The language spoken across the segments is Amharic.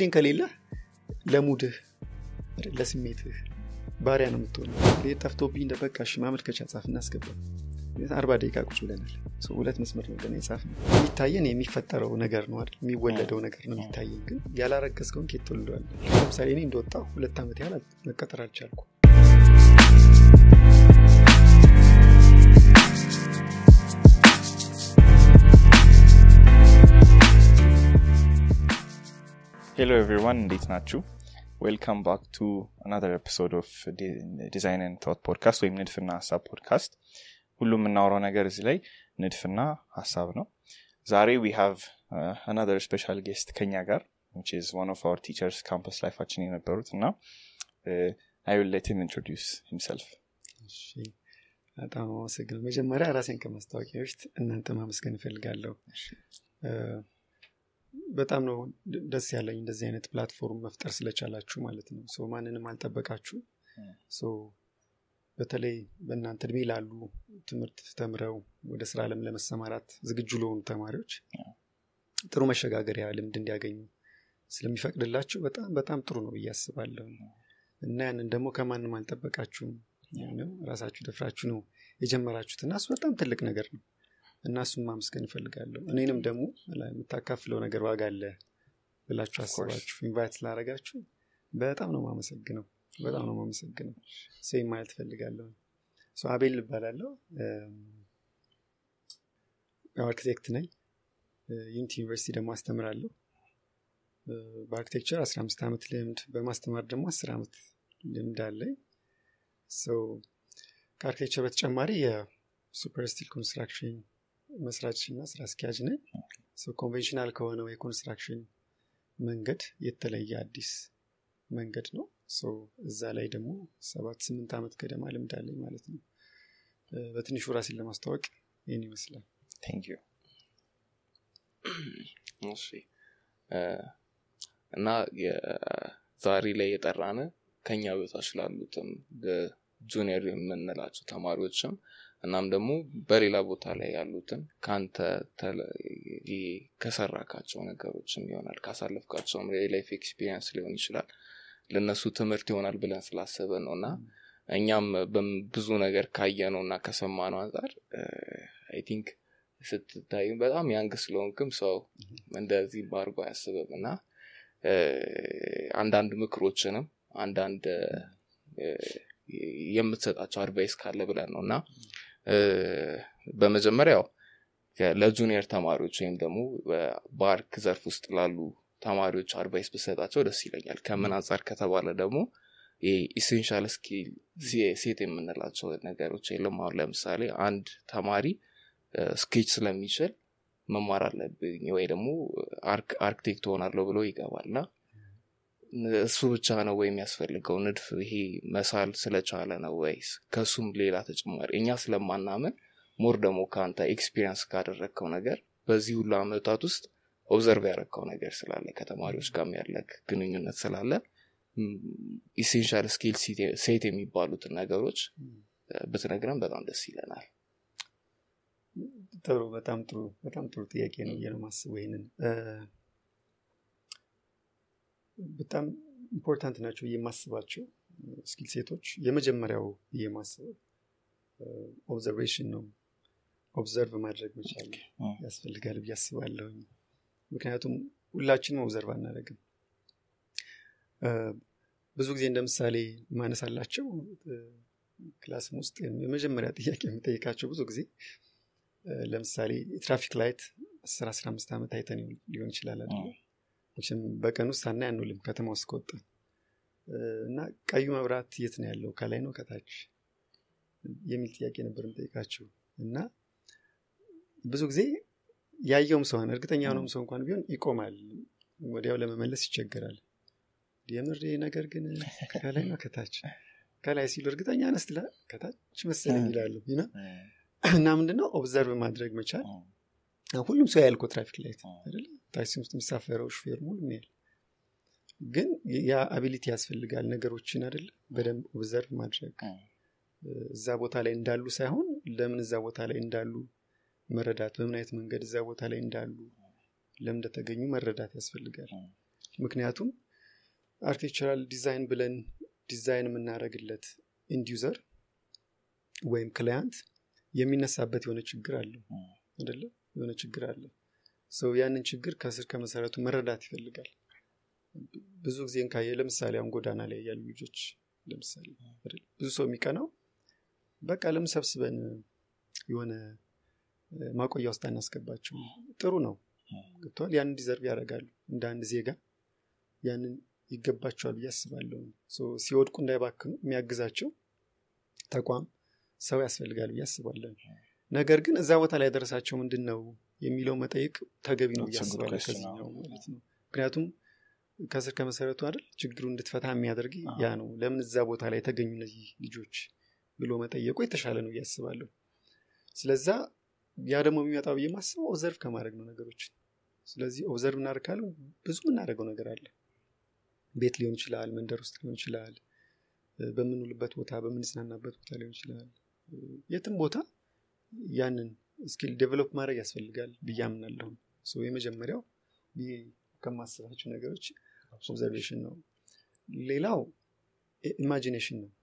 ዲስፕሊን ከሌለ ለሙድህ ለስሜትህ ባሪያ ነው የምትሆነው ይህ ጠፍቶብኝ እንደ በቃ እሺ ማመልከቻ ጻፍ እናስገባ አርባ ደቂቃ ቁጭ ብለናል ሁለት መስመር ነው ገና የጻፍ ነው የሚታየን የሚፈጠረው ነገር ነው አይደል የሚወለደው ነገር ነው የሚታየን ግን ያላረገዝከውን ኬት ትወልደዋል ለምሳሌ እኔ እንደወጣው ሁለት ዓመት ያህል መቀጠር አልቻልኩ ሄሎ ኤቭሪዋን እንዴት ናችሁ ዌልካም ባክ ቱ አናዘር ኤፒሶድ ኦፍ ዲዛይን ን ቶት ፖድካስት ወይም ንድፍና ሀሳብ ፖድካስት ሁሉም የምናወራው ነገር እዚህ ላይ ንድፍና ሀሳብ ነው ዛሬ ዊ ሃቭ አናዘር ስፔሻል ጌስት ከኛ ጋር which is one of our teachers ካምፐስ ላይፋችን የነበሩት እና አይ ዊል ሌት ሂም ኢንትሮዲውስ ሂምሰልፍ በጣም አመሰግነው መጀመሪያ ራሴን ከማስታወቂያ በፊት እናንተ ማመስገን እፈልጋለሁ በጣም ነው ደስ ያለኝ እንደዚህ አይነት ፕላትፎርም መፍጠር ስለቻላችሁ ማለት ነው ሶ ማንንም አልጠበቃችሁ ሶ በተለይ በእናንተ እድሜ ላሉ ትምህርት ተምረው ወደ ስራ አለም ለመሰማራት ዝግጁ ለሆኑ ተማሪዎች ጥሩ መሸጋገሪያ ልምድ እንዲያገኙ ስለሚፈቅድላችሁ በጣም በጣም ጥሩ ነው ብዬ አስባለሁ እና ያንን ደግሞ ከማንም አልጠበቃችሁም ራሳችሁ ደፍራችሁ ነው የጀመራችሁት እና እሱ በጣም ትልቅ ነገር ነው እና እሱን ማመስገን እፈልጋለሁ እኔንም ደግሞ የምታካፍለው ነገር ዋጋ አለ ብላችሁ አስባችሁ ኢንቫይት ስላረጋችሁ በጣም ነው ማመሰግነው በጣም ነው ማመሰግነው ሴም ማለት እፈልጋለሁ አቤል እባላለሁ አርኪቴክት ነኝ ዩኒቲ ዩኒቨርሲቲ ደግሞ አስተምራለሁ በአርኪቴክቸር 15 ዓመት ልምድ በማስተማር ደግሞ 10 ዓመት ልምድ አለኝ ከአርኪቴክቸር በተጨማሪ የሱፐር ስቲል ኮንስትራክሽን መስራች እና ስራ አስኪያጅ ነኝ ኮንቬንሽናል ከሆነው የኮንስትራክሽን መንገድ የተለየ አዲስ መንገድ ነው እዛ ላይ ደግሞ ሰባት ስምንት ዓመት ገደማ ልምድ አለኝ ማለት ነው በትንሹ ራሴን ለማስታወቅ ይህን ይመስላል እሺ እና ዛሬ ላይ የጠራነ ከኛ በታች ላሉትም ጁኒየር የምንላቸው ተማሪዎችም እናም ደግሞ በሌላ ቦታ ላይ ያሉትን ከአንተ ከሰራካቸው ነገሮችም ይሆናል ካሳለፍካቸውም የላይፍ ኤክስፒሪንስ ሊሆን ይችላል ለእነሱ ትምህርት ይሆናል ብለን ስላሰበ ነው እና እኛም ብዙ ነገር ካየ ነው እና ከሰማ ነው አንጻር አይ ቲንክ ስትታዩ በጣም ያንግ ስለሆንክም ሰው እንደዚህ ባርጎ አያስብም እና አንዳንድ ምክሮችንም አንዳንድ የምትሰጣቸው አድቫይስ ካለ ብለን ነው እና በመጀመሪያው ለጁኒየር ተማሪዎች ወይም ደግሞ በአርክ ዘርፍ ውስጥ ላሉ ተማሪዎች አድቫይስ ብሰጣቸው ደስ ይለኛል ከምን አንጻር ከተባለ ደግሞ ኢሴንሻል ስኪል ሴት የምንላቸው ነገሮች የለም አሁን ለምሳሌ አንድ ተማሪ ስኬች ስለሚችል መማር አለብኝ ወይ ደግሞ አርክቴክት ሆናለሁ ብሎ ይገባልና እሱ ብቻ ነው ወይ የሚያስፈልገው ንድፍ ይሄ መሳል ስለቻለ ነው ወይስ ከሱም ሌላ ተጨማሪ እኛ ስለማናምን ሞር ደግሞ ከአንተ ኤክስፒሪንስ ካደረግከው ነገር በዚህ ሁሉ አመታት ውስጥ ኦብዘርቭ ያደረግከው ነገር ስላለ ከተማሪዎች ጋር ያለ ግንኙነት ስላለ ኢሴንሻል ስኪል ሴት የሚባሉትን ነገሮች ብትነግረን በጣም ደስ ይለናል ጥሩ በጣም ጥሩ በጣም ጥሩ ጥያቄ ነው ብዬ ነው ማስበው ይህንን በጣም ኢምፖርታንት ናቸው የማስባቸው ስኪል ሴቶች የመጀመሪያው የማስበው ኦብዘርቬሽን ነው ኦብዘርቭ ማድረግ መቻል ያስፈልጋል ብዬ አስባለሁኝ ምክንያቱም ሁላችንም ኦብዘርቭ አናደረግም ብዙ ጊዜ እንደ ምሳሌ ማነሳላቸው ክላስም ውስጥ የመጀመሪያ ጥያቄ የምጠይቃቸው ብዙ ጊዜ ለምሳሌ የትራፊክ ላይት 10 15 ዓመት አይተን ሊሆን ይችላል አይደለ መቼም በቀን ውስጥ ሳናይ አንውልም ከተማ ውስጥ ከወጣ እና ቀዩ መብራት የት ነው ያለው ከላይ ነው ከታች የሚል ጥያቄ ነበር የምጠይቃቸው እና ብዙ ጊዜ ያየውም ሰውን እርግጠኛ የሆነውም ሰው እንኳን ቢሆን ይቆማል ወዲያው ለመመለስ ይቸገራል የምር ነገር ግን ከላይ ነው ከታች ከላይ ሲሉ እርግጠኛ ነስትላ ከታች መሰለኝ ይላሉ እና ምንድነው ኦብዘርቭ ማድረግ መቻል ሁሉም ሰው ያልኮ ትራፊክ ላይት አይደለ ታክሲ ውስጥ የሚሳፈረው ሹፌር ሁሉም ያል ግን ያ አቢሊቲ ያስፈልጋል ነገሮችን አይደለ በደንብ ኦብዘርቭ ማድረግ እዛ ቦታ ላይ እንዳሉ ሳይሆን ለምን እዛ ቦታ ላይ እንዳሉ መረዳት በምን አይነት መንገድ እዛ ቦታ ላይ እንዳሉ ለምን እንደተገኙ መረዳት ያስፈልጋል ምክንያቱም አርኪቴክቸራል ዲዛይን ብለን ዲዛይን የምናደርግለት ኢንዲዩዘር ወይም ክላያንት የሚነሳበት የሆነ ችግር አለው አይደለ የሆነ ችግር አለ ሰው ያንን ችግር ከስር ከመሰረቱ መረዳት ይፈልጋል ብዙ ጊዜ ካየ ለምሳሌ አሁን ጎዳና ላይ ያሉ ልጆች ለምሳሌ አይደል? ብዙ ሰው የሚቀናው በቃ ለምን ሰብስበን የሆነ እ፣ ማቆያ ውስጥ አናስገባቸው ጥሩ ነው ገብተዋል ያንን ዲዘርቭ ያደርጋሉ እንደ አንድ ዜጋ ያንን ይገባቸዋል ብዬ አስባለሁ ሶ ሲወድቁ እንዳይባክኑ የሚያግዛቸው ተቋም ሰው ያስፈልጋል ብዬ አስባለሁ ነገር ግን እዛ ቦታ ላይ ያደረሳቸው ምንድን ነው የሚለው መጠየቅ ተገቢ ነው ብዬ That's a good አስባለሁ question, ከዚህኛው አዎ። ማለት ነው ምክንያቱም ከስር ከመሰረቱ አይደል ችግሩ እንድትፈታ የሚያደርግ አዎ። ያ ነው ለምን እዛ ቦታ ላይ የተገኙ እነዚህ ልጆች ብሎ መጠየቁ የተሻለ ነው ብዬ አስባለሁ ስለዛ ያ ደግሞ የሚመጣው ብዬ ማስበው ኦብዘርቭ ከማድረግ ነው ነገሮችን ስለዚህ ኦብዘርቭ እናደርግ ካለ ብዙ የምናደርገው ነገር አለ ቤት ሊሆን ይችላል መንደር ውስጥ ሊሆን ይችላል እ፣ በምንውልበት ቦታ በምንዝናናበት ቦታ ሊሆን ይችላል እ፣ የትም ቦታ ያንን ስኪል ዴቨሎፕ ማድረግ ያስፈልጋል ብዬ አምናለሁ ሶ የመጀመሪያው ብዬ ከማስባቸው ነገሮች ኦብዘርቬሽን ነው ሌላው ኢማጂኔሽን ነው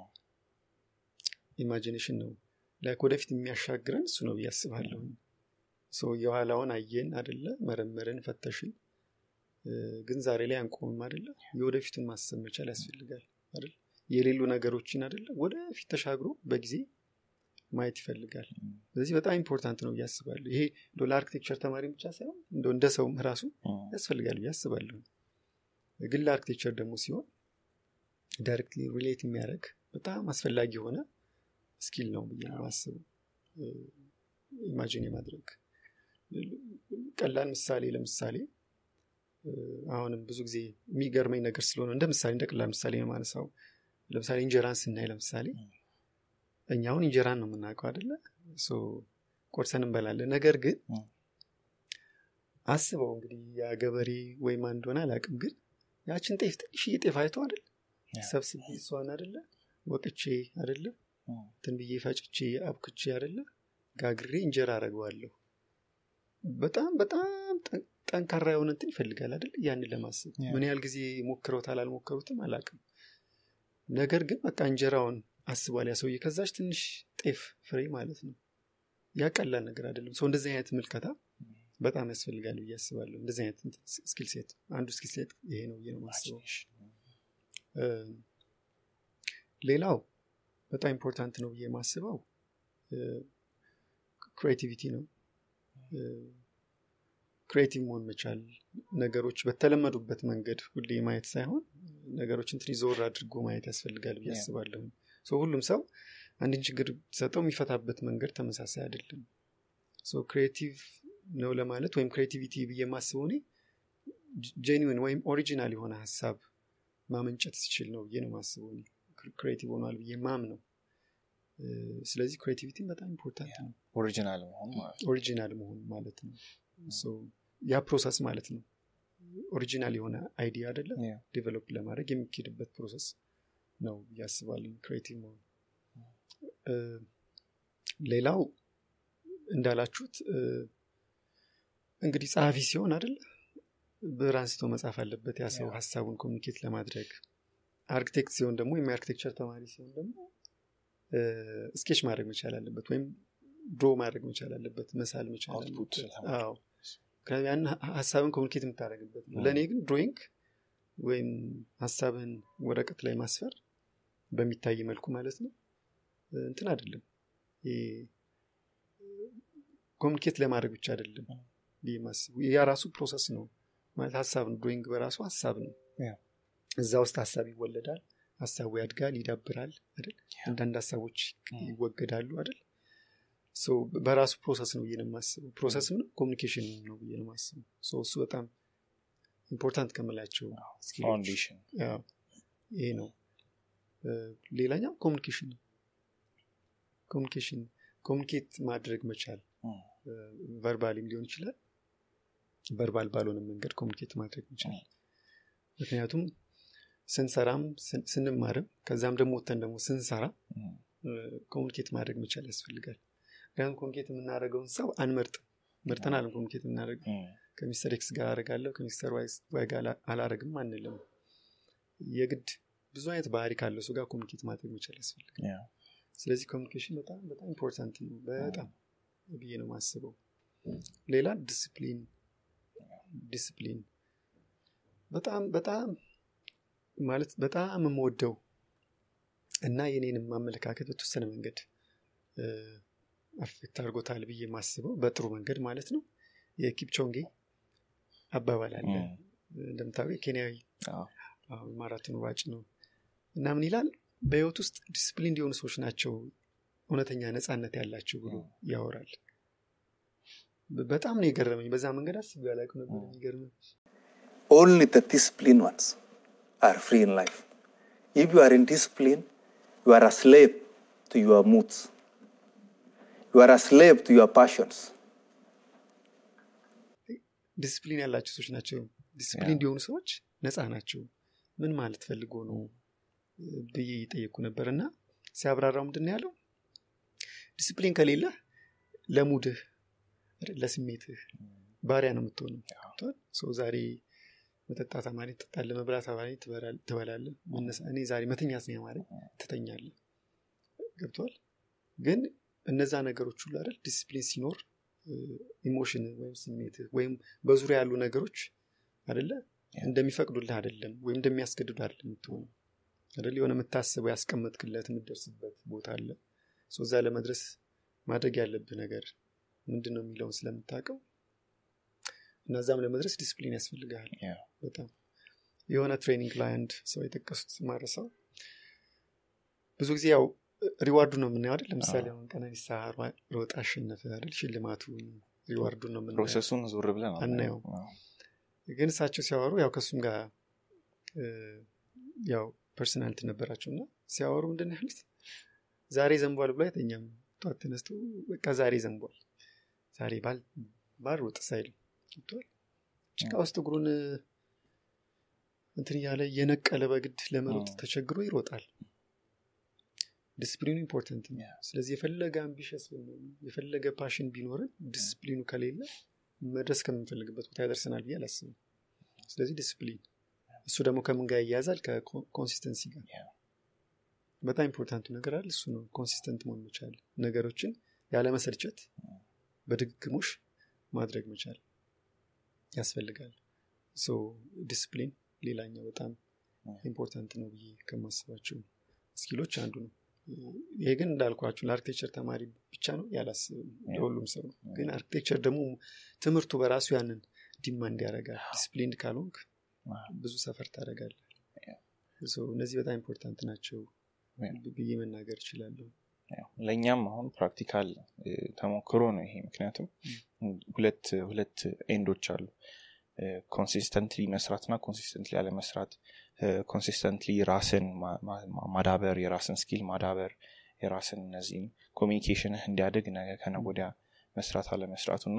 ኢማጂኔሽን ነው ላይክ ወደፊት የሚያሻግረን እሱ ነው ብዬ አስባለሁ ሰው የኋላውን አየን አደለ መረመርን ፈተሽን እ፣ ግን ዛሬ ላይ አንቆምም አደለ የወደፊቱን ማሰብ መቻል ያስፈልጋል አይደል የሌሉ ነገሮችን አደለ ወደፊት ተሻግሮ በጊዜ ማየት ይፈልጋል ስለዚህ በጣም ኢምፖርታንት ነው ብዬ አስባለሁ ይሄ እንደው ለአርኪቴክቸር ተማሪ ብቻ ሳይሆን እንደው እንደ ሰውም ራሱ ያስፈልጋል ብዬ አስባለሁ ግን ለአርኪቴክቸር ደግሞ ሲሆን ዳይሬክትሊ ሪሌት የሚያደርግ በጣም አስፈላጊ የሆነ ስኪል ነው ብዬ ነው ማስበው ኢማጂን የማድረግ ቀላል ምሳሌ ለምሳሌ እ፣ አሁንም ብዙ ጊዜ የሚገርመኝ ነገር ስለሆነ እንደ ምሳሌ እንደ ቀላል ምሳሌ ነው ማነሳው ለምሳሌ እንጀራን ስናይ ለምሳሌ እኛ አሁን እንጀራን ነው የምናውቀው አደለ ሶ ቆርሰን እንበላለን ነገር ግን እ። አስበው እንግዲህ ያ ገበሬ ወይም አንድ ሆነ አላውቅም ግን ያችን ጤፍ ትንሽዬ ጤፍ አይቶ አደለ ያ። ሰብስቤ እሷን አደለ ወቅቼ አደለ እንትን ብዬ ፈጭቼ አብክቼ አደለ ጋግሬ እንጀራ አረገዋለሁ በጣም በጣም ጠን- ጠንካራ የሆነ እንትን ይፈልጋል አይደል ያንን ለማሰብ ያ። ምን ያህል ጊዜ ሞክረውታል አልሞከሩትም አላቅም ነገር ግን በቃ እንጀራውን አስቧል ያ ሰውዬ ከዛች ትንሽ ጤፍ ፍሬ ማለት ነው ያ ቀላል ነገር አይደለም ሰው እንደዚህ አይነት ምልከታ በጣም ያስፈልጋል ብዬ አስባለሁ እንደዚህ አይነት ስኪል ሴት አንዱ ስኪል ሴት ይሄ ነው ብዬ ነው የማስበው እ፣ ሌላው በጣም ኢምፖርታንት ነው ብዬ የማስበው ክሬቲቪቲ ነው ክሬቲቭ መሆን መቻል ነገሮች በተለመዱበት መንገድ ሁሌ ማየት ሳይሆን ነገሮችን ትንሽ ዞር አድርጎ ማየት ያስፈልጋል ብዬ Yeah. አስባለሁ ሶ ሁሉም ሰው አንድን ችግር ሰጠው የሚፈታበት መንገድ ተመሳሳይ አይደለም ሶ ክሬቲቭ ነው ለማለት ወይም ክሬቲቪቲ ብዬ የማስበው እኔ ጄኒዊን ወይም ኦሪጂናል የሆነ ሀሳብ ማመንጨት ሲችል ነው ብዬ ነው ማስበው እኔ ክሬቲቭ ሆኗል ብዬ ማም ነው ስለዚህ ክሬቲቪቲ በጣም ኢምፖርታንት ነው ኦሪጂናል መሆን ማለት ኦሪጂናል መሆን ማለት ነው ሶ ያ ፕሮሰስ ማለት ነው ኦሪጂናል የሆነ አይዲያ አይደለም Yeah. ዴቨሎፕ ለማድረግ የሚካሄድበት ፕሮሰስ ነው ያስባለኝ ክሬቲቭ መሆን እ፣ ሌላው እንዳላችሁት እ፣ እንግዲህ ጸሐፊ ሲሆን አይደለ ብዕር አንስቶ መጻፍ አለበት ያ ሰው Yeah. ሀሳቡን ኮሚኒኬት ለማድረግ አርኪቴክት ሲሆን ደግሞ ወይም የአርኪቴክቸር ተማሪ ሲሆን ደግሞ ስኬች ማድረግ መቻል አለበት ወይም ድሮ ማድረግ መቻል አለበት መሳል መቻል Output አለበት ለማድረግ። አዎ ምክንያቱም ያን ሀ- ሀሳብን ኮሚኒኬት የምታደረግበት ነው Mm. ለእኔ ግን ድሮይንግ ወይም ሀሳብህን ወረቀት ላይ ማስፈር በሚታይ መልኩ ማለት ነው እ፣ እንትን አይደለም ኮሚኒኬት ለማድረግ ብቻ አይደለም Mm. ብዬ ማስቡ ያ ራሱ ፕሮሰስ ነው ማለት ሀሳብ ነው ድሮይንግ በራሱ ሀሳብ ነው Yeah. እዛ ውስጥ ሀሳብ ይወለዳል ሀሳቡ ያድጋል ይዳብራል አይደል Yeah. አንዳንድ ሀሳቦች Mm. ይወገዳሉ አይደል ሶ በራሱ ፕሮሰስ ነው ብዬ ነው የማስበው ፕሮሰስም ነው ኮሚኒኬሽን ነው ብዬ ነው የማስበው ሶ እሱ በጣም ኢምፖርታንት ከምላቸው skills ፋውንዴሽን ያው ይሄ ነው እ፣ ሌላኛው ኮሚኒኬሽን ነው ኮሚኒኬሽን ኮሚኒኬት ማድረግ መቻል ቨርባሊም ሊሆን ይችላል ቨርባል ባልሆነ መንገድ ኮሚኒኬት ማድረግ መቻል ምክንያቱም ስንሰራም ስን- ስንማርም ከዛም ደግሞ ወተን ደግሞ ስንሰራ ኮሚኒኬት ማድረግ መቻል ያስፈልጋል ምክንያቱም ኮሚኒኬት የምናደርገውን ሰው አንመርጥም መርጠን አለም ኮሚኒኬት የምናደርገው ከሚስተር ኤክስ ጋር አረጋለሁ ከሚስተር ዋይ ጋር አላረግም አንልም የግድ ብዙ አይነት ባህሪ ካለው ሰው ጋር ኮሚኒኬት ማድረግ መቻል ያስፈልጋል ስለዚህ ኮሚኒኬሽን በጣም በጣም ኢምፖርታንት ነው በጣም ብዬ ነው ማስበው ሌላ ዲስፕሊን ዲስፕሊን በጣም በጣም ማለት በጣም የምወደው እና የኔንም አመለካከት በተወሰነ መንገድ አፌክት አድርጎታል ብዬ ማስበው በጥሩ መንገድ ማለት ነው የኪፕቾንጌ አባባል አለ እንደምታውቀው ኬንያዊ ማራቶን ሯጭ ነው እና ምን ይላል በህይወት ውስጥ ዲስፕሊን የሆኑ ሰዎች ናቸው እውነተኛ ነፃነት ያላቸው ብሎ ያወራል በጣም ነው የገረመኝ በዛ መንገድ አስቤ ያላውቅም ነበር የሚገርመኝ only the disciplined ones are free in life. If you are in discipline, you are a slave to your moods. You are a slave to your passions. ዲስፕሊን ያላቸው ሰዎች ናቸው ዲስፕሊን እንዲሆኑ ሰዎች ነፃ ናቸው ምን ማለት ፈልጎ ነው ብዬ እየጠየኩ ነበር እና ሲያብራራው ምንድን ያለው ዲስፕሊን ከሌለ ለሙድህ ለስሜትህ ባሪያ ነው የምትሆነው ሰው ዛሬ መጠጣት አማሪ ትጠጣለ መብላት አማሪ ትበላለ እኔ ዛሬ መተኛት ነው ያማረ ትተኛለ ገብቷል ግን እነዛ ነገሮች ሁሉ አይደል ዲስፕሊን ሲኖር ኢሞሽን ወይም ስሜት ወይም በዙሪያ ያሉ ነገሮች አደለ እንደሚፈቅዱልህ አይደለም ወይም እንደሚያስገድዱ አይደለም የምትሆኑ አደለ የሆነ የምታስበው ያስቀመጥክለት የምትደርስበት ቦታ አለ እዛ ለመድረስ ማድረግ ያለብህ ነገር ምንድን ነው የሚለውን ስለምታውቀው እነዛም ለመድረስ ዲስፕሊን ያስፈልግሃል በጣም የሆነ ትሬኒንግ ላይ አንድ ሰው የጠቀሱት ማረሰው ብዙ ጊዜ ያው ሪዋርዱ ነው የምናየው አይደል ለምሳሌ አሁን ቀነኒሳ ሮጥ አሸነፈ አይደል ሽልማቱ ሪዋርዱ ነው የምናየው ፕሮሰሱን ዞር ብለን አናየው ግን እሳቸው ሲያወሩ ያው ከእሱም ጋር ያው ፐርሰናልቲ ነበራቸው እና ሲያወሩ ምንድን ያሉት ዛሬ ዘንቧል ብሎ አይተኛም ጠዋት ተነስቶ በቃ ዛሬ ዘንቧል ዛሬ ባልሮጥ ሳይልም ገብቷል ጭቃ ውስጥ እግሩን እንትን እያለ የነቀለ በግድ ለመሮጥ ተቸግሮ ይሮጣል ዲስፕሊኑ ኢምፖርታንት ነው ስለዚህ የፈለገ አምቢሽስ የፈለገ ፓሽን ቢኖርን ዲስፕሊኑ ከሌለ መድረስ ከምንፈልግበት ቦታ ያደርሰናል ብዬ አላስብም ስለዚህ ዲስፕሊን እሱ ደግሞ ከምን ጋር ይያዛል ከኮንሲስተንሲ ጋር በጣም ኢምፖርታንቱ ነገር አለ እሱ ነው ኮንሲስተንት መሆን መቻል ነገሮችን ያለመሰልቸት በድግግሞሽ ማድረግ መቻል ያስፈልጋል ዲስፕሊን ሌላኛው በጣም ኢምፖርታንት ነው ብዬ ከማስባቸው ስኪሎች አንዱ ነው ይሄ ግን እንዳልኳችሁ ለአርክቴክቸር ተማሪ ብቻ ነው ያላስብም ለሁሉም ሰው ነው ግን አርክቴክቸር ደግሞ ትምህርቱ በራሱ ያንን ዲማንድ ያደርጋል ዲስፕሊንድ ካልሆንክ ብዙ ሰፈር ታደረጋለ እነዚህ በጣም ኢምፖርታንት ናቸው ብዬ መናገር እችላለሁ ለእኛም አሁን ፕራክቲካል ተሞክሮ ነው ይሄ ምክንያቱም ሁለት ሁለት ኤንዶች አሉ ኮንሲስተንትሊ መስራትና ኮንሲስተንትሊ አለመስራት ኮንሲስተንትሊ ራስን ማዳበር የራስን ስኪል ማዳበር የራስን እነዚህም ኮሚኒኬሽንህ እንዲያድግ ነገ ከነጎዲያ መስራት አለመስራቱ እና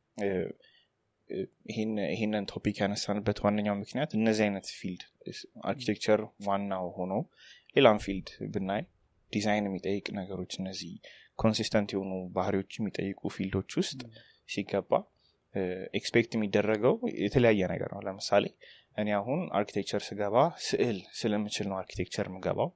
ይህንን ቶፒክ ያነሳንበት ዋነኛው ምክንያት እነዚህ አይነት ፊልድ አርኪቴክቸር ዋናው ሆኖ ሌላም ፊልድ ብናይ ዲዛይን የሚጠይቅ ነገሮች እነዚህ ኮንሲስተንት የሆኑ ባህሪዎች የሚጠይቁ ፊልዶች ውስጥ ሲገባ ኤክስፔክት የሚደረገው የተለያየ ነገር ነው ለምሳሌ እኔ አሁን አርኪቴክቸር ስገባ ስዕል ስለምችል ነው አርኪቴክቸር ምገባው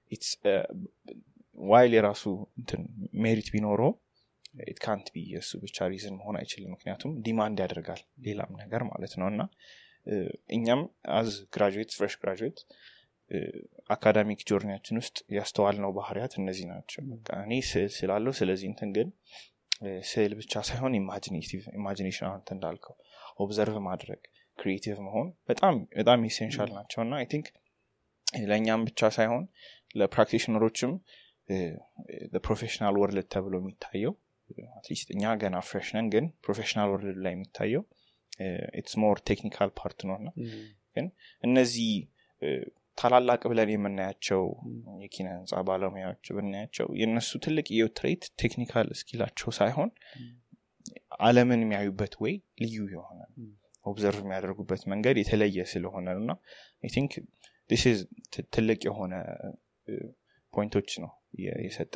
ዋይል የራሱ ሜሪት ቢኖረው ኢት ካንት ቢ የእሱ ብቻ ሪዝን መሆን አይችልም ምክንያቱም ዲማንድ ያደርጋል ሌላም ነገር ማለት ነው እና እኛም አዝ ግራጁዌት ፍሬሽ ግራጁዌት አካዳሚክ ጆርኒያችን ውስጥ ያስተዋልነው ባህርያት እነዚህ ናቸው እኔ ስዕል ስላለው ስለዚህ እንትን ግን ስዕል ብቻ ሳይሆን ኢማጂኔሽን አንተ እንዳልከው ኦብዘርቭ ማድረግ ክሪኤቲቭ መሆን በጣም በጣም ኢሴንሻል ናቸው እና አይ ቲንክ ለእኛም ብቻ ሳይሆን ለፕራክቲሽነሮችም ፕሮፌሽናል ወርልድ ተብሎ የሚታየው አትሊስት እኛ ገና ፍሬሽ ነን ግን ፕሮፌሽናል ወርልድ ላይ የሚታየው ኢትስ ሞር ቴክኒካል ፓርት ነው እና ግን እነዚህ ታላላቅ ብለን የምናያቸው የኪነ ህንፃ ባለሙያዎች ብናያቸው የእነሱ ትልቅ የትሬት ቴክኒካል ስኪላቸው ሳይሆን አለምን የሚያዩበት ወይ ልዩ የሆነ ኦብዘርቭ የሚያደርጉበት መንገድ የተለየ ስለሆነ ነው እና ቲንክ ትልቅ የሆነ ፖይንቶች ነው የሰጠ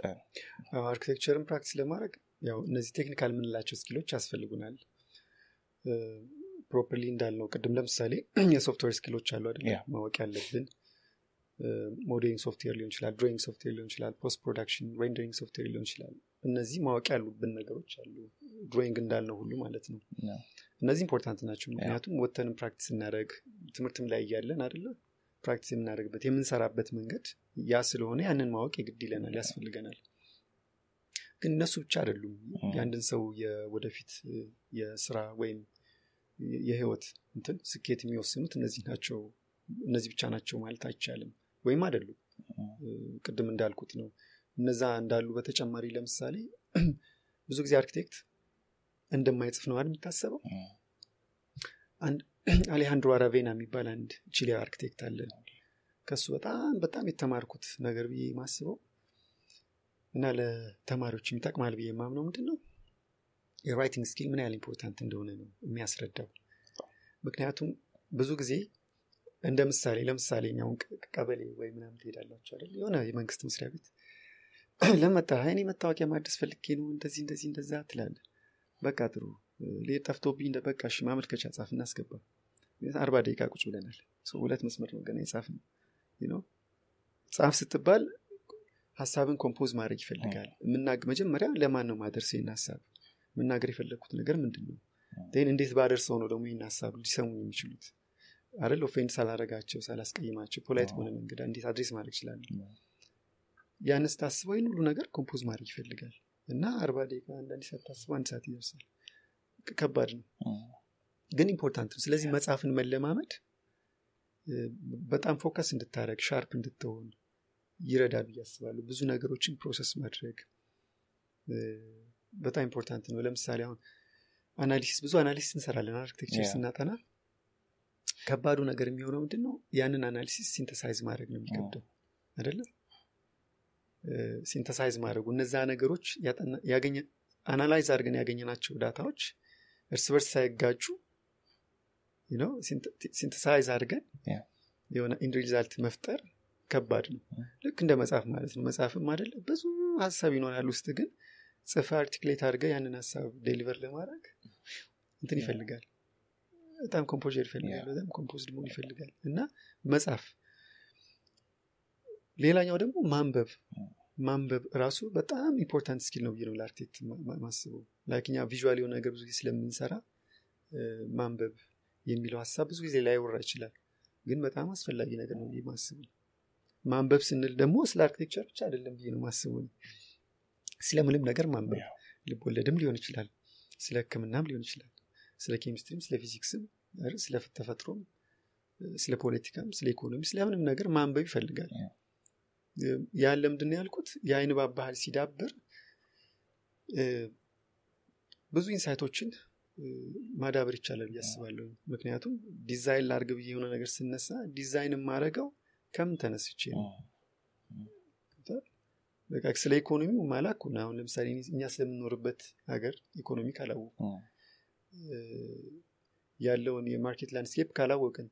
አርኪቴክቸርን ፕራክቲስ ለማድረግ ያው እነዚህ ቴክኒካል የምንላቸው ስኪሎች ያስፈልጉናል ፕሮፐርሊ እንዳልነው ቅድም ለምሳሌ የሶፍትዌር ስኪሎች አሉ አይደል Yeah. ማወቅ ያለብን ሞዴሊንግ ሶፍትዌር ሊሆን ይችላል ድሮይንግ ሶፍትዌር ሊሆን ይችላል ፖስት ፕሮዳክሽን ሬንደሪንግ ሶፍትዌር ሊሆን ይችላል እነዚህ ማወቅ ያሉብን ነገሮች አሉ ድሮይንግ እንዳልነው ሁሉ ማለት ነው Yeah. እነዚህ ኢምፖርታንት ናቸው ምክንያቱም ወተንም ፕራክቲስ እናደረግ ትምህርትም ላይ እያለን አደለ ፕራክቲስ የምናደርግበት የምንሰራበት መንገድ ያ ስለሆነ ያንን ማወቅ የግድ ይለናል ያስፈልገናል ግን እነሱ ብቻ አይደሉም የአንድን ሰው የወደፊት እ፣ የስራ ወይም የ- የህይወት እንትን ስኬት የሚወስኑት እነዚህ ናቸው እነዚህ ብቻ ናቸው ማለት አይቻልም ወይም አይደሉም እ፣ ቅድም እንዳልኩት ነው እነዛ እንዳሉ በተጨማሪ ለምሳሌ ብዙ ጊዜ አርኪቴክት እንደማይጽፍ ነው አይደል የሚታሰበው አንድ አሌሃንድሮ አራቬና የሚባል አንድ ቺሊ አርኪቴክት አለ ከሱ በጣም በጣም የተማርኩት ነገር ብዬ ማስበው እና ለተማሪዎች የሚጠቅማል ብዬ የማምነው ምንድን ነው የራይቲንግ ስኪል ምን ያህል ኢምፖርታንት እንደሆነ ነው የሚያስረዳው ምክንያቱም ብዙ ጊዜ እንደ ምሳሌ ለምሳሌ እኛውን ቀበሌ ወይ ምናምን ትሄዳላቸው አይደል የሆነ የመንግስት መስሪያ ቤት ለመጣ እኔ መታወቂያ ማደስ ፈልጌ ነው እንደዚህ እንደዚህ እንደዛ ትላለ በቃ ጥሩ ሌ ጠፍቶብኝ እንደ በቃ እሺ ማመልከቻ ጻፍ እናስገባ አርባ ደቂቃ ቁጭ ብለናል ሰው ሁለት መስመር ነው ገና የጻፍ ነው ነው ጻፍ ስትባል ሀሳብን ኮምፖዝ ማድረግ ይፈልጋል የምናግ መጀመሪያ ለማን ነው ማደርስ ይህን ሀሳብ መናገር የፈለግኩት ነገር ምንድን ነው ን እንዴት ባደርሰው ነው ደግሞ ይህን ሀሳብ ሊሰሙ የሚችሉት አይደል ኦፌንድ ሳላረጋቸው ሳላስቀይማቸው ፖላይት በሆነ መንገድ እንዴት አድሬስ ማድረግ ይችላሉ ያን ስታስበው ይህን ሁሉ ነገር ኮምፖዝ ማድረግ ይፈልጋል እና አርባ ደቂቃ አንዳንድ ሰዓት ታስበው አንድ ሰዓት ይደርሳል ክ- ከባድ ነው ግን ኢምፖርታንት ነው ስለዚህ መጽሐፍን መለማመድ እ፣ በጣም ፎከስ እንድታደረግ ሻርፕ እንድትሆን ይረዳል ብዬ አስባለሁ ብዙ ነገሮችን ፕሮሰስ ማድረግ እ፣ በጣም ኢምፖርታንት ነው ለምሳሌ አሁን አናሊሲስ ብዙ አናሊሲስ እንሰራለን አርኪቴክቸር Yeah. ስናጠና ከባዱ ነገር የሚሆነው ምንድን ነው ያንን አናሊሲስ ሲንተሳይዝ ማድረግ ነው የሚከብደው አይደለም ሲንተሳይዝ ማድረጉ እነዛ ነገሮች ያጠና- ያገኘ- አናላይዝ አድርገን ያገኘናቸው ዳታዎች እርስ በርስ ሳይጋጩ ሲንተሳይዝ አድርገን Yeah. የሆነ ኢንድ ሪዛልት መፍጠር ከባድ ነው ልክ እንደ መጽሐፍ ማለት ነው መጽሐፍም አይደለ ብዙ ሀሳብ ይኖራል ውስጥ ግን ጽፈ አርቲክሌት አድርገ ያንን ሀሳብ ዴሊቨር ለማድረግ እንትን Yeah. ይፈልጋል በጣም ኮምፖዘር ይፈልጋል Yeah. በጣም ኮምፖዝድ መሆን ይፈልጋል እና መጽሐፍ ሌላኛው ደግሞ ማንበብ ማንበብ ራሱ በጣም ኢምፖርታንት ስኪል ነው ብዬ ነው ለአርክቴክት ማ- ማ- ማስበው ላይክ እኛ ቪዥዋል የሆነ ነገር ብዙ ጊዜ ስለምንሰራ እ፣ ማንበብ የሚለው ሀሳብ ብዙ ጊዜ ላይወራ ይችላል ግን በጣም አስፈላጊ ነገር ነው ብዬ ማስበው ማንበብ ስንል ደግሞ ስለ አርክቴክቸር ብቻ አይደለም ብዬ ነው ማስበው እኔ። ስለምንም ነገር ማንበብ Yeah. ልብ ወለድም ሊሆን ይችላል ስለ ህክምናም ሊሆን ይችላል ስለ ኬሚስትሪም ስለ ፊዚክስም አይደል? ስለ ተፈጥሮም እ፣ ስለ ፖለቲካም ስለ ኢኮኖሚ ስለምንም ነገር ማንበብ ይፈልጋል Yeah. ያን ለምንድን ነው ያልኩት የአይን ባብ ባህል ሲዳብር እ፣ ብዙ ኢንሳይቶችን እ፣ ማዳበር ይቻላል ብዬ አስባለሁ ምክንያቱም ዲዛይን ላርግ ብዬ የሆነ ነገር ስነሳ ዲዛይን የማረገው ከምን ተነስቼ ነው በቃ ስለ ኢኮኖሚው ማላክ ሆነ አሁን ለምሳሌ እኔ- እኛ ስለምንኖርበት ሀገር ኢኮኖሚ ካላወቁ እ፣ ያለውን የማርኬት ላንድስኬፕ ካላወቅን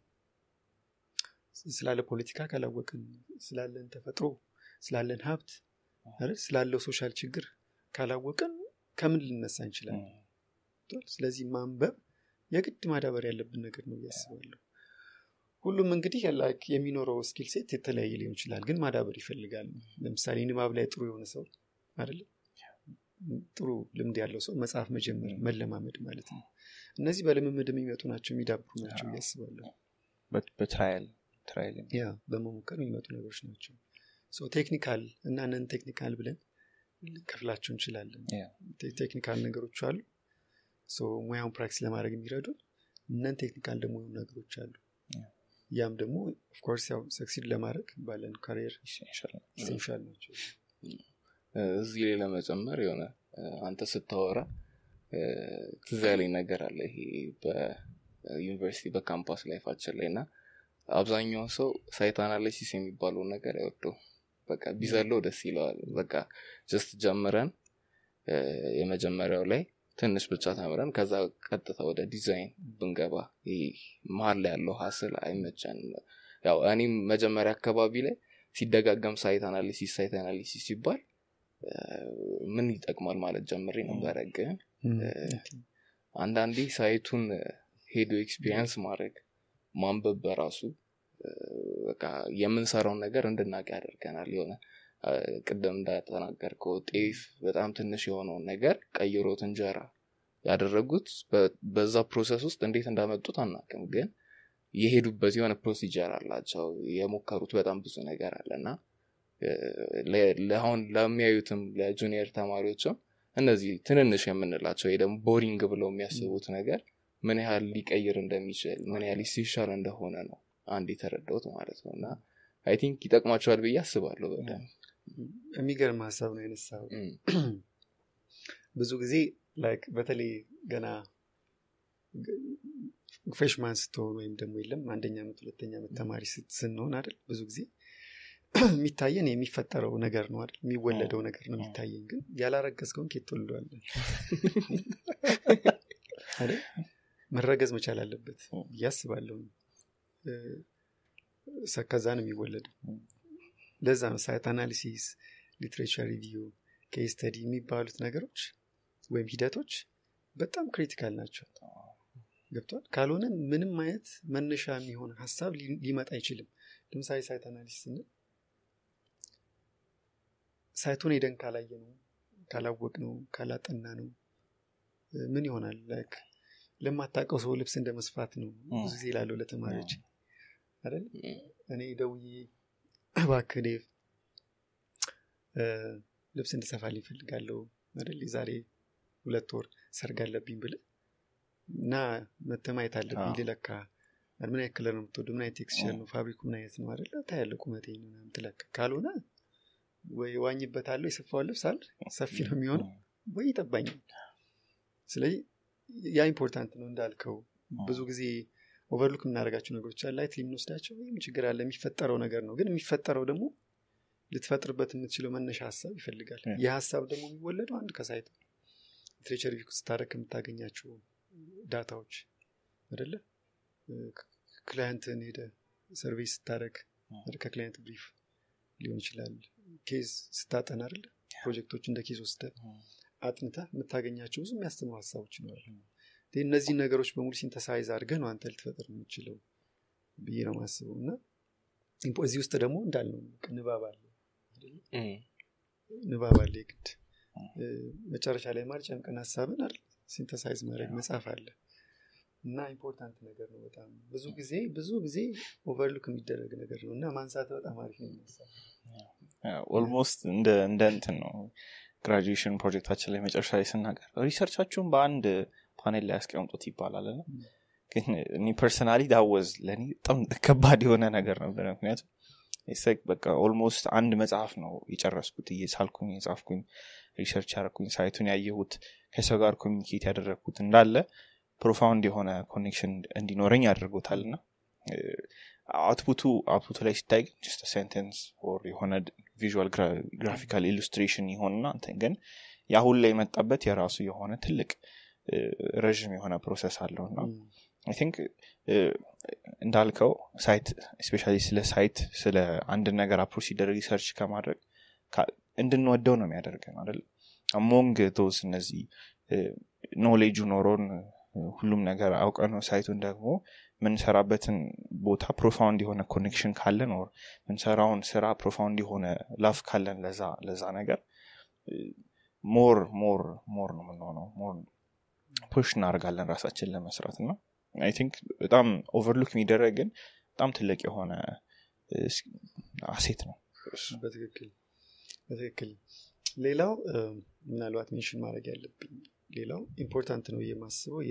ስላለ ፖለቲካ ካላወቅን ስላለን ተፈጥሮ ስላለን ሀብት አይደል? ስላለው ሶሻል ችግር ካላወቅን ከምን ልነሳ እንችላለን ገብቶሃል? ስለዚህ ማንበብ የግድ ማዳበር ያለብን ነገር ነው እያስባለሁ ሁሉም እንግዲህ ላይክ የሚኖረው ስኪል ሴት የተለያየ ሊሆን ይችላል ግን ማዳበር ይፈልጋል ለምሳሌ ንባብ ላይ ጥሩ የሆነ ሰው አይደለም ጥሩ ልምድ ያለው ሰው መጽሐፍ መጀመር መለማመድ ማለት ነው እነዚህ በልምምድ የሚመጡ ናቸው የሚዳብሩ ናቸው አዎ። እያስባለሁ በትራያል ትራያል ያ በመሞከር የሚመጡ ነገሮች ናቸው ሶ ቴክኒካል እና ነን ቴክኒካል ብለን ልንከፍላቸው እንችላለን Yeah. ቴ- ቴክኒካል ነገሮች አሉ ሶ ሙያውን ፕራክቲስ ለማድረግ የሚረዱ ነን ቴክኒካል ደግሞ የሆኑ ነገሮች አሉ Yeah. ያም ደግሞ ኦፍኮርስ ያው ሰክሲድ ለማድረግ ባለን ካሪየር ይሻላል ኢሴንሻል ናቸው እ፣ እዚህ ላይ ለመጨመር የሆነ እ፣ አንተ ስታወራ እ፣ ትዝ ያለኝ ነገር አለ ይሄ በዩኒቨርሲቲ በካምፓስ ላይፋችን ላይ እና አብዛኛውን ሰው ሳይት አናሊሲስ የሚባለውን ነገር አይወደው በቃ ቢዘለው ደስ ይለዋል በቃ ጀስት ጀምረን እ፣ የመጀመሪያው ላይ ትንሽ ብቻ ተምረን ከዛ ቀጥታ ወደ ዲዛይን ብንገባ ይህ መሀል ላይ ያለው ሀስል አይመቸንም ያው እኔም መጀመሪያ አካባቢ ላይ ሲደጋገም ሳይት አናሊሲስ ሳይት አናሊሲስ ሲባል እ፣ ምን ይጠቅማል ማለት ጀምሬ ነበረ ግን አንዳንዴ ሳይቱን ሄዶ ኤክስፒሪየንስ ማድረግ ማንበብ በራሱ እ፣ በቃ የምንሰራውን ነገር እንድናቅ ያደርገናል የሆነ እ፣ ቅድም እንደተናገርከው ጤፍ በጣም ትንሽ የሆነውን ነገር ቀይሮት እንጀራ ያደረጉት በ- በዛ ፕሮሰስ ውስጥ እንዴት እንዳመጡት አናውቅም ግን የሄዱበት የሆነ ፕሮሲጀር አላቸው የሞከሩት በጣም ብዙ ነገር አለ እና እ፣ ለ- ለአሁን ለሚያዩትም ለጁኒየር ተማሪዎችም እነዚህ ትንንሽ የምንላቸው ወይ ደግሞ ቦሪንግ ብለው የሚያስቡት ነገር ምን ያህል ሊቀይር እንደሚችል ምን ያህል ሲሻል እንደሆነ ነው አንድ የተረዳሁት ማለት ነው እና አይ ቲንክ ይጠቅማቸዋል ብዬ አስባለሁ በደንብ የሚገርም ሀሳብ ነው ያነሳው እም፣ ብዙ ጊዜ ላይክ በተለይ ገና ፍሬሽማን ስትሆን ወይም ደግሞ የለም አንደኛ ዓመት ሁለተኛ ዓመት ተማሪ ስት- ስንሆን አይደል ብዙ ጊዜ የሚታየን የሚፈጠረው ነገር ነው አይደል የሚወለደው ነገር ነው የሚታየን ግን ያላረገዝከውን ኬት ትወልደዋለን አይደል መረገዝ መቻል አለበት ብዬ አስባለሁ እ፣ ሰ- ከዛ ነው የሚወለደው ለዛ ነው ሳይት አናሊሲስ ሊትሬቸር ሪቪው ኬስ ስተዲ የሚባሉት ነገሮች ወይም ሂደቶች በጣም ክሪቲካል ናቸው ገብቷል ካልሆነ ምንም አይነት መነሻ የሚሆን ሀሳብ ሊ- ሊመጣ አይችልም ለምሳሌ ሳይት አናሊሲስ ስንል ሳይቱን ሄደን ካላየ ነው ካላወቅ ነው ካላጠና ነው እ፣ ምን ይሆናል ላይክ ለማታውቀው ሰው ልብስ እንደ መስፋት ነው ብዙ ጊዜ ላለው ለተማሪዎች አይደል እም፣ እኔ ደውዬ እባክህ ዴቭ እ፣ ልብስ እንድሰፋልኝ እፈልጋለሁ አይደል የዛሬ ሁለት ወር ሰርግ አለብኝ ብል እና መተህ ማየት አለብኝ አዎ። ልለካ ምን አይነት ከለር ነው የምትወደው ምን አይነት ቴክስቸር ነው ፋብሪኩ ምን አይነት ነው አይደለ ታያለህ ቁመቴን ምናምን ትለካ ካልሆነ ወይ ዋኝበታለሁ የሰፋውን ልብስ አለ ሰፊ ነው የሚሆነው ወይ ይጠባኛል ስለዚህ ያ ኢምፖርታንት ነው እንዳልከው ብዙ ጊዜ ኦቨርሉክ የምናደርጋቸው ነገሮች አለ ላይት የምንወስዳቸው ወይም ችግር አለ የሚፈጠረው ነገር ነው ግን የሚፈጠረው ደግሞ ልትፈጥርበት የምትችለው መነሻ ሀሳብ ይፈልጋል Yeah. ይህ ሀሳብ ደግሞ የሚወለደው አንድ ከሳይት ሊትሬቸር ሪቪው ስታደረግ ከምታገኛቸው ዳታዎች አደለ ክላይንትን ሄደ ሰርቬይ ስታደረግ ከክላይንት ብሪፍ ሊሆን ይችላል ኬዝ ስታጠና አደለ ፕሮጀክቶች እንደ ኬዝ ወስደ አጥንታ የምታገኛቸው ብዙ የሚያስተምሩ ሀሳቦች ይኖራሉ ግን እነዚህ ነገሮች በሙሉ ሲንተሳይዝ አድርገህ ነው አንተ ልትፈጥር የምችለው ብዬ ነው ማስበው እና ኢምፖ- እዚህ ውስጥ ደግሞ እንዳልነው ንባብ አለ አይደለ? እም፣ ንባብ አለ የግድ እ፣ መጨረሻ ላይ ማልጨምቀን ሀሳብን አይደል ሲንተሳይዝ ማድረግ መጻፍ አለ እና ኢምፖርታንት ነገር ነው በጣም ብዙ ጊዜ ብዙ ጊዜ ኦቨርሉክ የሚደረግ ነገር ነው እና ማንሳት በጣም አሪፍ ነው ይመስላል ኦልሞስት እንደ እንደ እንትን ነው ግራጁዌሽን ፕሮጀክታችን ላይ መጨረሻ ላይ ስናገር ሪሰርቻችሁን በአንድ ፓኔል ላይ ያስቀምጡት ይባላል እና ግን እኔ ፐርሰናሊ ዳወዝ ለእኔ በጣም ከባድ የሆነ ነገር ነበር ምክንያቱም it's like በቃ ኦልሞስት አንድ መጽሐፍ ነው የጨረስኩት እየሳልኩኝ የጻፍኩኝ ሪሰርች ያደረኩኝ ሳይቱን ያየሁት ከሰው ጋር ኮሚኒኬት ያደረግኩት እንዳለ ፕሮፋውንድ የሆነ ኮኔክሽን እንዲኖረኝ ያደርጎታል እና አውትፑቱ አውትፑቱ ላይ ሲታይ ግን ጀስት ሴንቴንስ ኦር የሆነ ቪዥዋል ግራፊካል ኢሉስትሬሽን ይሆንና እንትን ግን የአሁን ላይ የመጣበት የራሱ የሆነ ትልቅ እ፣ ረዥም የሆነ ፕሮሰስ አለው እና አይ ቲንክ እንዳልከው ሳይት ስፔሻሊ ስለ ሳይት ስለ አንድ ነገር አፕሮች ሲደረግ ሪሰርች ከማድረግ ካ- እንድንወደው ነው የሚያደርገን አይደል አሞንግ ቶስ እነዚህ ኖሌጁ ኖሮን እ፣ ሁሉም ነገር አውቀ ነው ሳይቱን ደግሞ ምንሰራበትን ቦታ ፕሮፋውንድ የሆነ ኮኔክሽን ካለን ኦር ምንሰራውን ስራ ፕሮፋውንድ የሆነ ላፍ ካለን ለዛ ለዛ ነገር ሞር ሞር ሞር ነው የምንሆነው ሞር ፑሽ እናደርጋለን ራሳችን ለመስራት እና አይ ቲንክ በጣም ኦቨርሉክ የሚደረግ ግን በጣም ትልቅ የሆነ እ፣ ስ- አሴት ነው በትክክል በትክክል ሌላው እ፣ ምናልባት ሜንሽን ማድረግ ያለብኝ ሌላው ኢምፖርታንት ነው የማስበው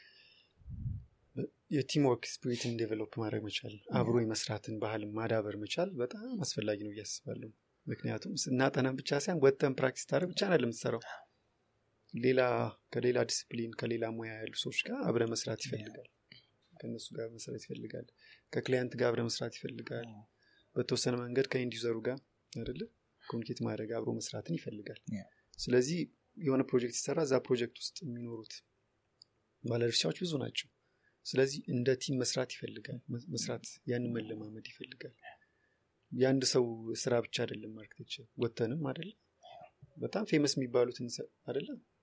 የቲም ወርክ ስፒሪትን ዴቨሎፕ ማድረግ መቻል አብሮ የመስራትን ባህል ማዳበር መቻል በጣም አስፈላጊ ነው እያስባለሁ ምክንያቱም ስናጠናን ብቻ ሳይሆን ወጥተን ፕራክቲስ ታደረግ ብቻ ነው ለምትሰራው ሌላ ከሌላ ዲስፕሊን ከሌላ ሙያ ያሉ ሰዎች ጋር አብረ መስራት ይፈልጋል ከእነሱ ጋር መስራት ይፈልጋል ከክላይንት ጋር አብረ መስራት ይፈልጋል በተወሰነ መንገድ ከኢንድ ዩዘሩ ጋር አይደለ ኮሚኒኬት ማድረግ አብሮ መስራትን ይፈልጋል Yeah. ስለዚህ የሆነ ፕሮጀክት ሲሰራ እዛ ፕሮጀክት ውስጥ የሚኖሩት ባለድርሻዎች ብዙ ናቸው ስለዚህ እንደ ቲም መስራት ይፈልጋል መ- መስራት ያንን መለማመድ ይፈልጋል የአንድ ሰው ስራ ብቻ አይደለም አርክቴክቸር ወተንም አይደለም በጣም ፌመስ የሚባሉትን ሰ- አይደለም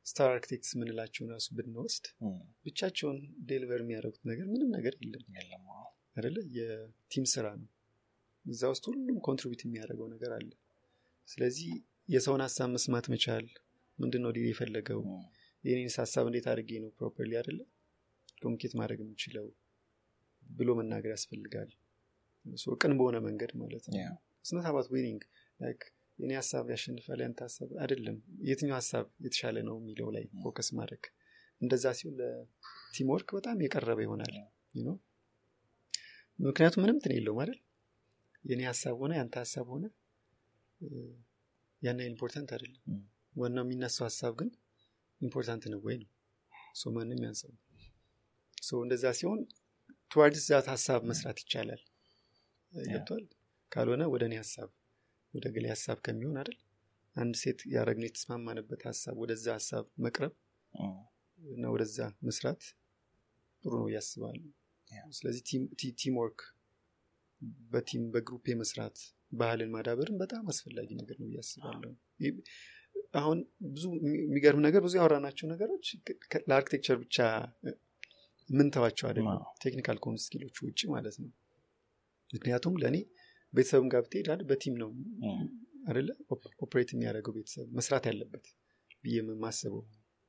ስታር አርክቴክትስ የምንላቸውን ራሱ ብንወስድ እም፣ ብቻቸውን ዴሊቨር የሚያደርጉት ነገር ምንም ነገር የለም የለም አዎ። አይደለ የቲም ስራ ነው እዛ ውስጥ ሁሉም ኮንትሪቢዩት የሚያደርገው ነገር አለ ስለዚህ የሰውን ሀሳብ መስማት መቻል ምንድን ነው ሊል የፈለገው እም፣ የኔንስ ሀሳብ እንዴት አድርጌ ነው ፕሮፐርሊ አይደለ ኮሚኒኬት ማድረግ የምችለው ብሎ መናገር ያስፈልጋል ሶ ቅን በሆነ መንገድ ማለት ነው Yeah. ስነት አባት ዊኒንግ የኔ ሀሳብ ያሸንፋል ያንተ ሀሳብ አይደለም የትኛው ሀሳብ የተሻለ ነው የሚለው ላይ ፎከስ ማድረግ እንደዛ ሲሆን ለቲም ወርክ በጣም የቀረበ ይሆናል you know? ምክንያቱም ምንም ትን የለውም አይደል የኔ ሀሳብ ሆነ ያንተ ሀሳብ ሆነ እ፣ ያን ያህል ኢምፖርታንት አይደለም Mm. ዋናው የሚነሳው ሀሳብ ግን ኢምፖርታንት ነው ወይ ነው ሶ ማንም ያንሰው ሶ እንደዛ ሲሆን ትዋርድስ ዛት ሀሳብ መስራት ይቻላል ገብቷል ካልሆነ ወደ እኔ ሀሳብ ወደ ገሌ ሀሳብ ከሚሆን አይደል አንድ ሴት ያደረግነው የተስማማንበት ሀሳብ ወደዛ ሀሳብ መቅረብ እም፣ እና ወደዛ መስራት ጥሩ ነው ያስባሉ Yeah. ስለዚህ ቲም ወርክ በቲም በግሩፕ የመስራት ባህልን ማዳበርን በጣም አስፈላጊ ነገር ነው እያስባለሁ አሁን ብዙ የሚገርም ነገር ብዙ ያወራናቸው ነገሮች ከ- ለአርኪቴክቸር ብቻ ምንተዋቸው አይደለም አዎ። ቴክኒካል ከሆኑ ስኪሎች ውጭ ማለት ነው ምክንያቱም ለእኔ ቤተሰብም ጋር ብትሄድ አይደል በቲም ነው እም፣ አይደለ ኦፕ- ኦፕሬት የሚያደርገው ቤተሰብ መስራት ያለበት ብዬ የማስበው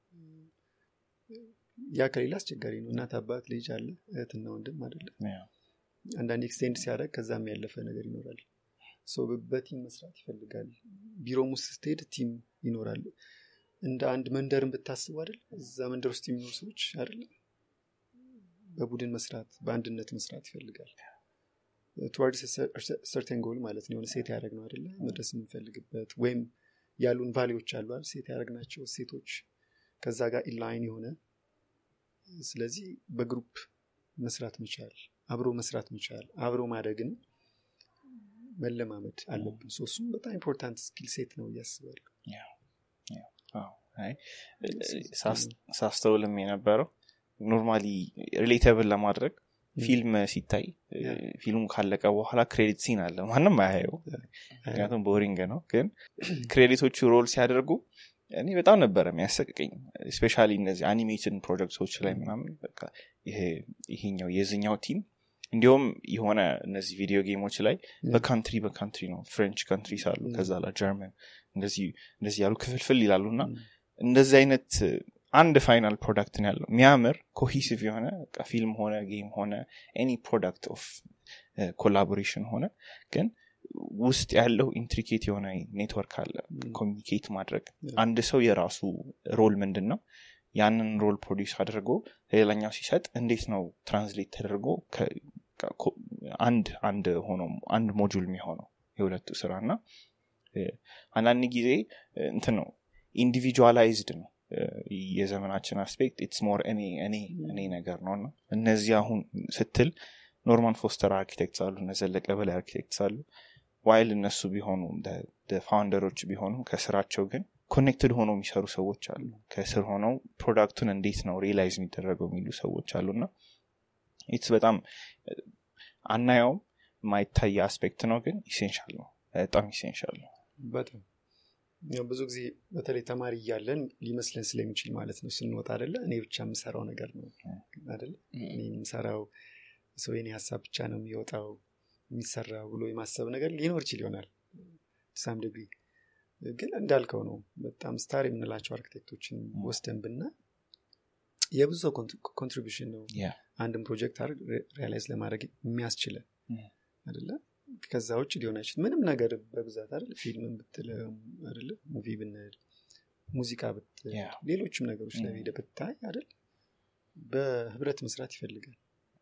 ያ ከሌላ አስቸጋሪ ነው እናት አባት ልጅ አለ እህትና ወንድም አይደለ yeah. አንዳንድ ኤክስቴንድ ሲያደርግ ከዛም ያለፈ ነገር ይኖራል ሶ በ- በቲም መስራት ይፈልጋል ቢሮም ውስጥ ስትሄድ ቲም ይኖራል እንደ አንድ መንደርን ብታስቡ አይደል እዛ መንደር ውስጥ የሚኖሩ ሰዎች አይደለ በቡድን መስራት በአንድነት መስራት ይፈልጋል ትዋርድ ሰርተን ጎል ማለት ነው የሆነ ሴት ያደረግ ነው አይደለ መድረስ የምንፈልግበት ወይም ያሉን ቫሌዎች አሉ አይደል ሴት ያደረግናቸው ሴቶች ከዛ ጋር ኢንላይን የሆነ ስለዚህ በግሩፕ መስራት መቻል አብሮ መስራት መቻል አብሮ ማደግን መለማመድ አለብን ሶ እሱም በጣም ኢምፖርታንት ስኪል ሴት ነው እያስባለሁ አዎ። አይ፣ ሳስ- ሳስተውልም የነበረው ኖርማሊ ሪሌተብል ለማድረግ ፊልም ሲታይ እ፣ Yeah. ፊልሙ ካለቀ በኋላ ክሬዲት ሲን አለ ማንም አያየው ምክንያቱም ቦሪንግ ነው ግን ክሬዲቶቹ ሮል ሲያደርጉ እኔ በጣም ነበረ የሚያሰቅቀኝ ስፔሻሊ እነዚህ አኒሜሽን ፕሮጀክቶች ላይ ምናምን በቃ ይሄ- ይሄኛው የዝኛው ቲም እንዲሁም የሆነ እነዚህ ቪዲዮ ጌሞች ላይ በካንትሪ በካንትሪ ነው ፍሬንች ካንትሪስ አሉ Mm. ከዛ ላ ጀርመን እንደዚህ እንደዚህ ያሉ ክፍልፍል ይላሉ እና Mm. እንደዚህ አይነት አንድ ፋይናል ፕሮዳክት ነው ያለው የሚያምር ኮሂሲቭ የሆነ በቃ ፊልም ሆነ ጌም ሆነ ኤኒ ፕሮዳክት ኦፍ ኮላቦሬሽን ሆነ ግን ውስጥ ያለው ኢንትሪኬት የሆነ ኔትወርክ አለ ኮሚኒኬት ማድረግ Yeah. አንድ ሰው የራሱ ሮል ምንድን ነው ያንን ሮል ፕሮዲስ አድርጎ ለሌላኛው ሲሰጥ እንዴት ነው ትራንስሌት ተደርጎ ከ- ከ- ኮ- አንድ አንድ ሆኖ አንድ ሞጁል የሚሆነው የሁለቱ ስራ እና እ፣ አንዳንድ ጊዜ እ፣ እንትን ነው ኢንዲቪጁዋላይዝድ ነው እ፣ የዘመናችን አስፔክት ኢትስ ሞር እኔ እኔ እኔ ነገር ነው እና እነዚህ አሁን ስትል ኖርማን ፎስተር አርኪቴክትስ አሉ እነ ዘለቀ በላይ አርኪቴክትስ አሉ ዋይል እነሱ ቢሆኑ ፋውንደሮች ቢሆኑ ከስራቸው ግን ኮኔክትድ ሆነው የሚሰሩ ሰዎች አሉ ከስር ሆነው ፕሮዳክቱን እንዴት ነው ሪላይዝ የሚደረገው የሚሉ ሰዎች አሉና ኢትስ በጣም እ፣ አናየውም የማይታይ አስፔክት ነው ግን ኢሴንሻል ነው በጣም ኢሴንሻል ነው በጣም ያው ብዙ ጊዜ በተለይ ተማሪ እያለን ሊመስለን ስለሚችል ማለት ነው ስንወጣ አደለ እኔ ብቻ የምሰራው ነገር ነው አደለ እኔ የምሰራው ሰው የኔ ሀሳብ ብቻ ነው የሚወጣው የሚሰራው ብሎ የማሰብ ነገር ሊኖር ይችል ይሆናል ሳም ዲግሪ ግን እንዳልከው ነው በጣም ስታር የምንላቸው አርኪቴክቶችን ወስደን ብና የብዙ ሰው ኮንትሪቢሽን ነው Yeah. አንድን ፕሮጀክት ሪያላይዝ ለማድረግ የሚያስችለን Mm. አደለ ከዛ ውጭ ሊሆን አይችል ምንም ነገር በብዛት አይደል ፊልምን ብትል አደለ ሙቪ ብንል ሙዚቃ ብትል Yeah. ሌሎችም ነገሮች ላይ Mm. ሄደ ብታይ አይደል በህብረት መስራት ይፈልጋል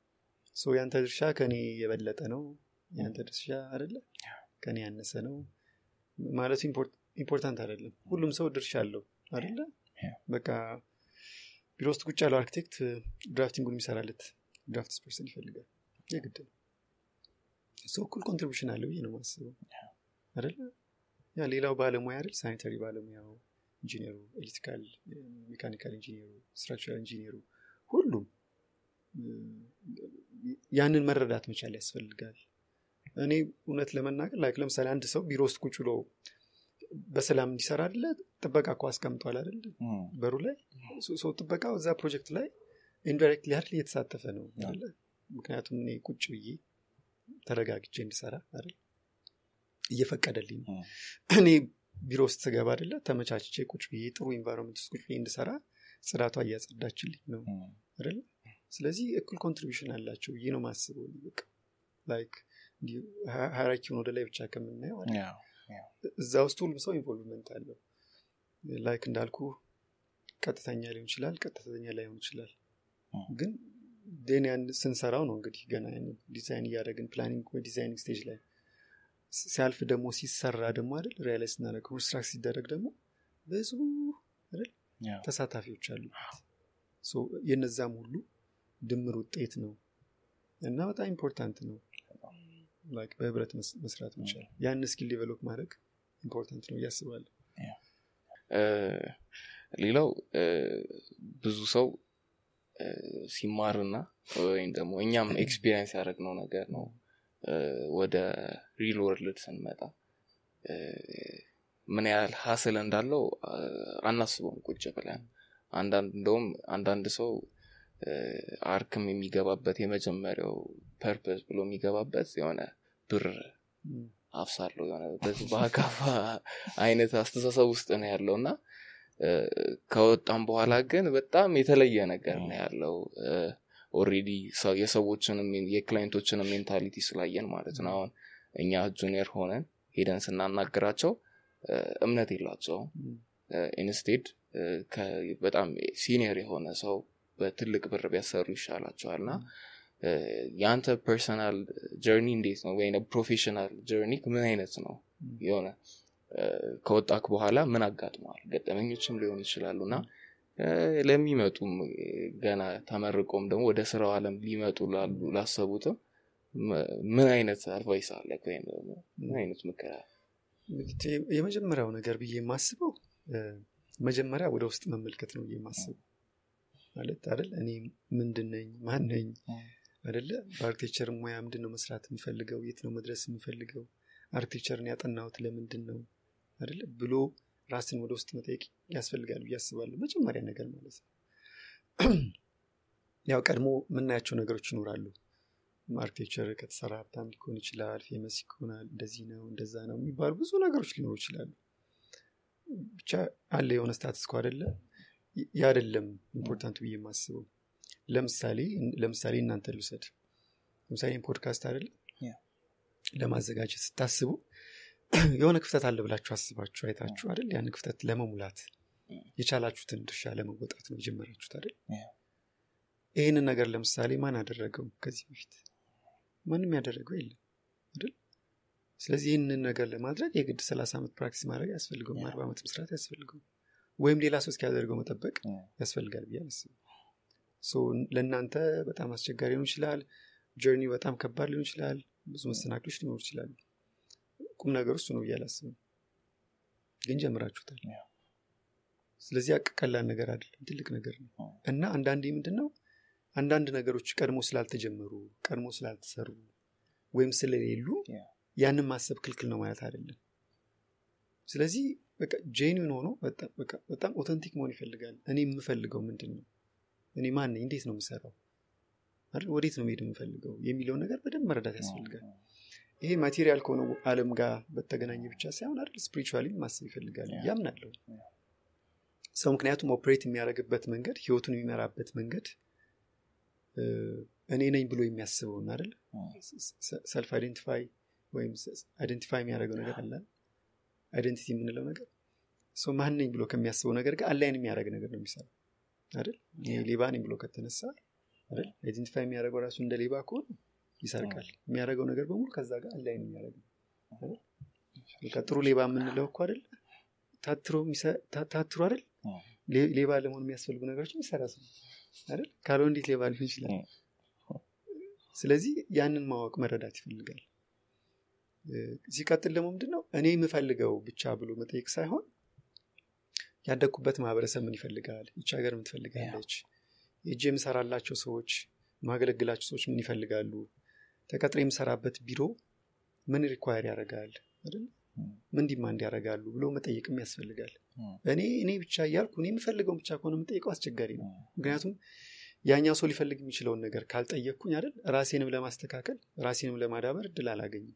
ሶ ያንተ ድርሻ ከኔ የበለጠ ነው ያንተ ድርሻ አይደለ ከኔ ያነሰ ነው ማለቱ ኢምፖርታንት አይደለም ሁሉም ሰው ድርሻ አለው አይደለ Yeah. በቃ ቢሮ ውስጥ ቁጭ ያለው አርኪቴክት ድራፍቲንጉን የሚሰራለት ድራፍትስ ፐርሰን ይፈልጋል የግድ ነው ሰው እኩል ኮንትሪቢሽን አለው ብዬ ነው ማስበው አይደለ ያ ሌላው ባለሙያ አይደል ሳኒታሪ ባለሙያው ኢንጂኒሩ ኤሌክትሪካል ሜካኒካል ኢንጂኒሩ ስትራክቸራል ኢንጂኒሩ ሁሉም እ፣ ያንን መረዳት መቻል ያስፈልጋል እኔ እውነት ለመናገር ላይክ ለምሳሌ አንድ ሰው ቢሮ ውስጥ ቁጭ ብሎ በሰላም እንዲሰራ አደለ ጥበቃ እኮ አስቀምጧል አደለ እም፣ በሩ ላይ ሶ- ሰው ጥበቃው እዛ ፕሮጀክት ላይ ኢንዳይሬክትሊ አይደል እየተሳተፈ ነው አይደለ ምክንያቱም እኔ ቁጭ ብዬ ተረጋግቼ እንድሰራ አይደል እየፈቀደልኝ ነው እም፣ እኔ ቢሮ ውስጥ ስገባ አይደለ ተመቻችቼ ቁጭ ብዬ ጥሩ ኢንቫይሮንመንት ውስጥ ቁጭ ብዬ እንድሰራ ጽዳቷ እያጸዳችልኝ ነው እም፣ አይደለ ስለዚህ እኩል ኮንትሪቢሽን አላቸው ብዬ ነው ማስበው እኔ በቃ ላይክ ሃይራኪውን ወደ ላይ ብቻ ከምናየው አይደል? ያው፣ ያው፣ እዛ ውስጥ ሁሉም ሰው ኢንቮልቭመንት አለው ላይክ እንዳልኩ ቀጥተኛ ሊሆን ይችላል ቀጥተኛ ላይሆን ይችላል እም፣ ግን ዴን ያን ስንሰራው ነው እንግዲህ ገና ያን ዲዛይን እያደረግን ፕላኒንግ ወይ ዲዛይኒንግ ስቴጅ ላይ ስ- ሲያልፍ ደግሞ ሲሰራ ደግሞ አይደል ሪያላይዝ ስናደረግ ኮንስትራክት ሲደረግ ደግሞ ብዙ አይደል ያው፣ ተሳታፊዎች አሉበት ሶ የነዛም ሁሉ ድምር ውጤት ነው እና በጣም ኢምፖርታንት ነው ላይክ በህብረት መስ- መስራት መቻል ያን ስኪል ዴቨሎፕ ማድረግ ኢምፖርታንት ነው እያስባለሁ እ፣ ሌላው እ፣ ብዙ ሰው እ፣ ሲማርና ወይም ደግሞ እኛም ኤክስፒሪየንስ ያደረግነው ነገር ነው እ፣ ወደ ሪል ወርልድ ስንመጣ እ፣ ምን ያህል ሀስል እንዳለው አ፣ አናስበውም ቁጭ ብለን አንዳንድ እንደውም አንዳንድ ሰው እ፣ አርክም የሚገባበት የመጀመሪያው ፐርፐስ ብሎ የሚገባበት የሆነ ብር እም፣ አፍሳለሁ የሆነ በዚህ በአካፋ አይነት አስተሳሰብ ውስጥ ነው ያለው እና እ፣ ከወጣም በኋላ ግን በጣም የተለየ ነገር ነው ያለው ኦሬዲ የሰዎችንም የክላይንቶችንም ሜንታሊቲ ስላየን ማለት ነው አሁን እኛ ጁኒየር ሆነን ሄደን ስናናግራቸው እ፣ እምነት የላቸውም እም፣ ኢንስቴድ በጣም ሲኒየር የሆነ ሰው በትልቅ ብር ቢያሰሩ ይሻላቸዋል እና እ፣ የአንተ ፐርሰናል ጀርኒ እንዴት ነው ወይ ፕሮፌሽናል ጀርኒ ምን አይነት ነው እም። የሆነ እ፣ ከወጣክ በኋላ ምን አጋጥመዋል ገጠመኞችም ሊሆኑ ይችላሉ እና እ፣ ለሚመጡም እ፣ ገና ተመርቆም ደግሞ ወደ ስራው አለም ሊመጡ ላሉ ላሰቡትም ም- ምን አይነት አድቫይስ አለ ወይም ደግሞ ምን አይነት ምክር አለ? እንግዲህ የመጀመሪያው ነገር ብዬ የማስበው እ፣ መጀመሪያ ወደ ውስጥ መመልከት ነው ብዬ የማስበው ማለት አይደል እኔ ምንድን ነኝ ማን ነኝ አይደለ በአርክቴክቸር ሙያ ምንድን ነው መስራት የምፈልገው የት ነው መድረስ የምፈልገው አርክቴክቸርን ያጠናሁት ለምንድን ነው አይደለ ብሎ ራስን ወደ ውስጥ መጠየቅ ያስፈልጋል ብዬ አስባለሁ መጀመሪያ ነገር ማለት ነው ያው ቀድሞ የምናያቸው ነገሮች ይኖራሉ አርክቴክቸር ከተሰራ ሀብታም ሊሆን ይችላል ፌመስ ይሆናል እንደዚህ ነው እንደዛ ነው የሚባሉ ብዙ ነገሮች ሊኖሩ ይችላሉ ብቻ አለ የሆነ ስታትስ ኮ አደለ ያ አይደለም ኢምፖርታንቱ ብዬ የማስበው ለምሳሌ ለምሳሌ እናንተ ልውሰድ ለምሳሌ ይህን ፖድካስት አይደለ ያ። ለማዘጋጀት ስታስቡ የሆነ ክፍተት አለ ብላችሁ አስባችሁ አይታችሁ አይደል ያን ክፍተት ለመሙላት የቻላችሁትን ድርሻ ለመወጣት ነው የጀመራችሁት አይደል ያ። ይህንን ነገር ለምሳሌ ማን አደረገው ከዚህ በፊት ማንም ያደረገው የለም አይደል ስለዚህ ይህንን ነገር ለማድረግ የግድ ሰላሳ ዓመት ፕራክቲስ ማድረግ አያስፈልገውም ያ። አርባ ዓመት መስራት አያስፈልገውም ወይም ሌላ ሰው እስኪያደርገው መጠበቅ ያ። ያስፈልጋል ብዬ አላስብም ሶ ለእናንተ በጣም አስቸጋሪ ሊሆን ይችላል ጀርኒ በጣም ከባድ ሊሆን ይችላል ብዙ መሰናክሎች ሊኖሩ ይችላሉ ቁም ነገር እሱ ነው ብዬ አላስብም ግን ጀምራችሁታል ያ። ስለዚህ አቅ- ቀላል ነገር አይደለም ትልቅ ነገር ነው ያ። እና አንዳንዴ ምንድን ነው አንዳንድ ነገሮች ቀድሞ ስላልተጀመሩ ቀድሞ ስላልተሰሩ ወይም ስለሌሉ ያ። ያንን ማሰብ ክልክል ነው ማለት አይደለም ስለዚህ በቃ ጄኒን ሆኖ በጣም- በቃ በጣም ኦተንቲክ መሆን ይፈልጋል እኔ የምፈልገው ምንድን ነው እኔ ማን ነኝ እንዴት ነው የምሰራው አይደል ወዴት ነው መሄድ የምፈልገው የሚለውን ነገር በደንብ መረዳት ያስፈልጋል ይሄ ማቴሪያል ከሆነ አለም ጋር በተገናኘ ብቻ ሳይሆን አይደል ስፒሪቹዋሊ ማሰብ ይፈልጋል ያ። ያምናለሁ ያ። ሰው ምክንያቱም ኦፕሬት የሚያደርግበት መንገድ ህይወቱን የሚመራበት መንገድ እ፣ እኔ ነኝ ብሎ የሚያስበውን አይደል ሰልፍ አይደንቲፋይ ወይም አይደንቲፋይ የሚያደርገው ነገር አለ አይደንቲቲ የምንለው ነገር ሰው ማን ነኝ ብሎ ከሚያስበው ነገር ጋር አላይን የሚያደርግ ነገር ነው የሚሰራው አይደል እኔ ሌባ ነኝ ብሎ ከተነሳ አይደል አይደንቲፋይ የሚያደርገው ራሱ እንደ ሌባ ከሆነ ይሰርቃል የሚያደርገው ነገር በሙሉ ከዛ ጋር አላይን የሚያደርግ ነው አይደል? በቃ ጥሩ ሌባ የምንለው እኮ አይደል ታትሮ የሚሰ- ታ- ታትሮ አይደል ሌ- ሌባ ለመሆን የሚያስፈልጉ ነገሮች የሚሰራ ሰው አይደል ካልሆነ እንዴት ሌባ ሊሆን ይችላል ስለዚህ ያንን ማወቅ መረዳት ይፈልጋል እ፣ ሲቀጥል ደግሞ ምንድን ነው እኔ የምፈልገው ብቻ ብሎ መጠየቅ ሳይሆን ያደግኩበት ማህበረሰብ ምን ይፈልጋል ይች ሀገር ምን ትፈልጋለች የእጅ የምሰራላቸው ሰዎች ማገለግላቸው ሰዎች ምን ይፈልጋሉ ተቀጥሬ የምሰራበት ቢሮ ምን ሪኳየር ያደርጋል አይደል ምን ዲማንድ ያደርጋሉ ብሎ መጠየቅም ያስፈልጋል ም፣ እኔ እኔ ብቻ እያልኩ እኔ የምፈልገውን ብቻ ከሆነ የምጠይቀው አስቸጋሪ ነው ምክንያቱም ያኛው ሰው ሊፈልግ የሚችለውን ነገር ካልጠየቅኩኝ አይደል ራሴንም ለማስተካከል ራሴንም ለማዳበር እድል አላገኝም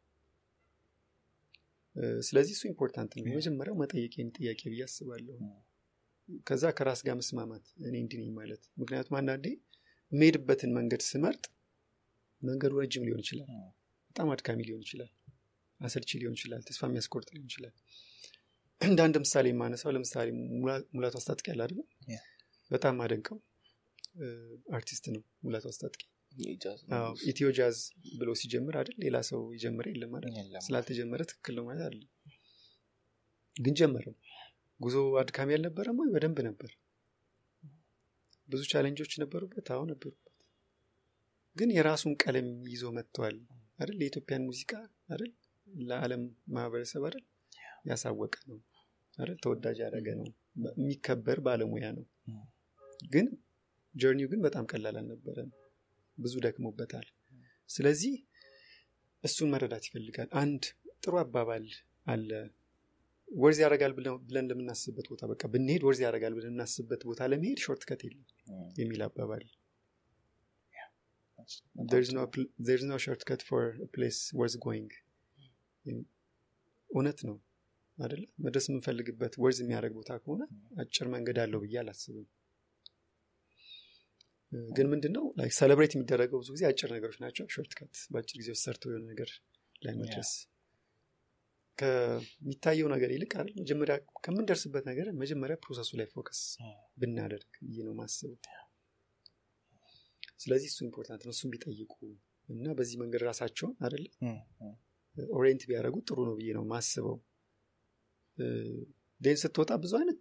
እ፣ ስለዚህ እሱ ኢምፖርታንት ነው የመጀመሪያው መጠየቄን ጥያቄ ብዬ አስባለሁ ከዛ ከራስ ጋር መስማማት እኔ እንዲህ ነኝ ማለት ምክንያቱም አንዳንዴ የምሄድበትን መንገድ ስመርጥ መንገዱ ረጅም ሊሆን ይችላል ም፣ በጣም አድካሚ ሊሆን ይችላል አሰልቺ ሊሆን ይችላል ተስፋ የሚያስቆርጥ ሊሆን ይችላል እንደ አንድ ምሳሌ የማነሳው ለምሳሌ ሙላ- ሙላቱ አስታጥቄ ያለ አይደለ ያ። በጣም አደንቀው እ፣ አርቲስት ነው ሙላቱ አስታጥቄ የጃዝ አዎ፣ ኢትዮ ጃዝ ብሎ ሲጀምር አይደል ሌላ ሰው የጀመረ የለም አይደል የለም። ስላልተጀመረ ትክክል ነው ማለት አይደለም ግን ጀመረው ጉዞ አድካሚ አልነበረም ወይ በደንብ ነበር ብዙ ቻሌንጆች ነበሩበት አዎ ነበሩበት ግን የራሱን ቀለም ይዞ መጥቷል አይደል የኢትዮጵያን ሙዚቃ አይደል ለዓለም ማህበረሰብ አይደል ያሳወቀ ነው አይደል ተወዳጅ ያደረገ ነው የሚከበር ባለሙያ ነው ም። ግን ጆርኒው ግን በጣም ቀላል አልነበረም ብዙ ደክሞበታል ስለዚህ እሱን መረዳት ይፈልጋል አንድ ጥሩ አባባል አለ ወርዝ ያደርጋል ብለን ብለን ለምናስብበት ቦታ በቃ ብንሄድ ወርዝ ያደርጋል ብለን የምናስብበት ቦታ ለመሄድ ሾርት ከት የለም ም፣ የሚል አባባል በጣም there's ጥሩ። no pl- there's no shortcut for a place worth going እውነት ነው አደለ መድረስ የምንፈልግበት ወርዝ የሚያደርግ ቦታ ከሆነ አጭር መንገድ አለው ብዬ አላስብም እ፣ ግን ምንድነው ላይ ሰለብሬት የሚደረገው ብዙ ጊዜ አጭር ነገሮች ናቸው ሾርትከት በአጭር ጊዜ ውስጥ ሰርተው የሆነ ነገር ላይ መድረስ ከሚታየው ነገር ይልቅ አይደል መጀመሪያ ከምንደርስበት ነገር መጀመሪያ ፕሮሰሱ ላይ ፎከስ ብናደርግ ብዬ ነው ማስበው ስለዚህ እሱ ኢምፖርታንት ነው እሱን ቢጠይቁ እና በዚህ መንገድ ራሳቸውን አይደለ ም፣ ም፣ ኦሪየንት ቢያደርጉ ጥሩ ነው ብዬ ነው ማስበው ዴን ስትወጣ ብዙ አይነት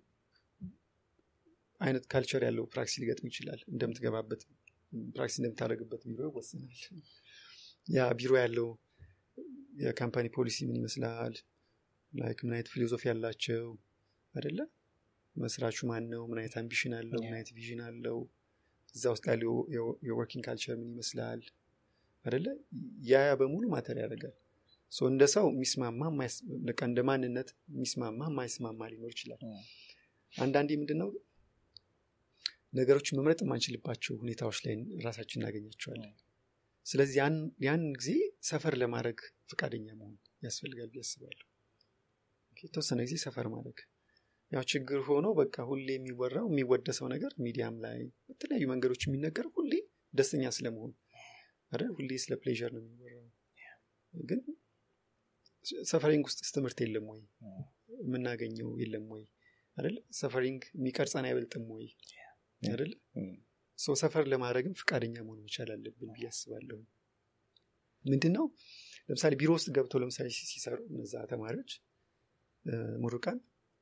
አይነት ካልቸር ያለው ፕራክቲስ ሊገጥም ይችላል እንደምትገባበት ፕራክቲስ እንደምታደርግበት ቢሮ ይወስናል ያ ቢሮ ያለው የካምፓኒ ፖሊሲ ምን ይመስላል ላይክ ምን አይነት ፊሎዞፊ ያላቸው አደለ መስራቹ ማን ነው ምን አይነት አምቢሽን አለው ምን አይነት ቪዥን አለው እዛ ውስጥ ያለው የወርኪንግ ካልቸር ምን ይመስላል አደለ ያ ያ በሙሉ ማተር ያደርጋል ሶ እንደ ሰው የሚስማማ የማይስ- በቃ እንደ ማንነት የሚስማማ የማይስማማ ሊኖር ይችላል ም፣ አንዳንዴ ምንድነው ነገሮችን መምረጥ የማንችልባቸው ሁኔታዎች ላይ ራሳችን እናገኛቸዋለን ስለዚህ ያን- ያን ጊዜ ሰፈር ለማድረግ ፈቃደኛ መሆን ያስፈልጋል ብዬ አስባለሁ ኦኬ፣ የተወሰነ ጊዜ ሰፈር ማድረግ ያው ችግር ሆኖ በቃ ሁሌ የሚወራው የሚወደሰው ነገር ሚዲያም ላይ በተለያዩ መንገዶች የሚነገር ሁሌ ደስተኛ ስለመሆን አይደል ሁሌ ስለ ፕሌዥር ነው የሚወራው ግን ሰፈሪንግ ውስጥ ትምህርት የለም ወይ ም፣ የምናገኘው የለም ወይ አይደል ሰፈሪንግ የሚቀርጸን አይበልጥም ወይ አይደል ም፣ ሰው ሰፈር ለማድረግም ፈቃደኛ መሆን መቻል አለብን ብዬ አስባለሁ ምንድነው ለምሳሌ ቢሮ ውስጥ ገብተው ለምሳሌ ሲ- ሲሰሩ እነዛ ተማሪዎች እ፣ ምሩቃን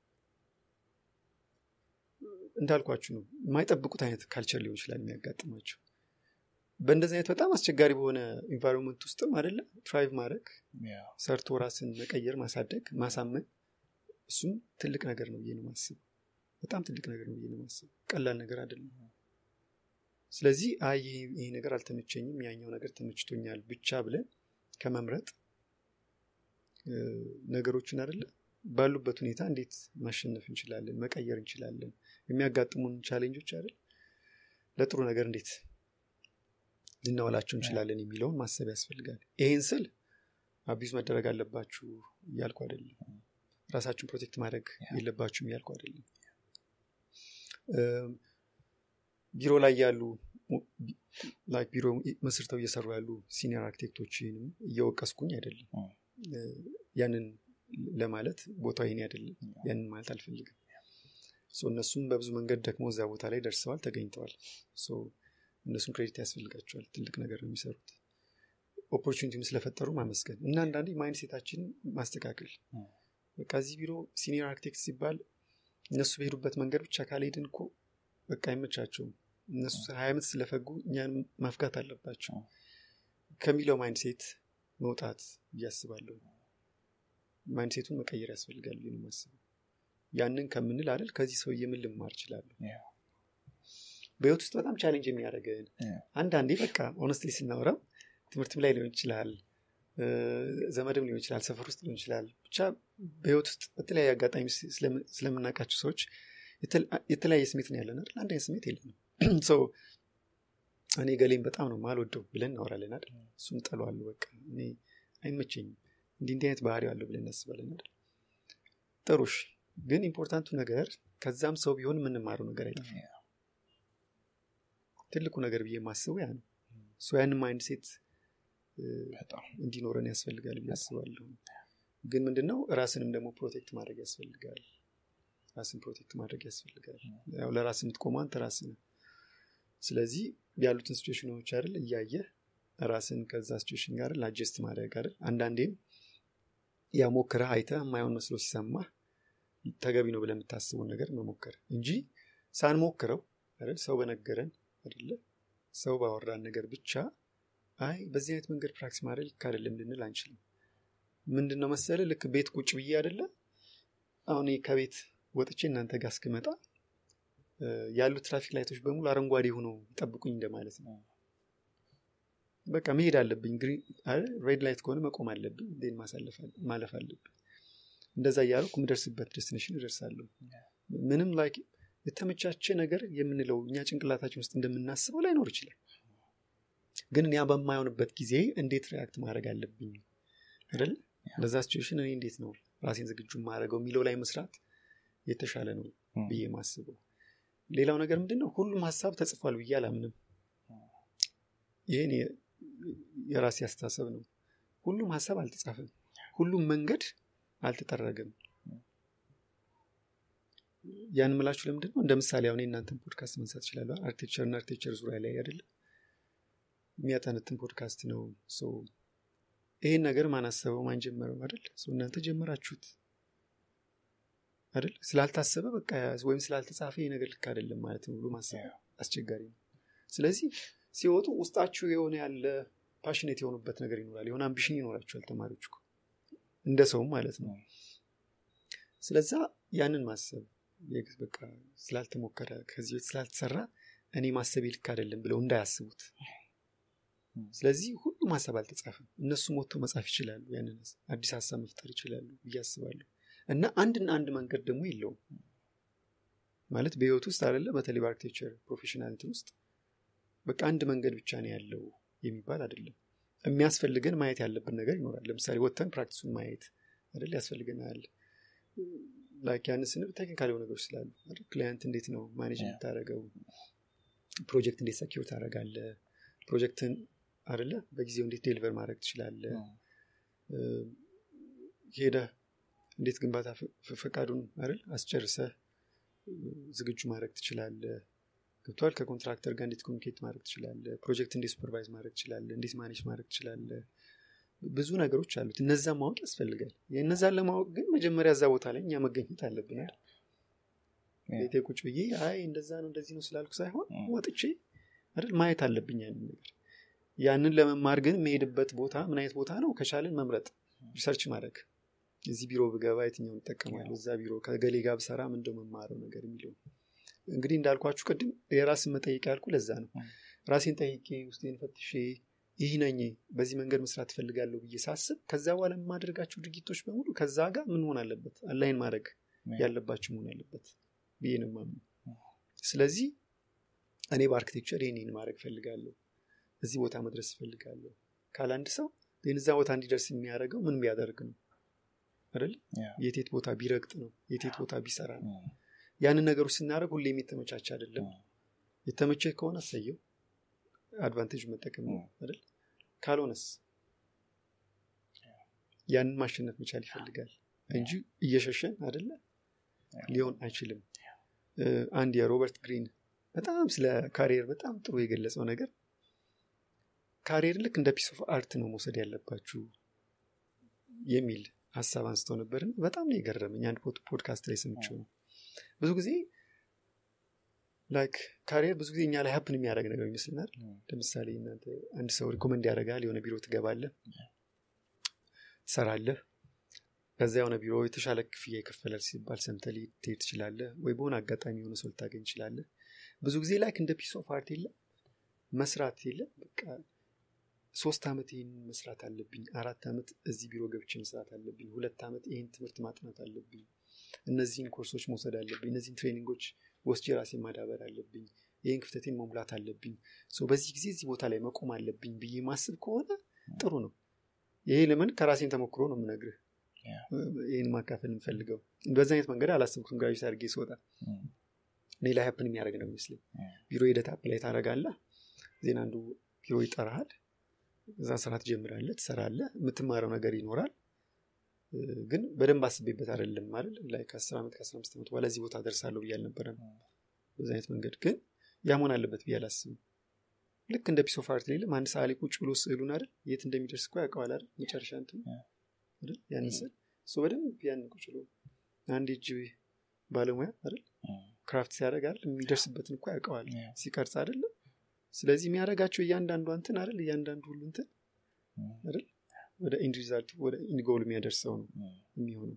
እንዳልኳችሁ ነው የማይጠብቁት አይነት ካልቸር ሊሆን ይችላል የሚያጋጥማቸው በእንደዚህ አይነት በጣም አስቸጋሪ በሆነ ኢንቫይሮንመንት ውስጥም አይደለ ትራይቭ ማድረግ ያ፣ ሰርቶ ራስን መቀየር ማሳደግ ማሳመን እሱም ትልቅ ነገር ነው ብዬ ነው ማስብ በጣም ትልቅ ነገር ነው ብዬ ነው ማስብ ቀላል ነገር አይደለም ስለዚህ አይ ይሄ ይሄ ነገር አልተመቸኝም ያኛው ነገር ተመችቶኛል ብቻ ብለን ከመምረጥ እ፣ ነገሮችን አይደለ ባሉበት ሁኔታ እንዴት ማሸነፍ እንችላለን መቀየር እንችላለን የሚያጋጥሙን ቻሌንጆች አይደል ለጥሩ ነገር እንዴት ልናወላቸው እንችላለን የሚለውን ማሰብ ያስፈልጋል ይሄን ስል አቢዝ መደረግ አለባችሁ እያልኩ አይደለም ራሳችሁን ፕሮቴክት ማድረግ የለባችሁም እያልኩ አይደለም እም፣ ቢሮ ላይ ያሉ ላይክ ቢሮ መስርተው እየሰሩ ያሉ ሲኒየር አርክቴክቶችንም እየወቀስኩኝ አይደለም ም፣ እ፣ ያንን ለማለት ቦታው ይኔ አይደለም ያንን ማለት አልፈልግም ሶ እነሱም በብዙ መንገድ ደግሞ እዛ ቦታ ላይ ደርሰዋል ተገኝተዋል ሶ እነሱም ክሬዲት ያስፈልጋቸዋል ትልቅ ነገር ነው የሚሰሩት ኦፖርቹኒቲውን ስለፈጠሩ ማመስገን እና አንዳንዴ ማይንድ ሴታችን ማስተካከል ም፣ በቃ እዚህ ቢሮ ሲኒየር አርክቴክት ሲባል እነሱ በሄዱበት መንገድ ብቻ ካልሄድን እኮ በቃ አይመቻቸውም እነሱ ሀያ ዓመት ስለፈጉ እኛን ማፍጋት አለባቸው ም። ከሚለው ማይንድ ሴት መውጣት እያስባለሁ ማይንድ ሴቱን መቀየር ያስፈልጋል ብዬ ነው የማስበው ያንን ከምንል አይደል ከዚህ ሰውዬ ምን ልማር እችላለሁ ያ፣ በህይወት ውስጥ በጣም ቻሌንጅ የሚያደርገን ያ፣ አንዳንዴ በቃ ሆነስትሊ ስናወራው ትምህርትም ላይ ሊሆን ይችላል እ፣ ዘመድም ሊሆን ይችላል ሰፈር ውስጥ ሊሆን ይችላል ብቻ በህይወት ውስጥ በተለያየ አጋጣሚ ስለም- ስለምናውቃቸው ሰዎች የተለ- የተለያየ ስሜት ነው ያለን አይደል አንድ አይነት ስሜት የለንም ሰው እኔ ገሌን በጣም ነው ማልወደው ብለን እናወራለን አይደል እሱን ጠለዋለሁ በቃ እኔ አይመቸኝም እንዲህ እንዲህ አይነት ባህሪ አለው ብለን እናስባለን አይደል ጥሩሽ ግን ኢምፖርታንቱ ነገር ከዛም ሰው ቢሆን የምንማረው ነገር አይጠፋም ትልቁ ነገር ብዬ የማስበው ያ ነው ሰው ያንን ማይንድ ሴት በጣም እንዲኖረን ያስፈልጋል ብዬ አስባለሁ ግን ምንድነው ራስንም ደግሞ ፕሮቴክት ማድረግ ያስፈልጋል ራስን ፕሮቴክት ማድረግ ያስፈልጋል ያው ለራስ የምትቆመው አንተ ራስ ነው ስለዚህ ያሉትን ሲቹዌሽኖች አይደል እያየ ራስን ከዛ ሲቹዌሽን ጋር ላጀስት ማድረግ አይደል አንዳንዴም ያ ሞክረህ አይተህ የማይሆን መስሎ ሲሰማ ተገቢ ነው ብለህ የምታስበውን ነገር መሞከር እንጂ ሳንሞክረው አይደል ሰው በነገረን አይደለ ሰው ባወራን ነገር ብቻ አይ በዚህ አይነት መንገድ ፕራክቲስ ማድረግ ልክ አይደለም ልንል አንችልም ምንድን ነው መሰለ ልክ ቤት ቁጭ ብዬ አይደለ አሁን እኔ ከቤት ወጥቼ እናንተ ጋር እስክመጣ እ፣ ያሉ ትራፊክ ላይቶች በሙሉ አረንጓዴ ሆነው ይጠብቁኝ እንደማለት ነው በቃ መሄድ አለብኝ ግሪን ሬድ ላይት ከሆነ መቆም አለብኝ ን ማለፍ አለብኝ እንደዛ እያልኩ የምደርስበት ዴስቲኔሽን እደርሳለሁ ምንም ላይ የተመቻቸ ነገር የምንለው እኛ ጭንቅላታችን ውስጥ እንደምናስበው ላይኖር ይችላል ግን ያ በማይሆንበት ጊዜ እንዴት ሪያክት ማድረግ አለብኝ አይደል ለዛ ሲቹዌሽን እኔ እንዴት ነው ራሴን ዝግጁ ማድረገው የሚለው ላይ መስራት የተሻለ ነው ም፣ ብዬ ማስበው ሌላው ነገር ምንድን ነው ሁሉም ሀሳብ ተጽፏል ብዬ አላምንም ይህን የ- የራሴ አስተሳሰብ ነው ሁሉም ሀሳብ አልተጻፈም ሁሉም መንገድ አልተጠረገም ያን ምላችሁ ለምንድን ነው እንደ ምሳሌ አሁን የእናንተን ፖድካስት መንሳት ይችላለሁ አርክቴክቸር እና አርክቴክቸር ዙሪያ ላይ አይደለም የሚያጠነትን ፖድካስት ነው ሶ ይሄን ነገር ማን አሰበው ማን ጀመረው አይደል ሶ እናንተ ጀመራችሁት አይደል ስላልታሰበ በቃ ወይም ስላልተጻፈ ይሄ ነገር ልክ አይደለም ማለት ነው ብሎ ማሰብ አስቸጋሪ ነው ስለዚህ ሲወጡ ውስጣችሁ የሆነ ያለ ፓሽኔት የሆኑበት ነገር ይኖራል የሆነ አምቢሽን ይኖራቸዋል ተማሪዎች እኮ እንደ ሰውም ማለት ነው ስለዛ ያንን ማሰብ የግ- በቃ ስላልተሞከረ ከዚህ በፊት ስላልተሰራ እኔ ማሰብ ልክ አይደለም ብለው እንዳያስቡት ስለዚህ ሁሉም ሀሳብ አልተጻፈም እነሱም ወጥተው መጻፍ ይችላሉ ያንን ሀሳብ- አዲስ ሀሳብ መፍጠር ይችላሉ ብዬ አስባለሁ እና አንድና አንድ መንገድ ደግሞ የለውም ማለት በህይወት ውስጥ አይደለ በተለይ በአርክቴክቸር ፕሮፌሽናሊቲ ውስጥ በቃ አንድ መንገድ ብቻ ነው ያለው የሚባል አይደለም የሚያስፈልገን ማየት ያለብን ነገር ይኖራል ለምሳሌ ወጥተን ፕራክቲሱን ማየት አይደል ያስፈልገናል ላይክ ያን ስንል ቴክኒካል የሆኑ ነገሮች ስላሉ አይደል? ክላይንት እንዴት ነው ማኔጅ Yeah. የምታደረገው ፕሮጀክት እንዴት ሰኪር ታደረጋለ ፕሮጀክትን አይደለ በጊዜው እንዴት ዴሊቨር ማድረግ ትችላለ ሄደ እንዴት ግንባታ ፈ- ፈ- ፈቃዱን አይደል አስጨርሰ ዝግጁ ማድረግ ትችላለ ገብቷል ከኮንትራክተር ጋር እንዴት ኮሚኒኬት ማድረግ ትችላለ ፕሮጀክት እንዴት ሱፐርቫይዝ ማድረግ ትችላለ እንዴት ማኔጅ ማድረግ ትችላለ ብዙ ነገሮች አሉት እነዛን ማወቅ ያስፈልጋል የእነዛን ለማወቅ ግን መጀመሪያ እዛ ቦታ ላይ እኛ መገኘት አለብን አይደል? ቤቴ ቁጭ ብዬ አይ እንደዛ ነው እንደዚህ ነው ስላልኩ ሳይሆን Mm. ወጥቼ አይደል ማየት አለብኝ ያንን ነገር ያንን ለመማር ግን የምሄድበት ቦታ ምን አይነት ቦታ ነው ከቻልን መምረጥ ሪሰርች ማድረግ እዚህ ቢሮ ብገባ የትኛውን እጠቀማለሁ እዛ ቢሮ ከገሌ ጋር ብሰራ ምንደው መማረው ነገር የሚለው እንግዲህ እንዳልኳችሁ ቅድም የራስን መጠየቅ ያልኩ ለዛ ነው Mm. ራሴን ጠይቄ ውስጤን ፈትሼ ይህ ነኝ በዚህ መንገድ መስራት ትፈልጋለሁ ብዬ ሳስብ ከዛ በኋላ የማደርጋቸው ድርጊቶች በሙሉ ከዛ ጋር ምን መሆን አለበት አላይን ማድረግ ያለባቸው መሆን አለበት ብዬ ነው የማምነው ስለዚህ እኔ በአርክቴክቸር ይህን ማድረግ ፈልጋለሁ እዚህ ቦታ መድረስ ፈልጋለሁ ካለ አንድ ሰው ግን እዛ ቦታ እንዲደርስ የሚያደርገው ምን ቢያደርግ ነው አይደል የቴት ቦታ ቢረግጥ ነው የቴት ቦታ ቢሰራ ነው ያንን ነገሮች ስናደርግ ሁሌም የተመቻቸ አይደለም የተመቸ ከሆነ አሰየው አድቫንቴጅ መጠቀም ነው አይደል ካልሆነስ ያንን ማሸነፍ መቻል ይፈልጋል እንጂ እየሸሸን አይደለ ሊሆን አይችልም እ፣ አንድ የሮበርት ግሪን በጣም ስለ ካሪየር በጣም ጥሩ የገለጸው ነገር ካሪየር ልክ እንደ ፒስ ኦፍ አርት ነው መውሰድ ያለባችሁ የሚል ሀሳብ አንስተው ነበር በጣም ነው የገረመኝ አንድ ፖድ- ፖድካስት ላይ ሰምቼው ነው ብዙ ጊዜ ላይክ ካሪየር ብዙ ጊዜ እኛ ላይ ሀፕን የሚያደርግ ነገር ይመስልናል ለምሳሌ እናንተ አንድ ሰው ሪኮመንድ ያደርጋል የሆነ ቢሮ ትገባለህ ትሰራለህ ከዛ የሆነ ቢሮ የተሻለ ክፍያ ይከፈላል ሲባል ሰምተህ ልትሄድ ትችላለህ ወይ በሆነ አጋጣሚ የሆነ ሰው ልታገኝ ትችላለህ ብዙ ጊዜ ላይክ እንደ ፒስ ኦፍ አርት የለም መስራት የለም በቃ ሶስት ዓመት ይህን መስራት አለብኝ አራት ዓመት እዚህ ቢሮ ገብቼ መስራት አለብኝ ሁለት ዓመት ይህን ትምህርት ማጥናት አለብኝ እነዚህን ኮርሶች መውሰድ አለብኝ እነዚህን ትሬኒንጎች ወስጄ ራሴን ማዳበር አለብኝ ይህን ክፍተቴን መሙላት አለብኝ ሶ በዚህ ጊዜ እዚህ ቦታ ላይ መቆም አለብኝ ብዬ ማስብ ከሆነ ጥሩ ነው ይሄ ለምን ከራሴን ተሞክሮ ነው የምነግርህ ይህን ማካፈል የምፈልገው በዚህ አይነት መንገድ አላሰብኩትም ግራጅት አድርጌ ስወጣ እኔ ላይ ሀፕን የሚያደርግ ነው ይመስለኝ ቢሮ ሂደት አፕላይ ታደረጋለህ ዜና አንዱ ቢሮ ይጠራሃል እዛ ስራ ትጀምራለህ ትሰራለህ የምትማረው ነገር ይኖራል ግን በደንብ አስቤበት አይደለም አይደል ላይ ከአስር ዓመት ከአስራ አምስት ዓመት በኋላ እዚህ ቦታ ደርሳለሁ ብዬ አልነበረም በዚ አይነት መንገድ ግን ያ መሆን አለበት ብዬ አላስብም ልክ እንደ ፒስ ኦፍ አርት ሌለም አንድ ሰዓሊ ቁጭ ብሎ ስዕሉን አይደል የት እንደሚደርስ እኮ ያውቀዋል አይደል መጨረሻ እንትን አይደል ያንን ስዕል እሱ በደንብ ያን ቁጭ ብሎ አንድ እጅ ባለሙያ አይደል ክራፍት ሲያደርግ አይደል የሚደርስበትን እኮ ያውቀዋል ሲቀርጽ አይደለም ስለዚህ የሚያደርጋቸው እያንዳንዱ እንትን አይደል እያንዳንዱ ሁሉ እንትን አይደል ወደ ኢንድ ሪዛልቱ ወደ ኢንድ ጎል የሚያደርሰው ነው የሚሆነው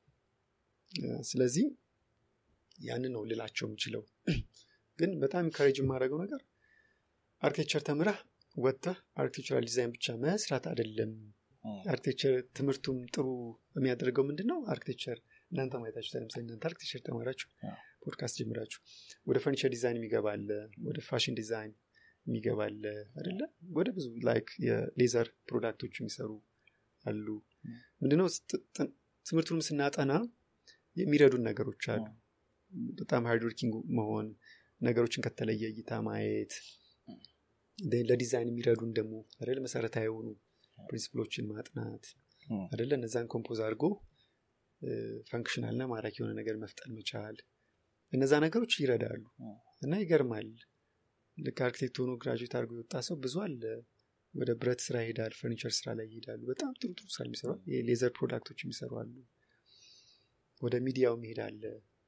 ስለዚህ ያንን ነው ልላቸው የምችለው ግን በጣም ኢንካሬጅ የማደርገው ነገር አርኪቴክቸር ተምረህ ወጥተህ አርኪቴክቸራል ዲዛይን ብቻ መስራት አይደለም አርኪቴክቸር ትምህርቱም ጥሩ የሚያደርገው ምንድን ነው አርኪቴክቸር እናንተ ማየታችሁ ለምሳሌ እናንተ አርኪቴክቸር ተማራችሁ ፖድካስት ጀምራችሁ ወደ ፈርኒቸር ዲዛይን የሚገባለ ወደ ፋሽን ዲዛይን የሚገባለ አደለ ወደ ብዙ ላይክ የሌዘር ፕሮዳክቶች የሚሰሩ አሉ ምንድነው ትምህርቱንም ስናጠና የሚረዱን ነገሮች አሉ በጣም ሃርድወርኪንግ መሆን ነገሮችን ከተለየ እይታ ማየት ለዲዛይን የሚረዱን ደግሞ አይደል መሰረታዊ የሆኑ ፕሪንስፕሎችን ማጥናት አደለ እነዛን ኮምፖዝ አድርጎ ፈንክሽናል ና ማራኪ የሆነ ነገር መፍጠር መቻል እነዛ ነገሮች ይረዳሉ እና ይገርማል ልክ አርክቴክት ሆኖ ግራጁዌት አድርጎ የወጣ ሰው ብዙ አለ ወደ ብረት ስራ ይሄዳል ፈርኒቸር ስራ ላይ ይሄዳሉ በጣም ጥሩ ጥሩ ስራ የሚሰሩ የሌዘር ፕሮዳክቶች የሚሰሩ አሉ ወደ ሚዲያው ይሄዳለ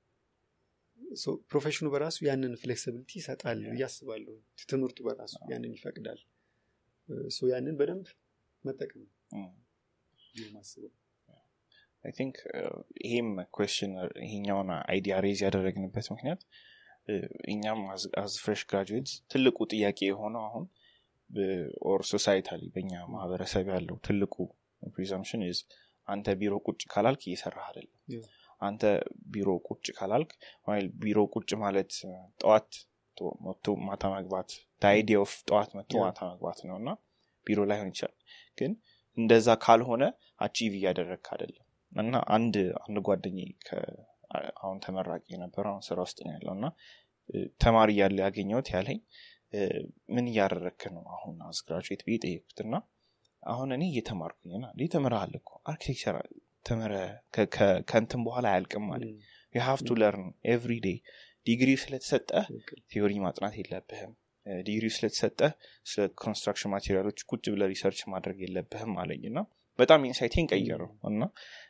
ፕሮፌሽኑ በራሱ ያንን ፍሌክሲቢሊቲ ይሰጣል እያስባለሁ ትምህርቱ በራሱ ያንን ይፈቅዳል ያንን በደንብ መጠቀም ማስበው አይ ቲንክ ይሄም ኮስችን ይሄኛውን አይዲያ ሬዝ ያደረግንበት ምክንያት እኛም አዝ ፍሬሽ ግራጁዌትስ ትልቁ ጥያቄ የሆነው አሁን ኦር ሶሳይታሊ በእኛ ማህበረሰብ ያለው ትልቁ ፕሪዘምፕሽን ዝ አንተ ቢሮ ቁጭ ካላልክ እየሰራህ አይደለም አንተ ቢሮ ቁጭ ካላልክ ቢሮ ቁጭ ማለት ጠዋት መቶ ማታ መግባት አይዲያ ኦፍ ጠዋት መቶ ማታ መግባት ነው እና ቢሮ ላይሆን ይችላል ግን እንደዛ ካልሆነ አቺቭ እያደረግክ አይደለም እና አንድ አንድ ጓደኝ አሁን ተመራቂ የነበረ አሁን ስራ ውስጥ ነው ያለው እና ተማሪ እያለ ያገኘሁት ያለኝ ምን እያደረግክ ነው አሁን አስግራጁዌት ብዬ ጠየቁት እና አሁን እኔ እየተማርኩኝ ና እንዲህ ተምረሃል እኮ አርኪቴክቸር ተምረ ከንትን በኋላ አያልቅም ማለት የሀፍ ቱ ለርን ኤቭሪ ዴይ ዲግሪ ስለተሰጠ ቴዎሪ ማጥናት የለብህም ዲግሪ ስለተሰጠ ስለ ኮንስትራክሽን ማቴሪያሎች ቁጭ ብለ ሪሰርች ማድረግ የለብህም አለኝ እና በጣም ኢንሳይቴን ቀየረው እና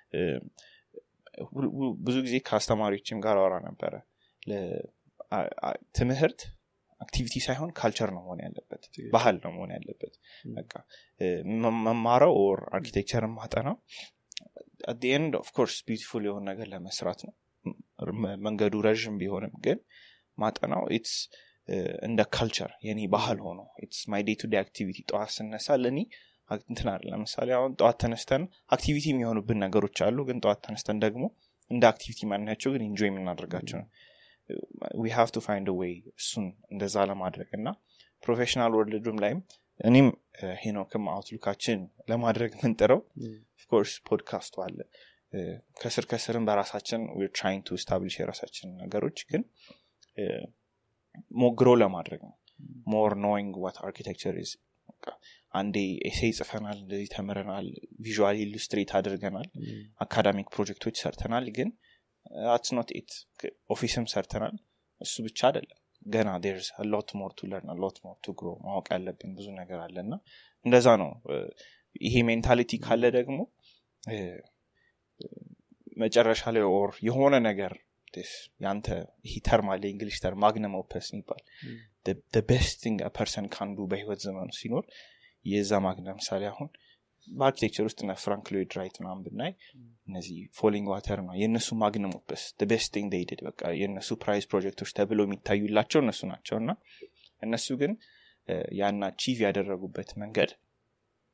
ብዙ ጊዜ ከአስተማሪዎችም ጋር አወራ ነበረ ትምህርት አክቲቪቲ ሳይሆን ካልቸር ነው መሆን ያለበት ባህል ነው መሆን ያለበት በቃ መማረው ኦር አርኪቴክቸር ማጠናው አት ኤንድ ኦፍኮርስ ቢዩቲፉል የሆነ ነገር ለመስራት ነው መንገዱ ረዥም ቢሆንም ግን ማጠናው ኢትስ እንደ ካልቸር የኔ ባህል ሆኖ ኢትስ ማይ ዴይ ቱ ዴይ አክቲቪቲ ጠዋት ስነሳ ለእኔ እንትን አለ ለምሳሌ አሁን ጠዋት ተነስተን አክቲቪቲ የሚሆኑብን ነገሮች አሉ ግን ጠዋት ተነስተን ደግሞ እንደ አክቲቪቲ ማናቸው ግን ኢንጆይ የምናደርጋቸው ነው ዊ ሃቭ ቱ ፋይንድ ወይ እሱን እንደዛ ለማድረግ እና ፕሮፌሽናል ወርልድም ላይም እኔም ሄኖክም አውትሉካችን ለማድረግ ምንጥረው ኦፍኮርስ ፖድካስቱ አለ ከስር ከስርም በራሳችን ትራይንግ ቱ ስታብሊሽ የራሳችን ነገሮች ግን ሞግሮ ለማድረግ ነው ሞር ኖይንግ ዋት አርኪቴክቸር ኢዝ አንዴ ኤሴ ጽፈናል እንደዚህ ተምረናል ቪዥዋል ኢሉስትሬት አድርገናል አካዳሚክ ፕሮጀክቶች ሰርተናል ግን አትስ ኖት ኢት ኦፊስም ሰርተናል እሱ ብቻ አይደለም ገና ዴርስ ሎት ሞር ቱ ለርን ሎት ሞር ቱ ግሮ ማወቅ ያለብን ብዙ ነገር አለ እና እንደዛ ነው ይሄ ሜንታሊቲ ካለ ደግሞ መጨረሻ ላይ ኦር የሆነ ነገር ያንተ ይሄ ተርም አለ እንግሊሽ ተርም ማግነም ኦፐስ ይባል ቤስት ቲንግ ፐርሰን ካንዱ በህይወት ዘመኑ ሲኖር የዛ ማግነ ምሳሌ አሁን በአርኪቴክቸር ውስጥ ነ ፍራንክ ሎይድ ራይት ምናምን ብናይ እነዚህ ፎሊንግ ዋተር ነው የእነሱ ማግነም ኦፐስ ቤስት ቲንግ ዴይድድ በቃ የእነሱ ፕራይዝ ፕሮጀክቶች ተብለው የሚታዩላቸው እነሱ ናቸው እና እነሱ ግን ያን አቺቭ ያደረጉበት መንገድ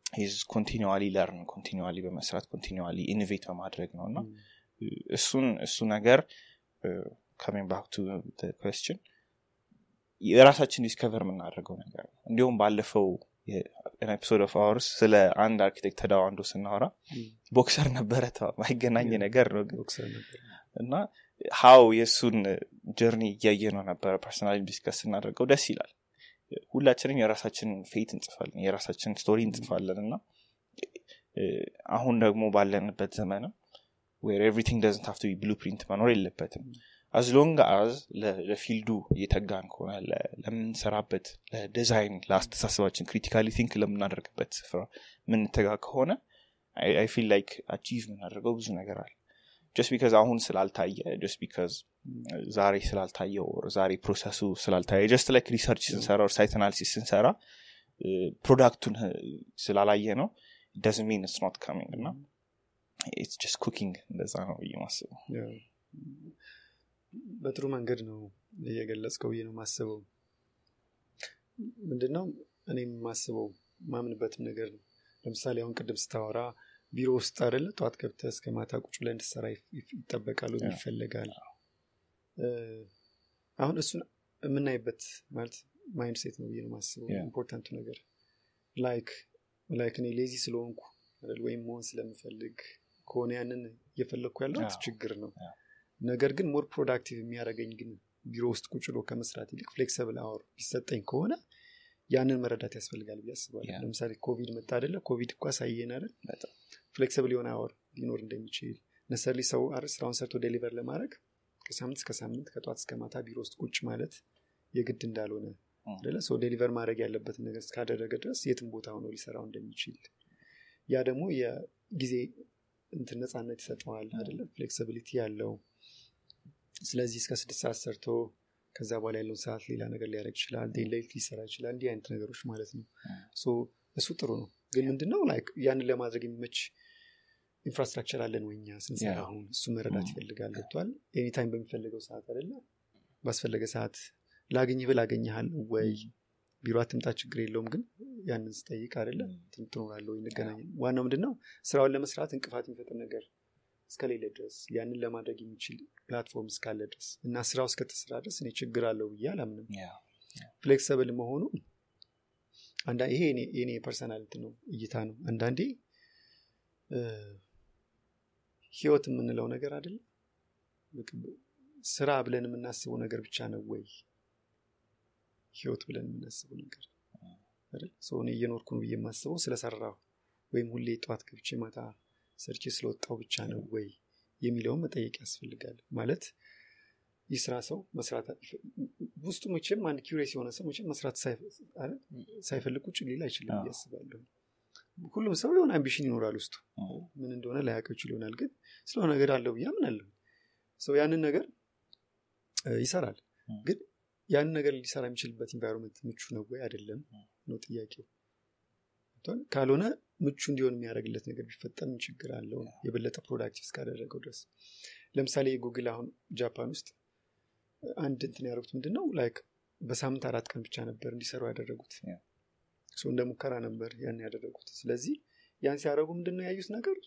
ኮንቲኒዋሊ ለርን ኮንቲኒዋሊ በመስራት ኮንቲኒዋሊ ኢኖቬት በማድረግ ነው እና እሱን እሱ ነገር ካሚንግ ባክ ቱ ኮስችን የራሳችን ዲስከቨር የምናደርገው ነገር ነው እንዲሁም ባለፈው ኤፒሶድ ኦፍ አወርስ ስለ አንድ አርኪቴክት ተዳዋንዶ ስናወራ ቦክሰር ነበረ ማይገናኝ ነገር ነው ግን ቦክሰር ነበር እና ሀው የእሱን ጀርኒ እያየ ነው ነበረ ፐርሰናሊ ዲስከስ ስናደርገው ደስ ይላል ሁላችንም የራሳችንን ፌት እንጽፋለን የራሳችንን ስቶሪ እንጽፋለን እና አሁን ደግሞ ባለንበት ዘመንም ዌር ኤቭሪቲንግ ደዝንት ሀፍቶ ብሉፕሪንት መኖር የለበትም አዝ ሎንግ አዝ ለፊልዱ እየተጋን ከሆነ ለ- ለምንሰራበት ለዲዛይን ለአስተሳሰባችን ክሪቲካሊ ቲንክ ለምናደርግበት ስፍራ ምንተጋ ከሆነ አይ ፊል ላይክ አቺቭ የምናደርገው ብዙ ነገር አለ ጀስት ቢካዝ አሁን ስላልታየ ጀስት ቢካዝ ዛሬ ስላልታየ or ዛሬ ፕሮሰሱ ስላልታየ ጀስት ላይክ ሪሰርች ስንሰራ or ሳይት አናሊሲስ ስንሰራ ፕሮዳክቱን ስላላየ ነው ደዝ ሚን ስ ኖት ካሚንግ እና ኢትስ ጀስት ኩኪንግ እንደዛ ነው ብዬ ማስበው ያው በጥሩ መንገድ ነው እየገለጽከው ብዬ ነው ማስበው ምንድነው እኔም ማስበው ማምንበትም ነገር ነው ለምሳሌ አሁን ቅድም ስታወራ ቢሮ ውስጥ አደለ ጠዋት ገብተ እስከ ማታ ቁጭ ላይ እንድሰራ ይጠበቃሉ ያ። ይፈለጋል እ፣ አሁን እሱን የምናይበት ማለት ማይንድ ሴት ነው ብዬ ነው ማስበው ያ። ኢምፖርታንቱ ነገር ላይክ ላይክ እኔ ሌዚ ስለሆንኩ አይደል ወይም መሆን ስለምፈልግ ከሆነ ያንን እየፈለግኩ ያለሁት አዎ። ችግር ነው አዎ። ነገር ግን ሞር ፕሮዳክቲቭ የሚያደርገኝ ግን ቢሮ ውስጥ ቁጭ ብሎ ከመስራት ይልቅ ፍሌክሲብል አወር ቢሰጠኝ ከሆነ ያንን መረዳት ያስፈልጋል ብዬ አስባለሁ ያ። ለምሳሌ ኮቪድ መጣ አደለ ኮቪድ እኳ ሳየን አይደል በጣም ፍሌክሲብል የሆነ አወር ሊኖር እንደሚችል ነሰርሊ ሰው አይደል ስራውን ሰርቶ ዴሊቨር ለማድረግ ከሳምንት እስከ ሳምንት ከጠዋት እስከ ማታ ቢሮ ውስጥ ቁጭ ማለት የግድ እንዳልሆነ ም። አደለ ሰው ዴሊቨር ማድረግ ያለበትን ነገር እስካደረገ ድረስ የትም ቦታ ሆኖ ሊሰራው እንደሚችል ያ ደግሞ የጊዜ እንትን ነፃነት ይሰጠዋል አደለ ፍሌክሲቢሊቲ ያለው ስለዚህ እስከ ስድስት ሰዓት ሰርቶ ከዛ በኋላ ያለውን ሰዓት ሌላ ነገር ሊያደርግ ይችላል ዴይ ላይት ሊሰራ ይችላል እንዲህ አይነት ነገሮች ማለት ነው ሶ እሱ ጥሩ ነው ግን ምንድነው ላይክ ያንን ለማድረግ የሚመች ኢንፍራስትራክቸር አለን ወይ እኛ ስንሰራ ያ። አሁን እሱ መረዳት ም። ይፈልጋል ገብቷል ኤኒታይም በሚፈልገው ሰዓት አደለ ባስፈለገ ሰዓት ላገኝህ ብል አገኘሃለሁ ወይ ቢሮ አትምጣ ችግር የለውም ግን ያንን ስጠይቅ አደለ ም። ትኖራለ ወይ እንገናኝ ዋናው ምንድን ነው ስራውን ለመስራት እንቅፋት የሚፈጥር ነገር እስከሌለ ድረስ ያንን ለማድረግ የሚችል ፕላትፎርም እስካለ ድረስ እና ስራው እስከተሰራ ድረስ እኔ ችግር አለው ብዬ አላምንም ያ ፍሌክሲብል መሆኑ አንዳ- ይሄ የኔ- የኔ ፐርሰናልቲ ነው እይታ ነው አንዳንዴ እ፣ ህይወት የምንለው ነገር አይደለም በቃ ስራ ብለን የምናስበው ነገር ብቻ ነው ወይ ህይወት ብለን የምናስበው ነገር አይደል ሰው እኔ እየኖርኩ ነው ብዬ የማስበው ስለሰራሁ ወይም ሁሌ ጠዋት ገብቼ ማታ ሰርቼ ስለወጣው ብቻ ነው ወይ የሚለውን መጠየቅ ያስፈልጋል ማለት ይህ ስራ ሰው መስራት ውስጡ መቼም አንድ ኪሬስ የሆነ ሰው መቼም መስራት ሳይፈ- አይደል? ሳይፈልግ ቁጭ ሊል አይችልም ብዬ አዎ። አስባለሁ ሁሉም ሰው የሆነ አምቢሽን ይኖራል ውስጡ ም። ምን እንደሆነ ላያውቀው ይችል ይሆናል ግን ስለሆነ ነገር አለው ብዬ አምናለሁ ሰው ያንን ነገር እ፣ ይሰራል ም። ግን ያንን ነገር ሊሰራ የሚችልበት ኢንቫይሮንመንት ምቹ ነው ወይ አይደለም ነው ጥያቄው ገብቶሃል? ካልሆነ ምቹ እንዲሆን የሚያደርግለት ነገር ቢፈጠር ምን ችግር አለው ነው የበለጠ ፕሮዳክቲቭ እስካደረገው ድረስ ለምሳሌ ጉግል አሁን ጃፓን ውስጥ አንድ እንትን ያደረጉት ምንድን ነው ላይክ በሳምንት አራት ቀን ብቻ ነበር እንዲሰሩ ያደረጉት Yeah. ሰው እንደ ሙከራ ነበር ያን ያደረጉት ስለዚህ ያን ሲያደረጉ ምንድን ነው ያዩት ነገር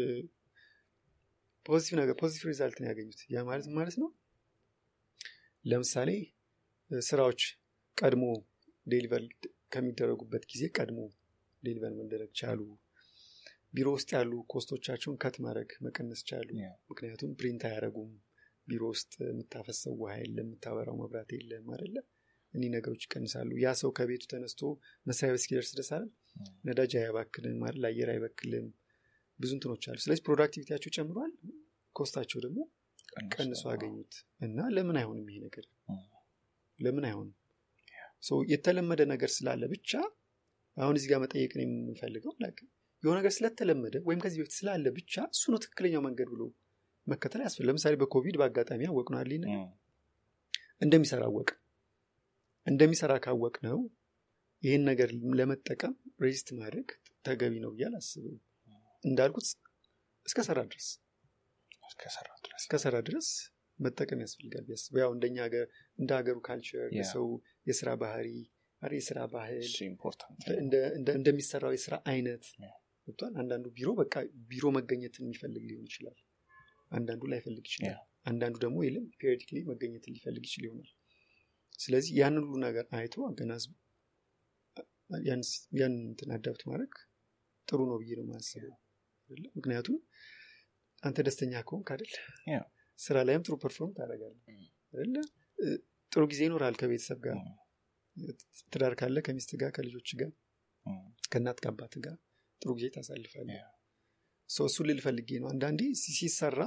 ፖዚቲቭ ነገር ፖዚቲቭ ሪዛልት ነው ያገኙት ያ ማለት ምን ማለት ነው ለምሳሌ እ፣ ስራዎች ቀድሞ ዴሊቨር ከሚደረጉበት ጊዜ ቀድሞ ዴሊቨር መደረግ ቻሉ ቢሮ ውስጥ ያሉ ኮስቶቻቸውን ከት ማድረግ መቀነስ ቻሉ Yeah. ምክንያቱም ፕሪንት አያደረጉም ቢሮ ውስጥ የምታፈሰው ውሃ የለም የምታበራው መብራት የለም አደለ እኒህ ነገሮች ይቀንሳሉ ያ ሰው ከቤቱ ተነስቶ መስሪያ ቤት እስኪደርስ ድረስ አይደል ነዳጅ አያባክልም አይደል አየር አይበክልም ብዙ እንትኖች አሉ ስለዚህ ፕሮዳክቲቪቲያቸው ጨምሯል ኮስታቸው ደግሞ ቀንሶ አገኙት እና ለምን አይሆንም ይሄ ነገር ም። ለምን አይሆንም ሶ የተለመደ ነገር ስላለ ብቻ አሁን እዚህ ጋር መጠየቅ ነው የምንፈልገው like የሆነ ነገር ስለተለመደ ወይም ከዚህ በፊት ስላለ ብቻ እሱ ነው ትክክለኛው መንገድ ብሎ መከተል ያስፈል ለምሳሌ በኮቪድ በአጋጣሚ አወቅ ነው አለኝ ም። እንደሚሰራ አወቅ እንደሚሰራ ካወቅ ነው ይህን ነገር ለመጠቀም ሬዚስት ማድረግ ተገቢ ነው ብዬ አላስብም እንዳልኩት እስከሰራ ድረስ እስከሰራ ድረስ እስከሰራ ድረስ መጠቀም ያስፈልጋል ቢያስብ ያው እንደኛ ሀገር እንደ ሀገሩ ካልቸር ያ። የሰው የስራ ባህሪ አረ የስራ ባህል እሱ ኢምፖርታንት እንደ- እንደ- እንደሚሰራው የስራ አይነት Yeah. ገብቷል አንዳንዱ ቢሮ በቃ ቢሮ መገኘትን የሚፈልግ ሊሆን ይችላል አንዳንዱ ላይፈልግ ይችላል Yeah. አንዳንዱ ደግሞ የለም ፔሪዮዲክሊ መገኘትን ሊፈልግ ይችል ይሆናል ስለዚህ ያን ሁሉ ነገር አይቶ አገናዝቦ ያን ስ- ያን እንትን አዳፕት ማድረግ ጥሩ ነው ብዬ ነው ማስበው አይደለ? ምክንያቱም አንተ ደስተኛ ከሆንክ አይደል Yeah. ስራ ላይም ጥሩ ፐርፎርም ታደርጋለህ Mm. አይደለ እ፣ ጥሩ ጊዜ ይኖራል ከቤተሰብ ጋር ትዳር ካለ ከሚስት ጋር ከልጆች ጋር ከእናት ከአባት ጋር ጥሩ ጊዜ ታሳልፋለህ Yeah. ሰው እሱን ልል ፈልጌ ነው አንዳንዴ ሲ- ሲሰራ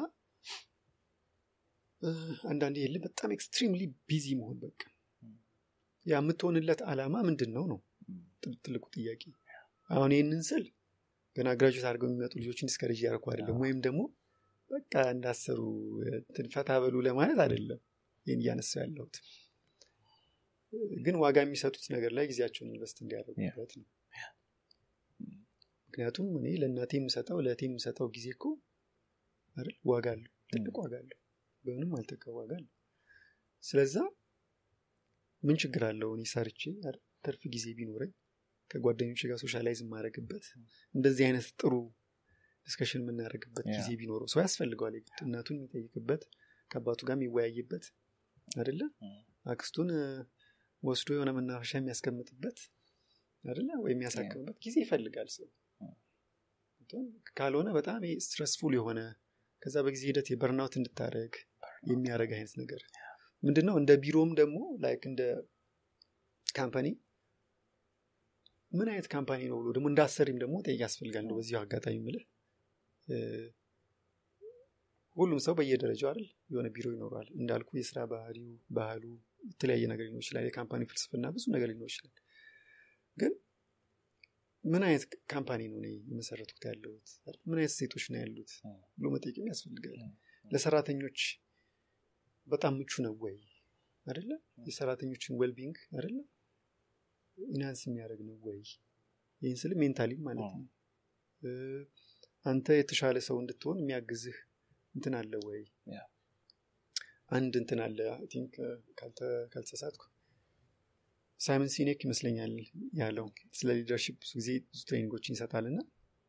እ፣ አንዳንዴ የለ በጣም ኤክስትሪምሊ ቢዚ መሆን በቃ Mm. ያ የምትሆንለት አላማ ምንድን ነው ነው ትል- ትልቁ ጥያቄ አሁን ይህንን ስል ገና ግራጁዌት አድርገው የሚመጡ ልጆችን ዲስከሬጅ እያደረኩ አይደለም ወይም ደግሞ በቃ እንዳሰሩ እንትን ፈታ በሉ ለማለት አይደለም ይህን እያነሳው ያለሁት ግን ዋጋ የሚሰጡት ነገር ላይ ጊዜያቸውን ኢንቨስት እንዲያደርጉበት ነው ምክንያቱም እኔ ለእናቴ የምሰጠው ለእቴ የምሰጠው ጊዜ እኮ አይደል ዋጋ አለው ትልቅ ዋጋ አለው በምንም አልተካ ዋጋ አለው ስለዛ ምን ችግር አለው እኔ ሰርቼ አይደል ትርፍ ጊዜ ቢኖረኝ ከጓደኞች ጋር ሶሻላይዝ የማደርግበት እንደዚህ አይነት ጥሩ ዲስከሽን የምናደርግበት ያ። ጊዜ ቢኖረው ሰው ያስፈልገዋል የግድ እናቱን የሚጠይቅበት ከአባቱ ጋር የሚወያይበት አይደለ አክስቱን እ፣ ወስዶ የሆነ መናፈሻ የሚያስቀምጥበት አይደለ ወይም የሚያሳክምበት ጊዜ ይፈልጋል ሰው ገብቶሃል? ካልሆነ በጣም ስትረስፉል የሆነ ከዛ በጊዜ ሂደት የበርናውት እንድታደረግ የሚያደርግ አይነት ነገር ምንድነው እንደ ቢሮም ደግሞ ላይክ እንደ ካምፓኒ ምን አይነት ካምፓኒ ነው ብሎ ደግሞ እንዳሰሪም ደግሞ ጠይቅ ያስፈልጋል ነው በዚሁ አጋጣሚ ምልህ እ፣ ሁሉም ሰው በየደረጃው አይደል የሆነ ቢሮ ይኖረዋል እንዳልኩ የስራ ባህሪው ባህሉ የተለያየ ነገር ሊኖር ይችላል የካምፓኒ ፍልስፍና ብዙ ነገር ሊኖር ይችላል ግን ምን አይነት ካምፓኒ ነው እኔ የመሰረትኩት ያለሁት አይደል? ምን አይነት ሴቶች ነው ያሉት ብሎ መጠየቅም ያስፈልጋል ለሰራተኞች በጣም ምቹ ነው ወይ አይደለ የሰራተኞችን ዌልቢንግ አይደለ ኢናንስ የሚያደርግ ነው ወይ ይህን ስል ሜንታሊ ማለት ነው እ፣ አንተ የተሻለ ሰው እንድትሆን የሚያግዝህ እንትን አለ ወይ ያ። አንድ እንትን አለ አይ ቲንክ ካልተሳሳትኩ ሳይመን ሲኔክ ይመስለኛል ያለው ስለ ሊደርሽፕ ብዙ ጊዜ ብዙ ትሬኒንጎችን ይሰጣል እና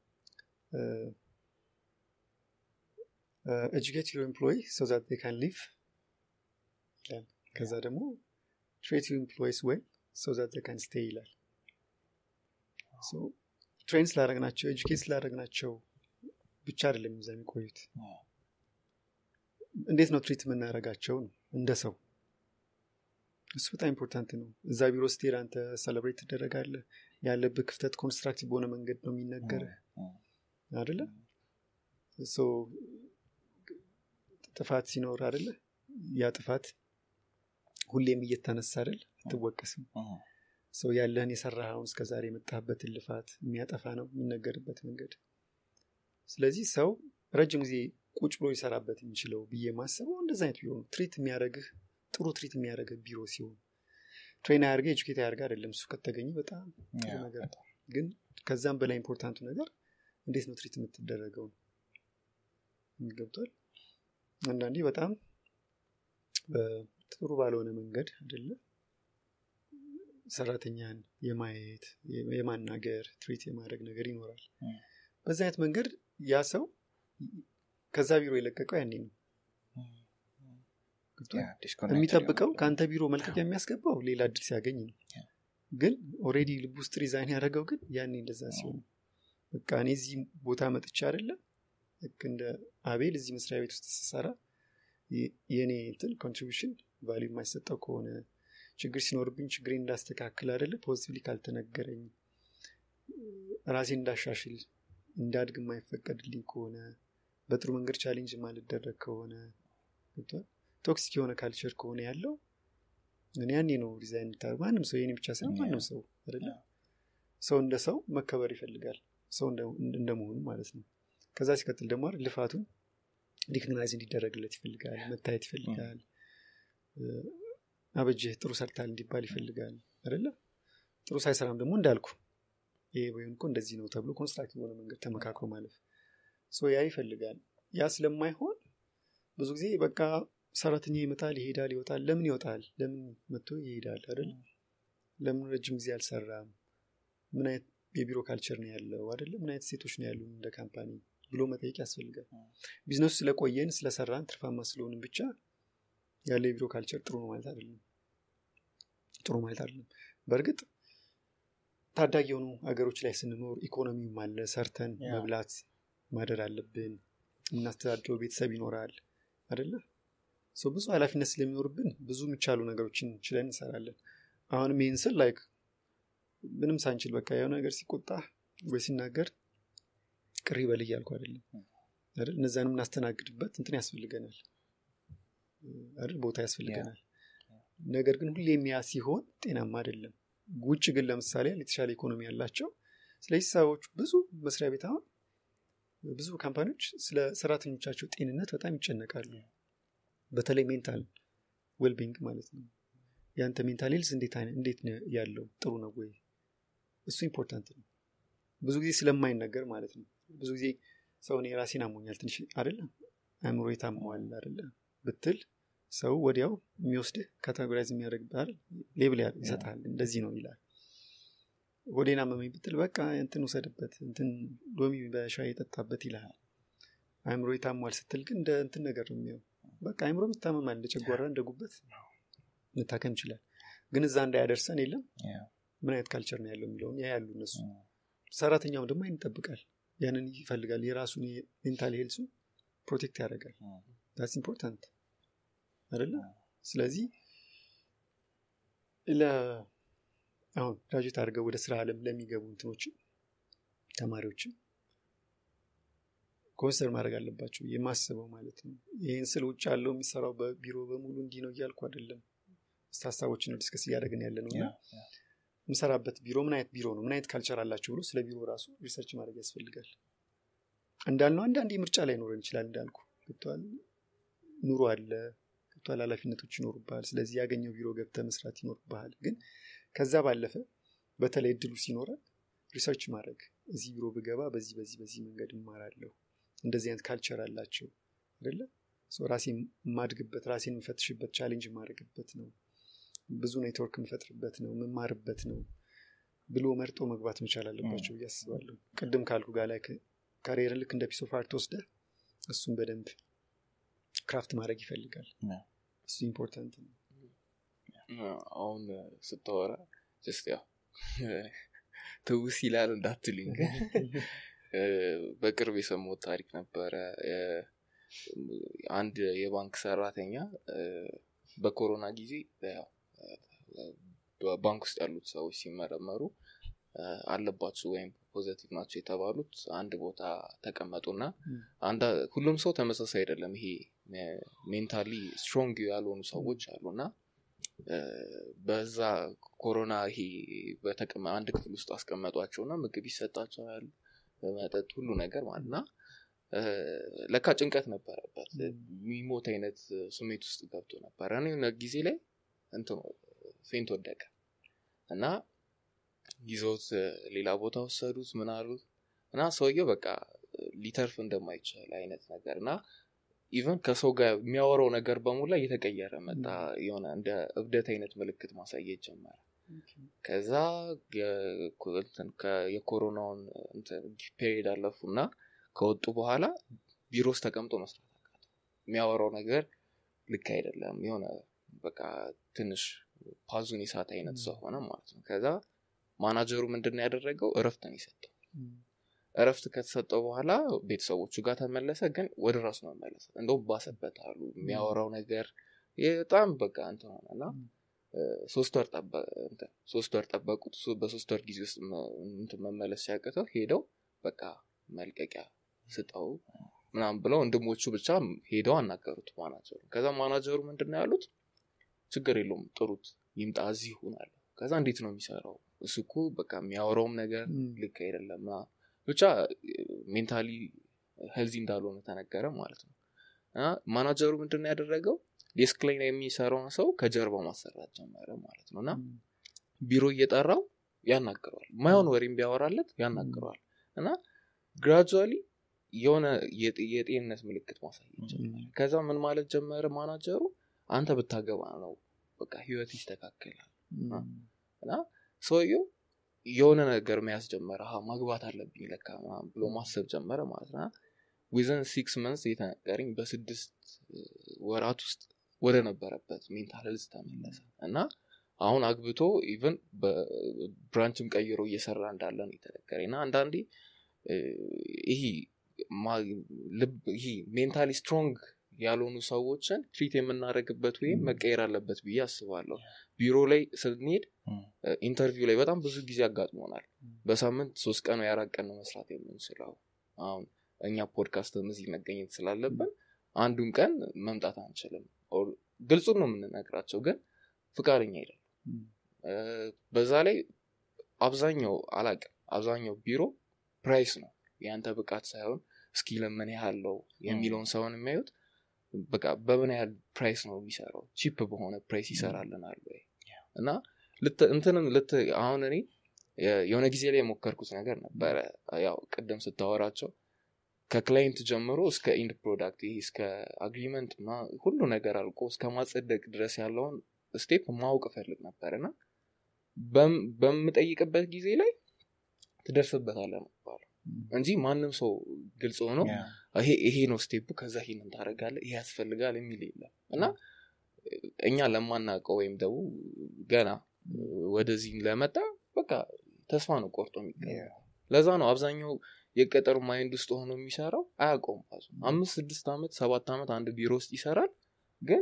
ኤጁኬት ዩር ኤምፕሎይ ሶ ዛት ዴይ ካን ሊቭ ይላል ከዛ ደግሞ ትሬት ዩር ኤምፕሎይስ ዌል ሶ ዛት ዴይ ካን ስቴይ ይላል ትሬን ስላደረግናቸው ኤጁኬት ስላደረግናቸው ብቻ አይደለም እዛ የሚቆዩት እንዴት ነው ትሪት የምናደርጋቸው ነው እንደ ሰው እሱ በጣም ኢምፖርታንት ነው እዛ ቢሮ ስትሄድ አንተ ሰለብሬት ትደረጋለህ ያለብህ ክፍተት ኮንስትራክቲቭ በሆነ መንገድ ነው የሚነገርህ አደለ ሶ ጥፋት ሲኖር አደለ ያ ጥፋት ሁሌም እየተነሳ አይደል አትወቀስም ሰው ያለህን የሰራኸውን እስከዛሬ የመጣህበትን ልፋት የሚያጠፋ ነው የሚነገርበት መንገድ ስለዚህ ሰው ረጅም ጊዜ ቁጭ ብሎ ሊሰራበት የሚችለው ብዬ ማስበው እንደዚ አይነት ቢሮ ነው ትሪት የሚያደረግህ ጥሩ ትሪት የሚያደረግህ ቢሮ ሲሆን ትሬን አያርገ ኤጁኬት አያርገ አይደለም እሱ ከተገኘ በጣም ጥሩ ነገር ነው። ግን ከዛም በላይ ኢምፖርታንቱ ነገር እንዴት ነው ትሪት የምትደረገው ነው ገብቷል አንዳንዴ በጣም በ- ጥሩ ባልሆነ መንገድ አይደለ ሰራተኛን የማየት የ- የማናገር ትሪት የማድረግ ነገር ይኖራል Mm. በዛ አይነት መንገድ ያ ሰው ከዛ ቢሮ የለቀቀው ያኔ ነው ገብቶሃል? የሚጠብቀው ከአንተ ቢሮ መልቀቂያ የሚያስገባው ሌላ እድል ሲያገኝ ነው Yeah. ግን ኦሬዲ ልብ ውስጥ ሪዛይን ያደረገው ግን ያኔ እንደዛ ሲሆን ነው። በቃ እኔ እዚህ ቦታ መጥቻ አይደለም ልክ እንደ አቤል እዚህ መስሪያ ቤት ውስጥ ስሰራ የ- የእኔ እንትን ኮንትሪቢሽን ቫሊዩ የማይሰጠው ከሆነ ችግር ሲኖርብኝ ችግሬን እንዳስተካክል አይደለ ፖዚቲቭሊ ካልተነገረኝ ራሴን እንዳሻሽል እንዳድግ የማይፈቀድልኝ ከሆነ በጥሩ መንገድ ቻሌንጅ ማልደረግ ከሆነ ገብቶሃል? ቶክሲክ የሆነ ካልቸር ከሆነ ያለው እኔ ያኔ ነው ዲዛይን የምታደርገው ማንም ሰው የኔ ብቻ ሳይሆን ማንም ሰው አይደለ ሰው እንደ ሰው መከበር ይፈልጋል ሰው እንደ- እንደመሆኑ ማለት ነው ከዛ ሲቀጥል ደግሞ አይደል ልፋቱን ሪኮግናይዝ እንዲደረግለት ይፈልጋል መታየት ይፈልጋል እ፣ አበጀህ ጥሩ ሰርታል እንዲባል ይፈልጋል አይደለ ጥሩ ሳይሰራም ደግሞ እንዳልኩ ይሄ ወይም እኮ እንደዚህ ነው ተብሎ ኮንስትራክቲቭ በሆነ መንገድ ተመካክሮ ማለፍ ሶ ያ ይፈልጋል ያ ስለማይሆን ብዙ ጊዜ በቃ ሰራተኛ ይመጣል ይሄዳል ይወጣል ለምን ይወጣል ለምን መጥቶ ይሄዳል አይደል ለምን ረጅም ጊዜ አልሰራም ምን አይነት የቢሮ ካልቸር ነው ያለው አይደለም ምን አይነት ሴቶች ነው ያሉን እንደ ካምፓኒ ብሎ መጠየቅ ያስፈልጋል ቢዝነሱ ስለቆየን ስለሰራን ትርፋማ ስለሆንን ብቻ ያለው የቢሮ ካልቸር ጥሩ ነው ማለት አይደለም ጥሩ ማለት አይደለም በእርግጥ ታዳጊ የሆኑ ሀገሮች ላይ ስንኖር ኢኮኖሚውም አለ ሰርተን ያ። መብላት ማደር አለብን የምናስተዳድረው ቤተሰብ ይኖራል አደለ ሰው ብዙ ኃላፊነት ስለሚኖርብን ብዙ የሚቻሉ ነገሮችን ችለን እንሰራለን አሁንም ይህን ስል ላይክ ምንም ሳንችል በቃ የሆነ ነገር ሲቆጣ ወይ ሲናገር ቅር ይበል እያልኩ አይደለም አይደል እነዛን የምናስተናግድበት እንትን ያስፈልገናል አይደል ቦታ ያስፈልገናል ነገር ግን ሁሌ የሚያ ሲሆን ጤናማ አይደለም ውጭ ግን ለምሳሌ የተሻለ ኢኮኖሚ ያላቸው ስለዚህ ሰዎች ብዙ መስሪያ ቤት አሁን ብዙ ካምፓኒዎች ስለ ሰራተኞቻቸው ጤንነት በጣም ይጨነቃሉ በተለይ ሜንታል ዌልቢንግ ማለት ነው ያንተ ሜንታል ሄልስ እንዴት አይነት- እንዴት ነው ያለው ጥሩ ነው ወይ እሱ ኢምፖርታንት ነው ብዙ ጊዜ ስለማይነገር ማለት ነው ብዙ ጊዜ ሰው እኔ ራሴን አሞኛል ትንሽ አይደለም አእምሮ የታመዋል አይደለ ብትል ሰው ወዲያው የሚወስድህ ካታጎራይዝ የሚያደርግብህ ሌብል ያ- ይሰጥሃል እንደዚህ ነው ይላል ሆዴን አመመኝ ብትል በቃ እንትን ውሰድበት እንትን ሎሚ በሻይ የጠጣበት ይልሃል አእምሮ የታሟል ስትል ግን እንደ እንትን ነገር ነው የሚሆን በቃ አእምሮ ይታመማል እንደ ጨጓራ እንደ ጉበት መታከም ይችላል ግን እዛ እንዳያደርሰን የለም ያ። ምን አይነት ካልቸር ነው ያለው የሚለውን ያ ያሉ እነሱ ሰራተኛው ደግሞ አይን ይጠብቃል ያንን ይፈልጋል የራሱን ሜንታል ሄልሱ ፕሮቴክት ያደርጋል ዳስ ኢምፖርታንት አይደለ ስለዚህ ለ አሁን ግራጁዌት አድርገው ወደ ስራ አለም ለሚገቡ እንትኖችም ተማሪዎችም ኮንሰር ማድረግ አለባቸው የማስበው ማለት ነው ይህን ስል ውጭ ያለው የሚሰራው በቢሮ በሙሉ እንዲህ ነው እያልኩ አይደለም ስ ሀሳቦችን ነው ዲስከስ እያደረግን ያለ ነው እና የምሰራበት ቢሮ ምን አይነት ቢሮ ነው ምን አይነት ካልቸር አላቸው ብሎ ስለ ቢሮ ራሱ ሪሰርች ማድረግ ያስፈልጋል እንዳልነው አንዳንድ ምርጫ ላይ ኖረን ይችላል እንዳልኩ ገብተዋል ኑሮ አለ ገብተዋል ኃላፊነቶች ይኖሩብሃል ስለዚህ ያገኘው ቢሮ ገብተ መስራት ይኖርብሃል ግን ከዛ ባለፈ በተለይ እድሉ ሲኖረ ሪሰርች ማድረግ እዚህ ቢሮ ብገባ በዚህ በዚህ በዚህ መንገድ እማራለሁ እንደዚህ አይነት ካልቸር አላቸው አይደለ ሶ ራሴን የማድግበት ራሴን የምፈትሽበት ቻሌንጅ የማድረግበት ነው ብዙ ኔትወርክ የምፈጥርበት ነው የምማርበት ነው ብሎ መርጦ መግባት መቻል አለባቸው ብዬ አስባለሁ ቅድም ካልኩ ጋር ላይ ካሪየርን ልክ እንደ ፒስ ኦፍ አርት ወስደ እሱን በደንብ ክራፍት ማድረግ ይፈልጋል ያ። እሱ ኢምፖርታንት ነው አሁን ስታወራ ጀስት ያው ትውስ ይላል እንዳትልኝ ግን እ፣ በቅርብ የሰማሁት ታሪክ ነበረ እ፣ አንድ የባንክ ሰራተኛ እ፣ በኮሮና ጊዜ ያው እ፣ በባንክ ውስጥ ያሉት ሰዎች ሲመረመሩ እ፣ አለባችሁ ወይም ፖዘቲቭ ናቸው የተባሉት አንድ ቦታ ተቀመጡና ም። አንዳ ሁሉም ሰው ተመሳሳይ አይደለም ይሄ ሜንታሊ ስትሮንግ ያልሆኑ ሰዎች አሉና እ፣ በዛ ኮሮና ይሄ በተቀመ አንድ ክፍል ውስጥ አስቀመጧቸውና ምግብ ይሰጣቸዋል መጠጥ ሁሉ ነገር ማለት እና እ፣ ለካ ጭንቀት ነበረበት የሚሞት አይነት ስሜት ውስጥ ገብቶ ነበረ እኔ የሆነ ጊዜ ላይ እንትን ፌንት ወደቀ እና ይዘውት እ፣ ሌላ ቦታ ወሰዱት ምን አሉት እና ሰውየው በቃ ሊተርፍ እንደማይችል አይነት ነገር እና ኢቨን ከሰው ጋር የሚያወራው ነገር በሙላ እየተቀየረ መጣ የሆነ እንደ እብደት አይነት ምልክት ማሳየት ጀመረ ከዛ የ- እንትን ከ- የኮሮናውን ፔሪድ አለፉ እና ከወጡ በኋላ ቢሮ ውስጥ ተቀምጦ መስራት አቃተው የሚያወራው ነገር ልክ አይደለም የሆነ በቃ ትንሽ ፓዙን የሳት አይነት ሰው ሆነ ማለት ነው ከዛ ማናጀሩ ምንድን ነው ያደረገው እረፍት ነው የሰጠው እረፍት ከተሰጠው በኋላ ቤተሰቦቹ ጋር ተመለሰ ግን ወደ ራሱ መመለሰ እንደው ባሰበት አሉ የሚያወራው ነገር በጣም በቃ እንትን ሆነ እና እ፣ ሶስት ወር ጠበ- እንትን ሶስት ወር ጠበቁት ሶ- በሶስት ወር ጊዜ ውስጥ መ- እንትን መመለስ ሲያቅተው ሄደው በቃ መልቀቂያ ስጠው ምናምን ብለው ወንድሞቹ ብቻ ሄደው አናገሩት ማናጀሩ ከዛ ማናጀሩ ምንድን ነው ያሉት ችግር የለውም ጥሩት ይምጣ እዚህ ይሁን አለ ከዛ እንዴት ነው የሚሰራው እሱ እኮ በቃ የሚያወራውም ነገር ም። ልክ አይደለም ምናምን ብቻ ሜንታሊ ሄልዚ እንዳልሆነ ተነገረ ማለት ነው እና ማናጀሩ ምንድን ነው ያደረገው ዴስክ ላይ የሚሰራውን ሰው ከጀርባ ማሰራት ጀመረ ማለት ነው እና ቢሮ እየጠራው ያናግረዋል ማይሆን ወሬም ቢያወራለት ያናግረዋል እና ግራጁዋሊ የሆነ የጤ- የጤንነት ምልክት ማሳየት ጀመረ ከዛ ምን ማለት ጀመረ ማናጀሩ አንተ ብታገባ ነው በቃ ህይወት ይስተካከላል እና ሰውየው የሆነ ነገር መያዝ ጀመረ አሀ ማግባት አለብኝ ለካ ምናምን ብሎ ማሰብ ጀመረ ማለት ነው ዊዘን ሲክስ መንስ የተነገረኝ በስድስት ወራት ውስጥ ወደ ነበረበት ሜንታል ሄልዝ ተመለሰ እና አሁን አግብቶ ኢቨን በብራንችም ቀይሮ እየሰራ እንዳለ ነው የተነገረኝ እና አንዳንዴ እ፣ ይሄ ማ- ልብ- ይሄ ሜንታሊ ስትሮንግ ያልሆኑ ሰዎችን ትሪት የምናደርግበት ወይም መቀየር አለበት ብዬ አስባለሁ ቢሮ ላይ ስንሄድ ኢንተርቪው ላይ በጣም ብዙ ጊዜ አጋጥሞናል በሳምንት ሶስት ቀን ወይ አራት ቀን ነው መስራት የምንችለው አሁን እኛ ፖድካስትም እዚህ መገኘት ስላለብን አንዱን ቀን መምጣት አንችልም ኦር ግልጹን ነው የምንነግራቸው ግን ፍቃደኛ አይደለም እ፣ በዛ ላይ አብዛኛው አላቅም አብዛኛው ቢሮ ፕራይስ ነው የአንተ ብቃት ሳይሆን እስኪ ለምን ያህል ነው የሚለውን ሰውን የሚያዩት በቃ በምን ያህል ፕራይስ ነው የሚሰራው ቺፕ በሆነ ፕራይስ ይሰራልናል ወይ እና ልት- እንትንም ልት አሁን እኔ የ- የሆነ ጊዜ ላይ የሞከርኩት ነገር ነበረ ያው ቅድም ስታወራቸው ከክላይንት ጀምሮ እስከ ኢንድ ፕሮዳክት ይሄ እስከ አግሪመንት እና ሁሉ ነገር አልቆ እስከ ማጸደቅ ድረስ ያለውን ስቴፕ ማወቅ እፈልግ ነበር እና በም- በምጠይቅበት ጊዜ ላይ ትደርስበታለህ ነው የሚባለው እንጂ ማንም ሰው ግልጽ ሆኖ ይሄ ይሄ ነው ስቴፑ ከዛ ይሄንን ታደርጋለህ ይሄ ያስፈልጋል የሚል የለም እና እኛ ለማናውቀው ወይም ደግሞ ገና ወደዚህ ለመጣ በቃ ተስፋ ነው ቆርጦ የሚገኘው ለዛ ነው አብዛኛው የቀጠሩ ማይንድ ውስጥ ሆኖ የሚሰራው አያውቀውም ራሱ አምስት ስድስት ዓመት ሰባት ዓመት አንድ ቢሮ ውስጥ ይሰራል ግን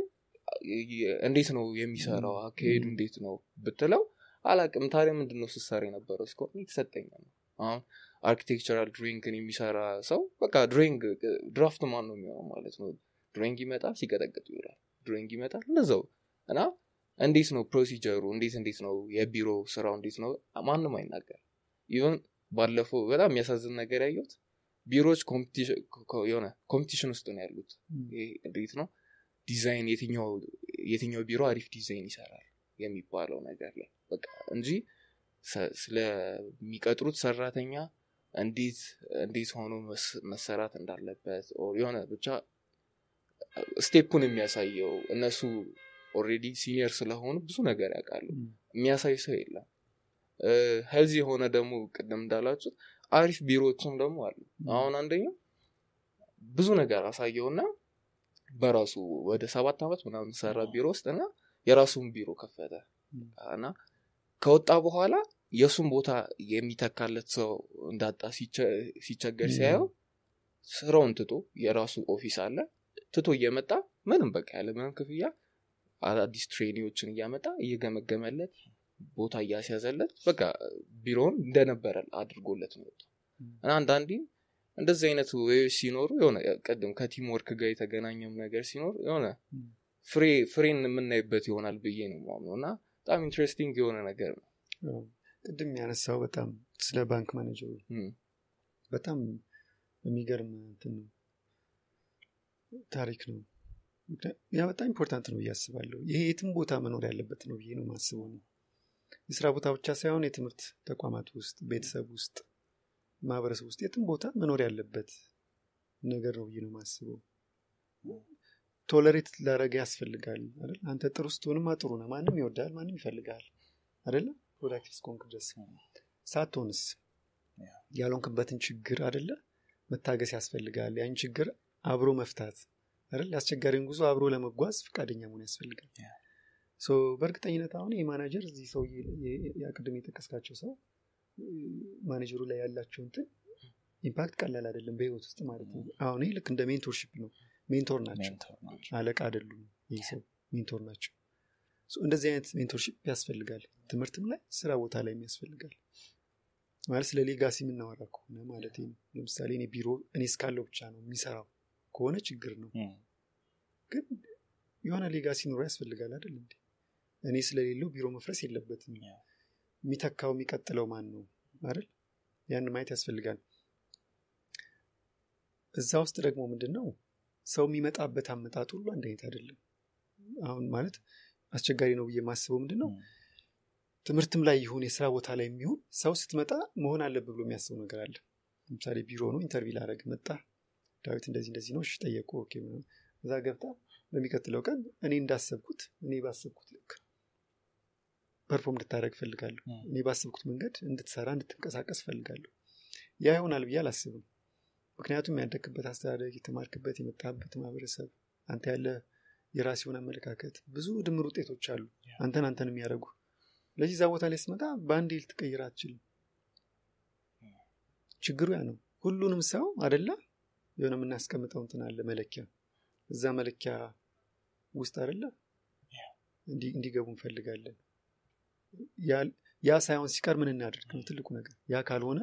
እንዴት ነው የሚሰራው አካሄዱ እንዴት ነው ብትለው አላቅም ታዲያ ምንድን ነው ስሰራ የነበረው እስከሆነ የተሰጠኝ ነው አሁን አርኪቴክቸራል ድሮይንግን የሚሰራ ሰው በቃ ድሮይንግ ድራፍት ማን ነው የሚሆነው ማለት ነው ድሮይንግ ይመጣል ሲቀጠቅጥ ይውላል ድሮይንግ ይመጣል እንደዛው እና እንዴት ነው ፕሮሲጀሩ እንዴት እንዴት ነው የቢሮ ስራው እንዴት ነው ማንም አይናገር ኢቨን ባለፈው በጣም የሚያሳዝን ነገር ያየሁት ቢሮዎች ኮምፒቲሽን የሆነ ኮምፒቲሽን ውስጥ ነው ያሉት ይሄ እንዴት ነው ዲዛይን የትኛው የትኛው ቢሮ አሪፍ ዲዛይን ይሰራል የሚባለው ነገር ላይ በቃ እንጂ ሰ- ስለሚቀጥሩት ሰራተኛ እንዴት እንዴት ሆኖ መስ- መሰራት እንዳለበት ኦር የሆነ ብቻ ስቴፑን የሚያሳየው እነሱ ኦልሬዲ ሲኒየር ስለሆኑ ብዙ ነገር ያውቃሉ የሚያሳይ ሰው የለም ሄልዚ የሆነ ደግሞ ቅድም እንዳላችሁት አሪፍ ቢሮዎችም ደግሞ አሉ አሁን አንደኛው ብዙ ነገር አሳየውና በራሱ ወደ ሰባት ዓመት ምናምን ሰራ ቢሮ ውስጥ እና የራሱን ቢሮ ከፈተ እና ከወጣ በኋላ የእሱን ቦታ የሚተካለት ሰው እንዳጣ ሲቸ- ሲቸገር ሲያየው ስራውን ትቶ የራሱ ኦፊስ አለ ትቶ እየመጣ ምንም በቃ ያለ ምንም ክፍያ አዳዲስ ትሬኒዎችን እያመጣ እየገመገመለት ቦታ እያስያዘለት በቃ ቢሮውን እንደነበረ አድርጎለት ነው የወጣው። እና አንዳንዴ እንደዚህ አይነት ወይዎች ሲኖሩ የሆነ ቅድም ከቲም ወርክ ጋር የተገናኘም ነገር ሲኖር የሆነ ፍሬ ፍሬን የምናይበት ይሆናል ብዬ ነው የማምነው እና በጣም ኢንትረስቲንግ የሆነ ነገር ነው አዎ። ቅድም ያነሳው በጣም ስለ ባንክ ማኔጀሩ እም፣ በጣም የሚገርም እንትን ነው ታሪክ ነው ምክንያ- ያ በጣም ኢምፖርታንት ነው ብዬ አስባለሁ ይሄ የትም ቦታ መኖር ያለበት ነው ብዬ ነው ማስበው ነው የስራ ቦታ ብቻ ሳይሆን የትምህርት ተቋማት ውስጥ ቤተሰብ ውስጥ ማህበረሰብ ውስጥ የትም ቦታ መኖር ያለበት ነገር ነው ብዬ ነው ማስበው ቶለሬት ላረገ ያስፈልጋል አይደል አንተ ጥሩ ስትሆንማ ጥሩ ነው ማንም ይወዳል ማንም ይፈልጋል አይደለ ፕሮዳክቲቭ እስከሆንክ ድረስ ሳትሆንስ ያልሆንክበትን ችግር አይደለ መታገስ ያስፈልጋል ያን ችግር አብሮ መፍታት አይደል አስቸጋሪውን ጉዞ አብሮ ለመጓዝ ፈቃደኛ መሆን ያስፈልጋል ሶ በእርግጠኝነት አሁን የማናጀር እዚህ ሰው ቅድም የጠቀስካቸው ሰው ማኔጀሩ ላይ ያላቸው እንትን ኢምፓክት ቀላል አይደለም በህይወት ውስጥ ማለት ነው አሁን ይህ ልክ እንደ ሜንቶርሽፕ ነው ሜንቶር ናቸው ሜንቶር ናቸው። አለቃ አይደሉም ይህ ሰው ሜንቶር ናቸው ሶ እንደዚህ አይነት ሜንቶርሽፕ ያስፈልጋል ትምህርትም ላይ ስራ ቦታ ላይ ያስፈልጋል ማለት ስለ ሌጋሲ የምናወራ ከሆነ ማለት ነው ለምሳሌ እኔ ቢሮ እኔ እስካለው ብቻ ነው የሚሰራው ከሆነ ችግር ነው እም፣ ግን የሆነ ሌጋሲ ኑሮ ያስፈልጋል አይደል እንዴ እኔ ስለሌለው ቢሮ መፍረስ የለበትም ያ። የሚተካው የሚቀጥለው ማን ነው አይደል ያን ማየት ያስፈልጋል እዛ ውስጥ ደግሞ ምንድን ነው ሰው የሚመጣበት አመጣጥ ሁሉ አንድ አይነት አይደለም አሁን ማለት አስቸጋሪ ነው ብዬ የማስበው ምንድን ነው እም፣ ትምህርትም ላይ ይሁን የስራ ቦታ ላይ የሚሆን ሰው ስትመጣ መሆን አለብህ ብሎ የሚያስበው ነገር አለ ለምሳሌ ቢሮ ነው ኢንተርቪው ላደረግ መጣ ዳዊት እንደዚህ እንደዚህ ነው እሺ ጠየቁ ኦኬ ምናምን። እዛ ገብታ በሚቀጥለው ቀን እኔ እንዳሰብኩት እኔ ባሰብኩት ልክ ፐርፎርም እንድታደረግ ፈልጋለሁ ም። እኔ ባስብኩት መንገድ እንድትሰራ እንድትንቀሳቀስ ፈልጋለሁ ያ ይሆናል ብዬ አላስብም ምክንያቱም ያደግክበት አስተዳደግ የተማርክበት የመጣበት ማህበረሰብ አንተ ያለ የራስ የሆነ አመለካከት ብዙ ድምር ውጤቶች አሉ አንተን አንተን የሚያደርጉ ስለዚህ እዛ ቦታ ላይ ስትመጣ በአንዴ ልትቀይር አትችልም ችግሩ ያ ነው ሁሉንም ሰው አደላ የሆነ የምናስቀምጠው እንትን አለ መለኪያ እዛ መለኪያ ውስጥ አደለ እንዲ- እንዲገቡ እንፈልጋለን ያ- ያ ሳይሆን ሲቀር ምን እናደርግ ነው ትልቁ ነገር ያ ካልሆነ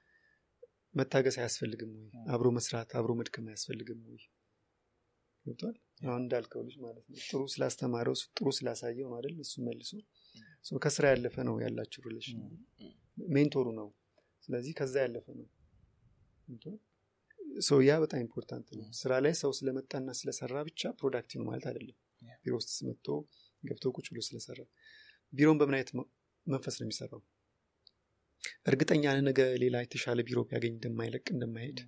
መታገስ አያስፈልግም ወይ አብሮ መስራት አብሮ መድከም አያስፈልግም ወይ ገብቷል አሁን እንዳልከው ልጅ ማለት ነው ጥሩ ስላስተማረው ጥሩ ስላሳየው ነው አይደል እሱ መልሶ ሶ ከስራ ያለፈ ነው ያላችሁ ሪሌሽን ሜንቶሩ ነው ስለዚህ ከዛ ያለፈ ነው ገብቶሃል? ሶ ያ በጣም ኢምፖርታንት ነው ስራ ላይ ሰው ስለመጣና ስለሰራ ብቻ ፕሮዳክቲቭ ነው ማለት አይደለም ቢሮ ውስጥ መጥቶ ገብቶ ቁጭ ብሎ ስለሰራ ቢሮን በምን አይነት መ- መንፈስ ነው የሚሰራው እርግጠኛ ነህ ነገ ሌላ የተሻለ ቢሮ ቢያገኝ እንደማይለቅ እንደማይሄድ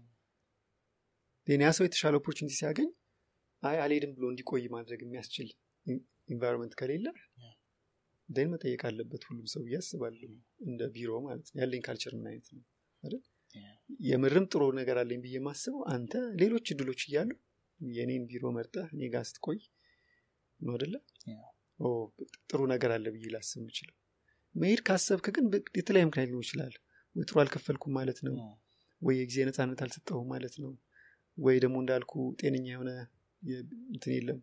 ሌላ ያ ሰው የተሻለ ኦፖርቹኒቲ ሲያገኝ አይ አልሄድም ብሎ እንዲቆይ ማድረግ የሚያስችል ኢንቫይሮንመንት ከሌለ ደን መጠየቅ አለበት ሁሉም ሰው ብዬ አስባለሁ እንደ ቢሮ ማለት ነው ያለኝ ካልቸር ምን አይነት ነው አይደል የምርም ጥሩ ነገር አለኝ ብዬ የማስበው አንተ ሌሎች እድሎች እያሉ የኔን ቢሮ መርጠህ እኔ ጋር ስትቆይ ነው አደለ ኦ፣ ጥሩ ነገር አለ ብዬ ላስብ የምችለው መሄድ ካሰብክ ግን በ- የተለያየ ምክንያት ሊሆን ይችላል ወይ ጥሩ አልከፈልኩም ማለት ነው ወይ የጊዜ ነፃነት አልሰጠሁም ማለት ነው ወይ ደግሞ እንዳልኩ ጤነኛ የሆነ የ- እንትን የለም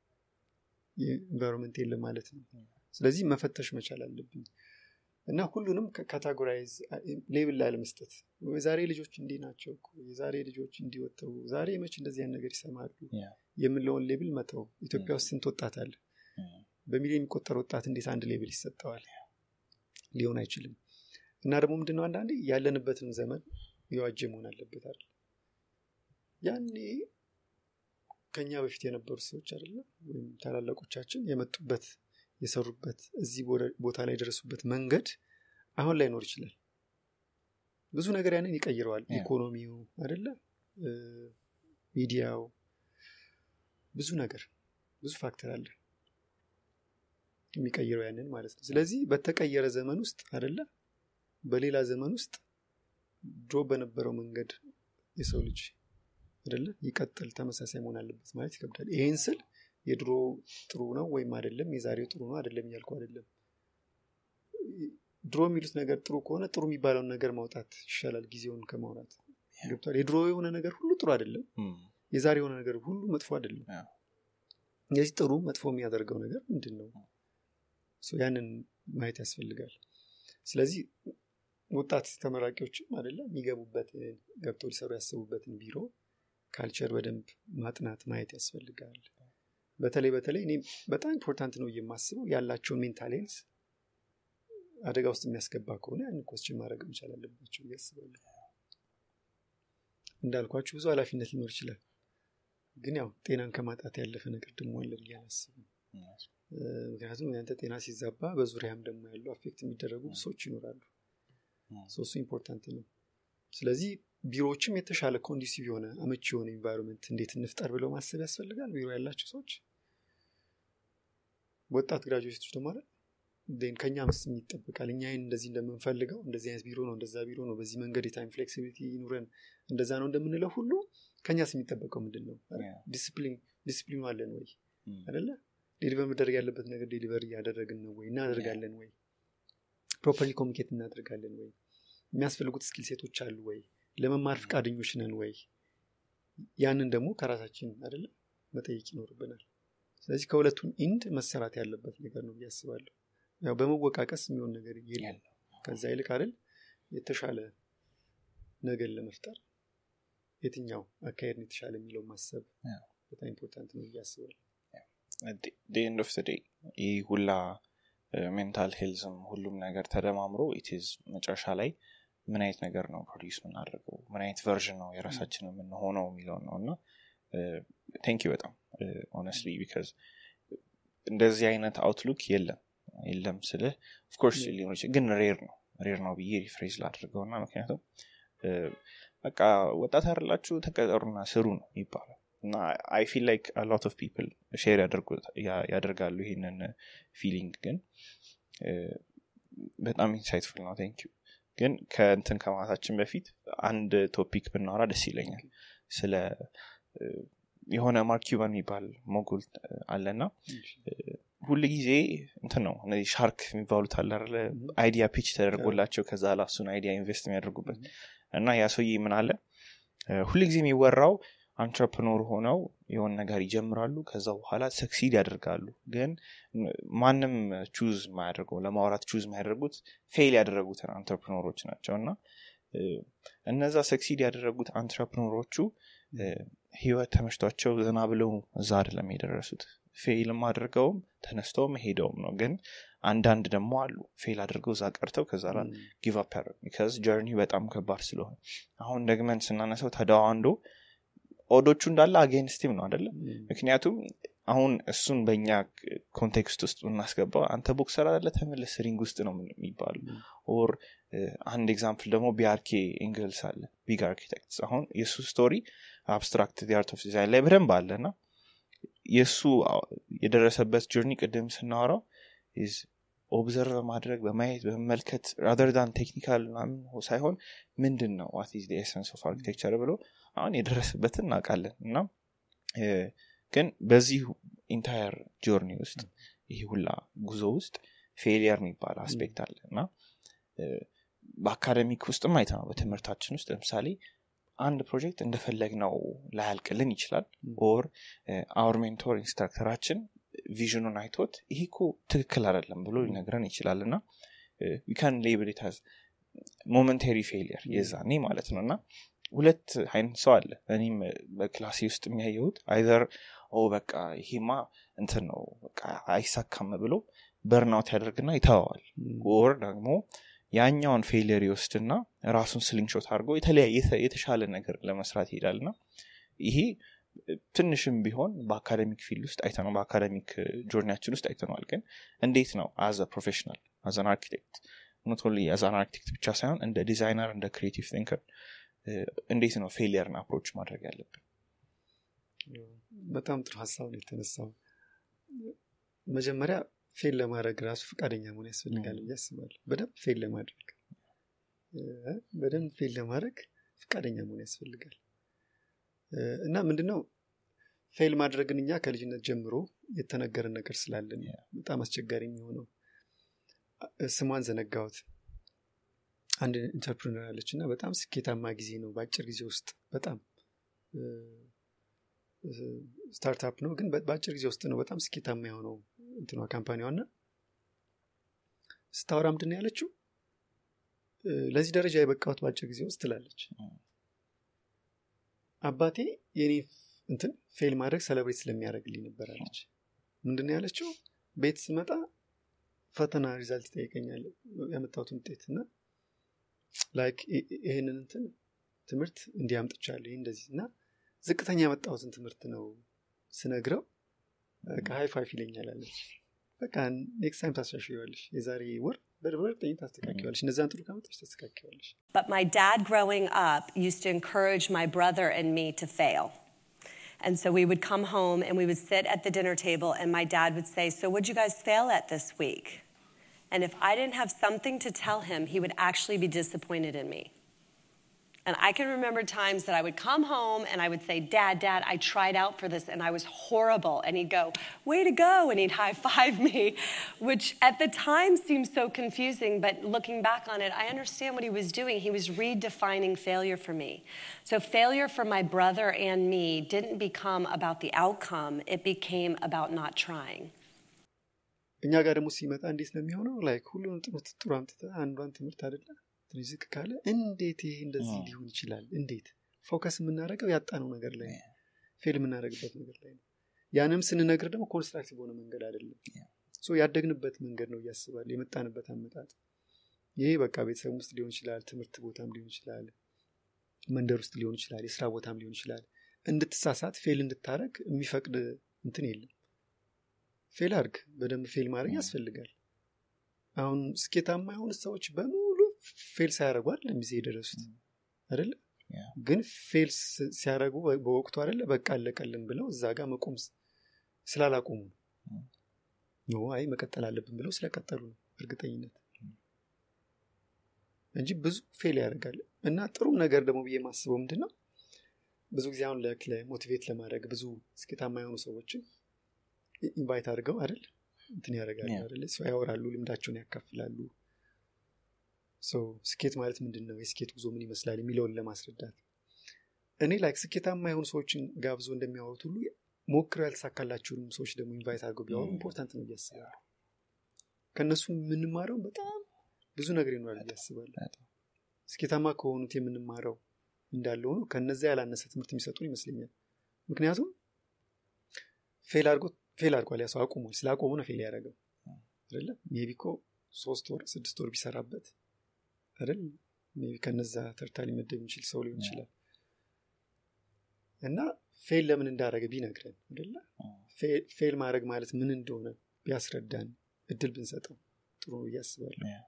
የኢንቫይሮንመንት የለም ማለት ነው ስለዚህ መፈተሽ መቻል አለብኝ እና ሁሉንም ካታጎራይዝ ሌብል ላይ ለመስጠት የዛሬ ልጆች እንዲህ ናቸው እኮ የዛሬ ልጆች እንዲወተው ዛሬ መች እንደዚህ አይነት ነገር ይሰማሉ Yeah. የምለውን ሌብል መተው ኢትዮጵያ ውስጥ ስንት ወጣት አለ በሚሊዮን የሚቆጠር ወጣት እንዴት አንድ ሌብል ይሰጠዋል ሊሆን አይችልም እና ደግሞ ምንድነው አንዳንዴ ያለንበትን ዘመን የዋጀ መሆን አለበት አይደል ያኔ ከኛ በፊት የነበሩ ሰዎች አይደለ ወይም ታላላቆቻችን የመጡበት የሰሩበት እዚህ ቦደ- ቦታ ላይ የደረሱበት መንገድ አሁን ላይኖር ይችላል ብዙ ነገር ያንን ይቀይረዋል Yeah. ኢኮኖሚው አይደለ እ፣ ሚዲያው ብዙ ነገር ብዙ ፋክተር አለ የሚቀይረው ያንን ማለት ነው ስለዚህ በተቀየረ ዘመን ውስጥ አይደለ በሌላ ዘመን ውስጥ ድሮ በነበረው መንገድ የሰው ልጅ አይደለ ይቀጥል ተመሳሳይ መሆን አለበት ማለት ይከብዳል ይሄን ስል የድሮ ጥሩ ነው ወይም አይደለም የዛሬው ጥሩ ነው አይደለም እያልኩ አይደለም ድሮ የሚሉት ነገር ጥሩ ከሆነ ጥሩ የሚባለውን ነገር ማውጣት ይሻላል ጊዜውን ከማውራት ገብቷል የድሮ የሆነ ነገር ሁሉ ጥሩ አይደለም የዛሬ የሆነ ነገር ሁሉ መጥፎ አይደለም አዎ። የዚህ ጥሩ መጥፎ የሚያደርገው ነገር ምንድን ነው ሶ ያንን ማየት ያስፈልጋል ስለዚህ ወጣት ተመራቂዎችም አይደለም የሚገቡበትን ገብተው ሊሰሩ ያሰቡበትን ቢሮ ካልቸር በደንብ ማጥናት ማየት ያስፈልጋል በተለይ በተለይ እኔ በጣም ኢምፖርታንት ነው የማስበው ያላቸውን ሜንታል ሄልስ አደጋ ውስጥ የሚያስገባ ከሆነ ያን ኮስችን ማድረግ መቻል አለባቸው ብዬ አስባለሁ እንዳልኳችሁ ብዙ ኃላፊነት ሊኖር ይችላል ግን ያው ጤናን ከማጣት ያለፈ ነገር ደግሞ አለ ብዬ አላስብም እ፣ ምክንያቱም ያንተ ጤና ሲዛባ በዙሪያም ደግሞ ያሉ አፌክት የሚደረጉ ሰዎች ይኖራሉ ሶ እሱ ኢምፖርታንት ነው ስለዚህ ቢሮዎችም የተሻለ ኮንዲሲቭ የሆነ አመቺ የሆነ ኢንቫይሮንመንት እንዴት እንፍጠር ብለው ማሰብ ያስፈልጋል ቢሮ ያላቸው ሰዎች ወጣት ግራጁዌቶች ደግሞ አይደል ን ከኛ ምስም ይጠበቃል እኛ ይህን እንደዚህ እንደምንፈልገው እንደዚህ አይነት ቢሮ ነው እንደዛ ቢሮ ነው በዚህ መንገድ የታይም ፍሌክሲቢሊቲ ይኑረን እንደዛ ነው እንደምንለው ሁሉ ከኛስ የሚጠበቀው ምንድን ነው Yeah. ዲስፕሊን ዲስፕሊኑ አለን ወይ አይደለ ዴሊቨር መደረግ ያለበት ነገር ዴሊቨር እያደረግን ነው ወይ እናደርጋለን ወይ ፕሮፐርሊ ኮሚኒኬት እናደርጋለን ወይ የሚያስፈልጉት ስኪል ሴቶች አሉ ወይ ለመማር ፈቃደኞች ነን ወይ ያንን ደግሞ ከራሳችን አይደለ መጠየቅ ይኖርብናል ስለዚህ ከሁለቱም ኢንድ መሰራት ያለበት ነገር ነው ብዬ አስባለሁ ያው በመወቃቀስ የሚሆን ነገር የለም ከዛ ይልቅ አይደል የተሻለ ነገር ለመፍጠር የትኛው አካሄድ ነው የተሻለ የሚለው ማሰብ Yeah. በጣም ኢምፖርታንት ነው ብዬ አስባለሁ ኤንድ ኦፍ ዴይ ይህ ሁላ ሜንታል ሄልዝም ሁሉም ነገር ተደማምሮ ኢትዝ መጨረሻ ላይ ምን አይነት ነገር ነው ፕሮዲስ የምናደርገው ምን አይነት ቨርዥን ነው የራሳችን የምንሆነው የሚለውን ነው እና ቴንክ በጣም ሆነስትሊ ቢካዝ እንደዚህ አይነት አውትሉክ የለም የለም ስልህ ኦፍኮርስ ሊሆን ይችላል ግን ሬር ነው ሬር ነው ብዬ ሪፍሬዝ ላድርገው እና ምክንያቱም እ፣ በቃ ወጣት ያደላችሁ ተቀጠሩና ስሩ ነው ይባላል እና አይ ፊል ላይክ ሎት ኦፍ ፒፕል ሼር ያደርጋሉ ይህንን ፊሊንግ ግን በጣም ኢንሳይትፉል ነው ቴንክ ግን ከእንትን ከማታችን በፊት አንድ ቶፒክ ብናወራ ደስ ይለኛል ስለ የሆነ ማርክ ኪዩባን የሚባል ሞጉል አለና ሁል ጊዜ እንትን ነው እነዚህ ሻርክ የሚባሉት አለ አይዲያ ፒች ተደርጎላቸው ከዛ ላሱን አይዲያ ኢንቨስት የሚያደርጉበት እና ያ ሰውዬ ምን አለ ሁል ጊዜ የሚወራው አንትረፕኖር ሆነው የሆን ነገር ይጀምራሉ ከዛ በኋላ ሰክሲድ ያደርጋሉ ግን ማንም ቹዝ ማያደርገው ለማውራት ቹዝ ማያደርጉት ፌል ያደረጉትን አንትረፕኖሮች ናቸው እና እነዛ ሰክሲድ ያደረጉት አንትረፕኖሮቹ ህይወት ተመችቷቸው ዘና ብለው እዛ አይደለም የደረሱት ፌልም አድርገውም ተነስተውም ሄደውም ነው ግን አንዳንድ ደግሞ አሉ ፌል አድርገው እዛ ቀርተው ከዛ ላ ጊቭ አፕ ያደረጉ ቢካዝ ጀርኒ በጣም ከባድ ስለሆነ አሁን ደግመን ስናነሰው ተደዋንዶ ኦዶቹ እንዳለ አጌንስቲም ነው አደለም ምክንያቱም አሁን እሱን በእኛ ኮንቴክስት ውስጥ ብናስገባው አንተ ቦክሰር አለ ተመለስ ሪንግ ውስጥ ነው የሚባሉ ኦር አንድ ኤግዛምፕል ደግሞ ቢአርኬ ኤንግልስ አለ ቢግ አርኪቴክትስ አሁን የእሱ ስቶሪ አብስትራክት አርት ኦፍ ዲዛይን ላይ በደንብ አለ እና የእሱ የደረሰበት ጆርኒ ቅድም ስናወራው ኦብዘርቭ በማድረግ በማየት በመመልከት ራደር ዳን ቴክኒካል ሳይሆን ምንድን ነው ዋት ኢዝ ኤሰንስ ኦፍ አርኪቴክቸር ብሎ አሁን የደረሰበትን እናውቃለን እና ግን በዚህ ኢንታየር ጆርኒ ውስጥ ይህ ሁላ ጉዞ ውስጥ ፌሊየር የሚባል አስፔክት አለ እና በአካደሚክ ውስጥም አይተ ነው በትምህርታችን ውስጥ ለምሳሌ አንድ ፕሮጀክት እንደፈለግ ነው ላያልቅልን ይችላል ኦር አውር ሜንቶር ኢንስትራክተራችን ቪዥኑን አይቶት ይሄ እኮ ትክክል አይደለም ብሎ ሊነግረን ይችላል እና ዊካን ሌብል ታዝ ሞመንተሪ ፌሊየር የዛኔ ማለት ነው እና ሁለት አይነት ሰው አለ እኔም በክላሴ ውስጥ የሚያየሁት አይዘር ኦ በቃ ይሄማ እንትን ነው በቃ አይሳካም ብሎ በርናውት ያደርግና ይተዋዋል ወር ደግሞ ያኛውን ፌሊየር ይወስድና ራሱን ስሊንግሾት አድርጎ የተሻለ ነገር ለመስራት ይሄዳል ና ይሄ ትንሽም ቢሆን በአካደሚክ ፊልድ ውስጥ አይተነው በአካደሚክ ጆርኒያችን ውስጥ አይተነዋል ግን እንዴት ነው አዘ ፕሮፌሽናል አዘን አርኪቴክት ኖት ኦንሊ አዛን አርኪቴክት ብቻ ሳይሆን እንደ ዲዛይነር እንደ ክሪኤቲቭ ቲንከር እንዴት ነው ፌሊየርን አፕሮች ማድረግ ያለብን በጣም ጥሩ ሀሳብ ነው የተነሳው መጀመሪያ ፌል ለማድረግ ራሱ ፈቃደኛ መሆን ያስፈልጋል ብዬ አስባለሁ በደንብ ፌል ለማድረግ በደንብ ፌል ለማድረግ ፈቃደኛ መሆን ያስፈልጋል እና ምንድነው ፌል ማድረግን እኛ ከልጅነት ጀምሮ የተነገረን ነገር ስላለን በጣም አስቸጋሪ የሚሆነው ስሟን ዘነጋሁት አንድ ኢንተርፕሪነር አለች እና በጣም ስኬታማ ጊዜ ነው በአጭር ጊዜ ውስጥ በጣም ስታርታፕ ነው ግን በአጭር ጊዜ ውስጥ ነው በጣም ስኬታማ የሆነው እንትኗ ካምፓኒዋ እና ስታወራ ምንድን ያለችው ለዚህ ደረጃ የበቃሁት በአጭር ጊዜ ውስጥ ትላለች አባቴ የኔ እንትን ፌል ማድረግ ሰለብሬት ስለሚያደርግልኝ ነበር አለች ምንድን ያለችው ቤት ስመጣ ፈተና ሪዛልት ይጠይቀኛል ያመጣሁትን ውጤት እና ላይክ ይህንን እንትን ትምህርት እንዲያምጥቻለሁ ይህ እንደዚህ እና ዝቅተኛ ያመጣሁትን ትምህርት ነው ስነግረው በቃ ሀይ ፋይፍ ይለኛል አለች በቃ ኔክስት ታይም ታሻሽዋለሽ የዛሬ ወር በእርግጠኝ ታስተካኪዋለሽ እነዛን ጥሩ ካመጣች ታስተካኪዋለሽ But my dad growing up used to encourage my brother and me to fail. And so we would come home and we would sit at the dinner table, and my dad would say, So, what'd you guys fail at this week? And if I didn't have something to tell him, he would actually be disappointed in me. And I can remember times that I would come home and I would say, Dad, Dad, I tried out for this and I was horrible. And he'd go, Way to go. And he'd high five me, which at the time seemed so confusing. But looking back on it, I understand what he was doing. He was redefining failure for me. So failure for my brother and me didn't become about the outcome, it became about not trying. እኛ ጋር ደግሞ ሲመጣ እንዴት ነው የሚሆነው ላይክ ሁሉንም ትምህርት ጥሩ አምጥተ አንዷን ትምህርት አደለ ትንሽ ዝቅ ካለ እንዴት ይሄ እንደዚህ ሊሆን ይችላል እንዴት ፎከስ የምናደርገው ያጣነው ነገር ላይ ነው ፌል የምናደርግበት ነገር ላይ ነው ያንም ስንነግር ደግሞ ኮንስትራክቲቭ በሆነ መንገድ አይደለም ሶ ያደግንበት መንገድ ነው እያስባል የመጣንበት አመጣጥ ይሄ በቃ ቤተሰብ ውስጥ ሊሆን ይችላል ትምህርት ቦታም ሊሆን ይችላል መንደር ውስጥ ሊሆን ይችላል የስራ ቦታም ሊሆን ይችላል እንድትሳሳት ፌል እንድታረግ የሚፈቅድ እንትን የለም ፌል አርግ በደንብ ፌል ማድረግ ያስፈልጋል አሁን ስኬታማ የሆኑ ሰዎች በሙሉ ፌል ሳያደረጉ አይደለም ጊዜ የደረሱት አይደለ ግን ፌል ሲያደረጉ በወቅቱ አይደለ በቃ አለቀልን ብለው እዛ ጋር መቆም ስላላቆሙ ነው አይ መቀጠል አለብን ብለው ስለቀጠሉ ነው እርግጠኝነት እንጂ ብዙ ፌል ያደርጋል እና ጥሩም ነገር ደግሞ ብዬ ማስበው ምንድን ነው ብዙ ጊዜ አሁን ሞቲቬት ለማድረግ ብዙ ስኬታማ የሆኑ ሰዎችን ኢንቫይት አድርገው አይደል እንትን ያደርጋሉ Yeah. አይደል ሰው ያወራሉ ልምዳቸውን ያካፍላሉ ሰው ስኬት ማለት ምንድን ነው የስኬት ጉዞ ምን ይመስላል የሚለውን ለማስረዳት እኔ ላይክ ስኬታማ የሆኑ ሰዎችን ጋብዞ እንደሚያወሩት ሁሉ ሞክረው ያልተሳካላቸውንም ሰዎች ደግሞ ኢንቫይት አድርገው ቢያወሩ Mm. ኢምፖርታንት ነው ብዬ አስባለሁ ከእነሱ የምንማረው በጣም ብዙ ነገር ይኖራል ብዬ አስባለሁ በጣም። ስኬታማ ከሆኑት የምንማረው እንዳለ ሆኖ ከነዚያ ያላነሰ ትምህርት የሚሰጡን ይመስለኛል ምክንያቱም ፌል አድርጎ ፌል አድርጓል ያ ሰው አቁሟል ስለ አቆሙ ነው ፌል ያደረገው አይደለ ሜቢ እኮ ሶስት ወር ስድስት ወር ቢሰራበት አይደል ሜቢ ከነዛ ተርታ ሊመደብ የሚችል ሰው ሊሆን ይችላል እና ፌል ለምን እንዳደረገ ቢነግረን አይደለ ፌ- ፌል ማድረግ ማለት ምን እንደሆነ ቢያስረዳን እድል ብንሰጠው ጥሩ ነው ብዬ አስባለሁ Yeah.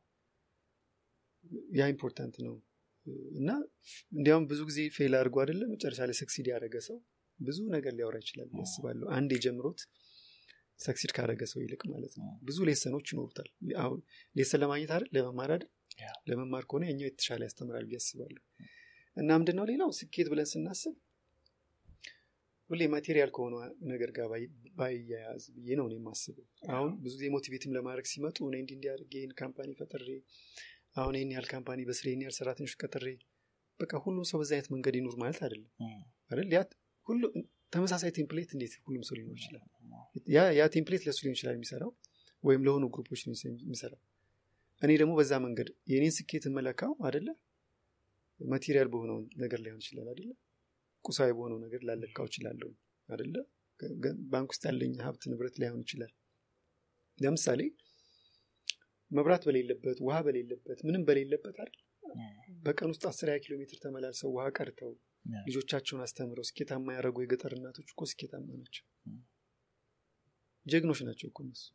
ያ ኢምፖርታንት ነው እና እንዲያውም ብዙ ጊዜ ፌል አድርጎ አይደለም መጨረሻ ላይ ሰክሲድ ያደረገ ሰው ብዙ ነገር ሊያወራ ይችላል ብዬ አስባለሁ አንድ የጀምሮት ሰክሲድ ካደረገ ሰው ይልቅ ማለት ነው ብዙ ሌሰኖች ይኖሩታል አሁን ሌሰን ለማግኘት አይደል ለመማር አይደል Yeah. ለመማር ከሆነ የኛው የተሻለ ያስተምራል ብዬ አስባለሁ እና ምንድነው ሌላው ስኬት ብለን ስናስብ ሁሌ ማቴሪያል ከሆነ ነገር ጋር ባይ- ባያያዝ ብዬ ነው እኔ የማስበው አሁን ብዙ ጊዜ ሞቲቬትም ለማድረግ ሲመጡ እኔ እንዲህ እንዲያደርግ ይህን ካምፓኒ ፈጥሬ አሁን ይህን ያህል ካምፓኒ በስሬ ይህን ያህል ሰራተኞች ቀጥሬ በቃ ሁሉም ሰው በዛ አይነት መንገድ ይኑር ማለት አይደለም Mm. አይደል ያ ሁሉ ተመሳሳይ ቴምፕሌት እንዴት ሁሉም ሰው ሊኖር ይችላል ያ ያ ቴምፕሌት ለሱ ሊሆን ይችላል የሚሰራው ወይም ለሆኑ ግሩፖች ሊሆን ይችላል የሚሰራው እኔ ደግሞ በዛ መንገድ የኔን ስኬት መለካው አደለ ማቴሪያል በሆነው ነገር ላይሆን ይችላል አደለ ቁሳዊ በሆነው ነገር ላለካው ይችላለሁ አደለ ገ- ገ- ባንክ ውስጥ ያለኝ ሀብት ንብረት ላይሆን ይችላል ለምሳሌ መብራት በሌለበት ውሃ በሌለበት ምንም በሌለበት አይደል በቀን ውስጥ አስር ሀያ ኪሎ ሜትር ተመላልሰው ውሃ ቀርተው Yeah. ልጆቻቸውን አስተምረው ስኬታማ ያደረጉ የገጠር እናቶች እኮ ስኬታማ ናቸው Mm. ጀግኖች ናቸው እኮ እነሱ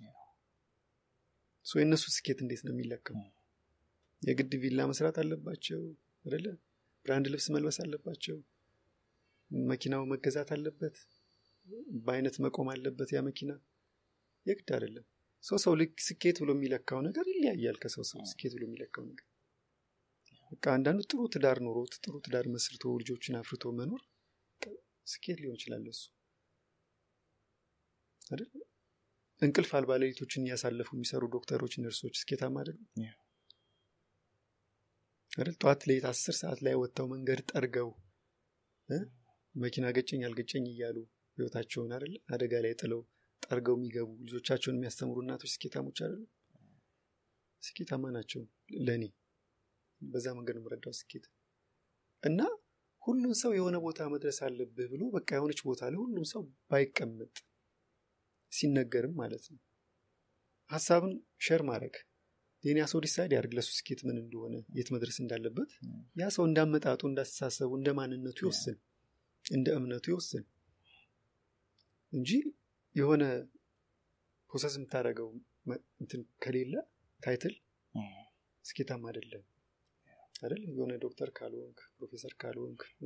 ሶ የእነሱ ስኬት እንዴት ነው የሚለካው Mm. የግድ ቪላ መስራት አለባቸው አይደለ ብራንድ ልብስ መልበስ አለባቸው መኪናው መገዛት አለበት በአይነት መቆም አለበት ያ መኪና የግድ አይደለም ሰው ሰው ልክ ስኬት ብሎ የሚለካው ነገር ይለያያል ከሰው ሰው ስኬት ብሎ የሚለካው ነገር በቃ አንዳንዱ ጥሩ ትዳር ኖሮት ጥሩ ትዳር መስርቶ ልጆችን አፍርቶ መኖር በቃ ስኬት ሊሆን ይችላል እሱ አይደል እንቅልፍ አልባ ሌሊቶችን እያሳለፉ የሚሰሩ ዶክተሮች ነርሶች ስኬታማ አይደሉም Yeah. አይደል ጠዋት ሌት አስር ሰዓት ላይ ወጥተው መንገድ ጠርገው እ? መኪና ገጨኝ አልገጨኝ እያሉ ህይወታቸውን አይደል አደጋ ላይ ጥለው ጠርገው የሚገቡ ልጆቻቸውን የሚያስተምሩ እናቶች ስኬታሞች አይደሉ ስኬታማ ናቸው ለእኔ በዛ መንገድ ነው የምረዳው ስኬት እና ሁሉም ሰው የሆነ ቦታ መድረስ አለብህ ብሎ በቃ የሆነች ቦታ ላይ ሁሉም ሰው ባይቀመጥ ሲነገርም ማለት ነው ሀሳብን ሸር ማድረግ የኔ ሰው ዲሳይድ ያድርግ ለሱ ስኬት ምን እንደሆነ የት መድረስ እንዳለበት ያ ሰው እንዳመጣጡ እንዳስተሳሰቡ እንደ ማንነቱ ይወስን እንደ እምነቱ ይወስን እንጂ የሆነ ፕሮሰስ የምታደርገው መ- እንትን ከሌለ ታይትል Mm. ስኬታማ አይደለም አይደል የሆነ ዶክተር ካልሆንክ ፕሮፌሰር ካልሆንክ እ?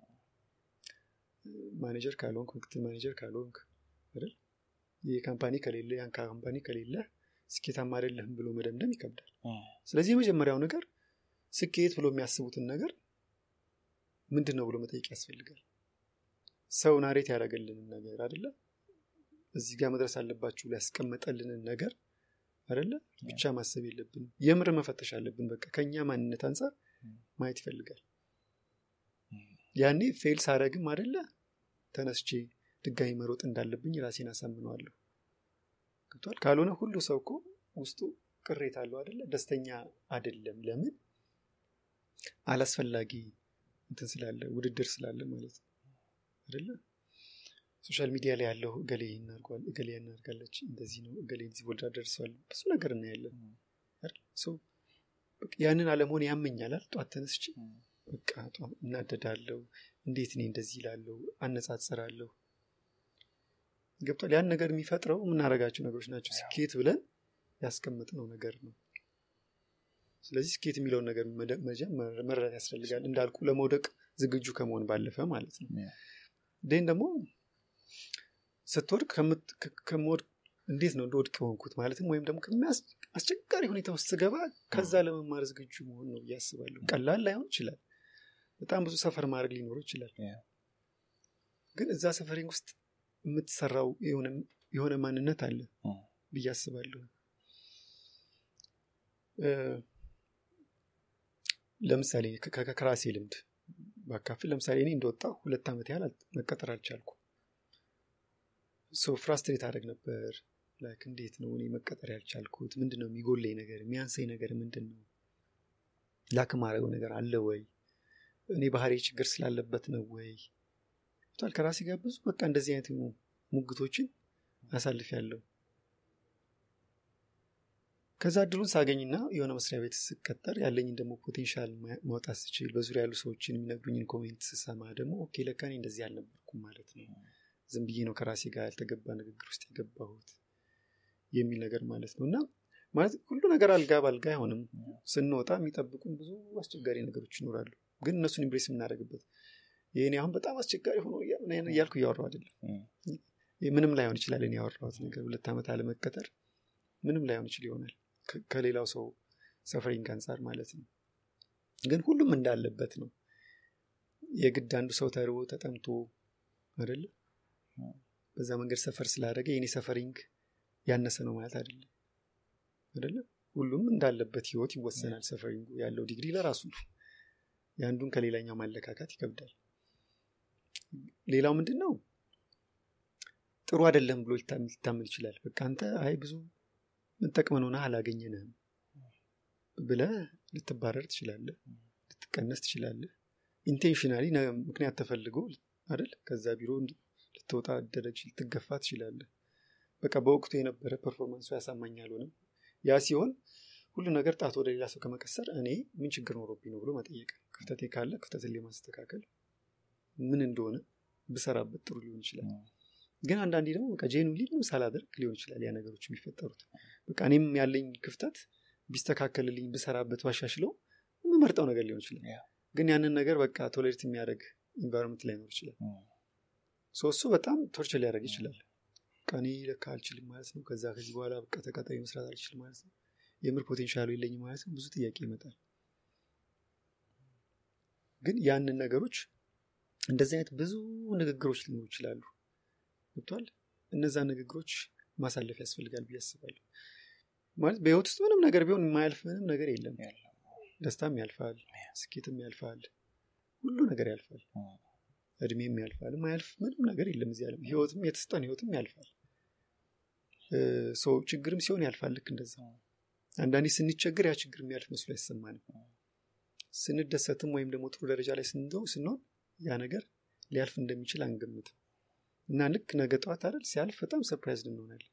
ማኔጀር ካልሆንክ ምክትል ማኔጀር ካልሆንክ አይደል ይህ ካምፓኒ ከሌለ ያን ካምፓኒ ከሌለ ስኬታማ አይደለህም ብሎ መደምደም ይከብዳል Mm. ስለዚህ የመጀመሪያው ነገር ስኬት ብሎ የሚያስቡትን ነገር ምንድን ነው ብሎ መጠየቅ ያስፈልጋል ሰው ናሬት ያደረገልንን ነገር አደለ እዚህ ጋር መድረስ አለባችሁ ብሎ ያስቀመጠልንን ነገር አደለ ብቻ ማሰብ የለብንም የምር መፈተሽ አለብን በቃ ከኛ ማንነት አንጻር ማየት ይፈልጋል ያኔ ፌል ሳረግም አደለ ተነስቼ ድጋሚ መሮጥ እንዳለብኝ ራሴን አሳምነዋለሁ ገብቷል ካልሆነ ሁሉ ሰው እኮ ውስጡ ቅሬታ አለው አደለ ደስተኛ አደለም ለምን አላስፈላጊ እንትን ስላለ ውድድር ስላለ ማለት ነው አደለ ሶሻል ሚዲያ ላይ ያለው እገሌ እናርጓል እገሌ እናርጋለች እንደዚህ ነው እገሌ እዚህ ወልዳ ደርሰዋል ብዙ ነገር እናያለን አይደል? ሰው በቃ ያንን አለመሆን ያመኛላል ጧት ተነስቼ በቃ ጧት እናደዳለው እንዴት እኔ እንደዚህ ይላለው አነጻጽራለሁ ገብቷል ያን ነገር የሚፈጥረው የምናደርጋቸው ነገሮች ናቸው ስኬት ብለን ያስቀመጥነው ነገር ነው ስለዚህ ስኬት የሚለውን ነገር መደ- መጀመር- መረዳት ያስፈልጋል እንዳልኩ ለመውደቅ ዝግጁ ከመሆን ባለፈ ማለት ነው Yeah. ደን ደግሞ ስትወድቅ ከምት- ከ- ከምወድቅ እንዴት ነው እንደወድቅ የሆንኩት ማለትም ወይም ደግሞ ከሚያስ አስቸጋሪ ሁኔታ ውስጥ ስገባ ከዛ ለመማር ዝግጁ መሆን ነው እያስባለሁ ቀላል ላይሆን ይችላል በጣም ብዙ ሰፈር ማድረግ ሊኖረው ይችላል Yeah. ግን እዛ ሰፈሪንግ ውስጥ የምትሰራው የሆነ- የሆነ ማንነት አለ Mm. ብዬ አስባለሁ እ፣ ለምሳሌ ከ- ከ- ከራሴ ልምድ ባካፍል ለምሳሌ እኔ እንደወጣ ሁለት ዓመት ያህል አል- መቀጠር አልቻልኩ ሶ ፍራስትሬት አደረግ ነበር ላይክ እንዴት ነው እኔ መቀጠር ያልቻልኩት ምንድን ነው የሚጎለኝ ነገር የሚያንሰኝ ነገር ምንድን ነው ላክ ማድረገው ነገር አለ ወይ እኔ ባህሪ ችግር ስላለበት ነው ወይ ቷል ከራሴ ጋር ብዙ በቃ እንደዚህ አይነት የሆኑ ሙግቶችን አሳልፍ ያለው ከዛ እድሉን ሳገኝና የሆነ መስሪያ ቤት ስቀጠር ያለኝን ደግሞ ፖቴንሻል ማ- ማውጣት ስችል በዙሪያ ያሉ ሰዎችን የሚነግሩኝን ኮሜንት ስሰማ ደግሞ ኦኬ ለካ እኔ እንደዚህ አልነበርኩም ማለት ነው ዝም ብዬ ነው ከራሴ ጋር ያልተገባ ንግግር ውስጥ የገባሁት የሚል ነገር ማለት ነው እና ማለት ሁሉ ነገር አልጋ ባልጋ አይሆንም ስንወጣ የሚጠብቁን ብዙ አስቸጋሪ ነገሮች ይኖራሉ ግን እነሱን ኢምብሬስ የምናደርግበት ይህኔ አሁን በጣም አስቸጋሪ ሆኖ እያ- ምን እያልኩ እያወራሁ አይደለም Mm. ይህ ምንም ላይሆን ይችላል እኔ ያወራሁት ነገር ሁለት ዓመት አለመቀጠር ምንም ላይሆን ይችል ይሆናል ከ- ከሌላው ሰው ሰፈሪንግ አንጻር ማለት ነው ግን ሁሉም እንዳለበት ነው የግድ አንዱ ሰው ተርቦ ተጠምቶ አይደለ በዛ መንገድ ሰፈር ስላደረገ የኔ ሰፈሪንግ ያነሰ ነው ማለት አይደለም አይደለ ሁሉም እንዳለበት ህይወት ይወሰናል ሰፈሪንጉ ያለው ዲግሪ ለራሱ ነው የአንዱን ከሌላኛው ማለካካት ይከብዳል ሌላው ምንድን ነው ጥሩ አይደለም ብሎ ሊታም- ሊታመን ይችላል በቃ አንተ አይ ብዙ ምንጠቅመን ሆነ አላገኘንህም ብለ ልትባረር ትችላለህ ልትቀነስ ትችላለህ ኢንቴንሽናሊ ምክንያት ተፈልጎ አይደል ከዛ ቢሮ እንድ- ልትወጣ ደረጅ ልትገፋ ትችላለህ በቃ በወቅቱ የነበረ ፐርፎርማንሱ ያሳማኝ አልሆነም ያ ሲሆን ሁሉ ነገር ጣት ወደ ሌላ ሰው ከመቀሰር እኔ ምን ችግር ኖሮብኝ ነው ብሎ መጠየቅ ክፍተቴ ካለ ክፍተትን ለማስተካከል ምን እንደሆነ ብሰራበት ጥሩ ሊሆን ይችላል ግን አንዳንዴ ደግሞ በቃ ጄኑሊ ምንም ሳላደርግ ሊሆን ይችላል ያ ነገሮች የሚፈጠሩት በቃ እኔም ያለኝ ክፍተት ቢስተካከልልኝ ብሰራበት ባሻሽለው የምመርጠው ነገር ሊሆን ይችላል ያ። ግን ያንን ነገር በቃ ቶሌሬት የሚያደርግ ኢንቫይሮንመንት ላይኖር ይችላል ሶ እሱ በጣም ቶርቸር ሊያደርግ ይችላል በቃ እኔ ለካ አልችልም ማለት ነው ከዛ ከዚህ በኋላ በቃ ተቀጣሪ መስራት አልችልም ማለት ነው የምር ፖቴንሻሉ የለኝም ማለት ነው ብዙ ጥያቄ ይመጣል ግን ያንን ነገሮች እንደዚህ አይነት ብዙ ንግግሮች ሊኖሩ ይችላሉ ገብቷል እነዛ ንግግሮች ማሳለፍ ያስፈልጋል ብዬ አስባለሁ ማለት በህይወት ውስጥ ምንም ነገር ቢሆን የማያልፍ ምንም ነገር የለም ደስታም ያልፋል ስኬትም ያልፋል ሁሉ ነገር ያልፋል እድሜም ያልፋል የማያልፍ ምንም ነገር የለም እዚህ ዓለም ህይወትም የተስጠን ህይወትም ያልፋል እ፣ ሰው ችግርም ሲሆን ያልፋል ልክ እንደዛ አንዳንዴ ስንቸግር ያ ችግር የሚያልፍ መስሎ አይሰማንም ስንደሰትም ወይም ደግሞ ጥሩ ደረጃ ላይ ስንደው ስንሆን ያ ነገር ሊያልፍ እንደሚችል አንገምትም እና ልክ ነገ ጠዋት አይደል ሲያልፍ በጣም ሰርፕራይዝ እንሆናለን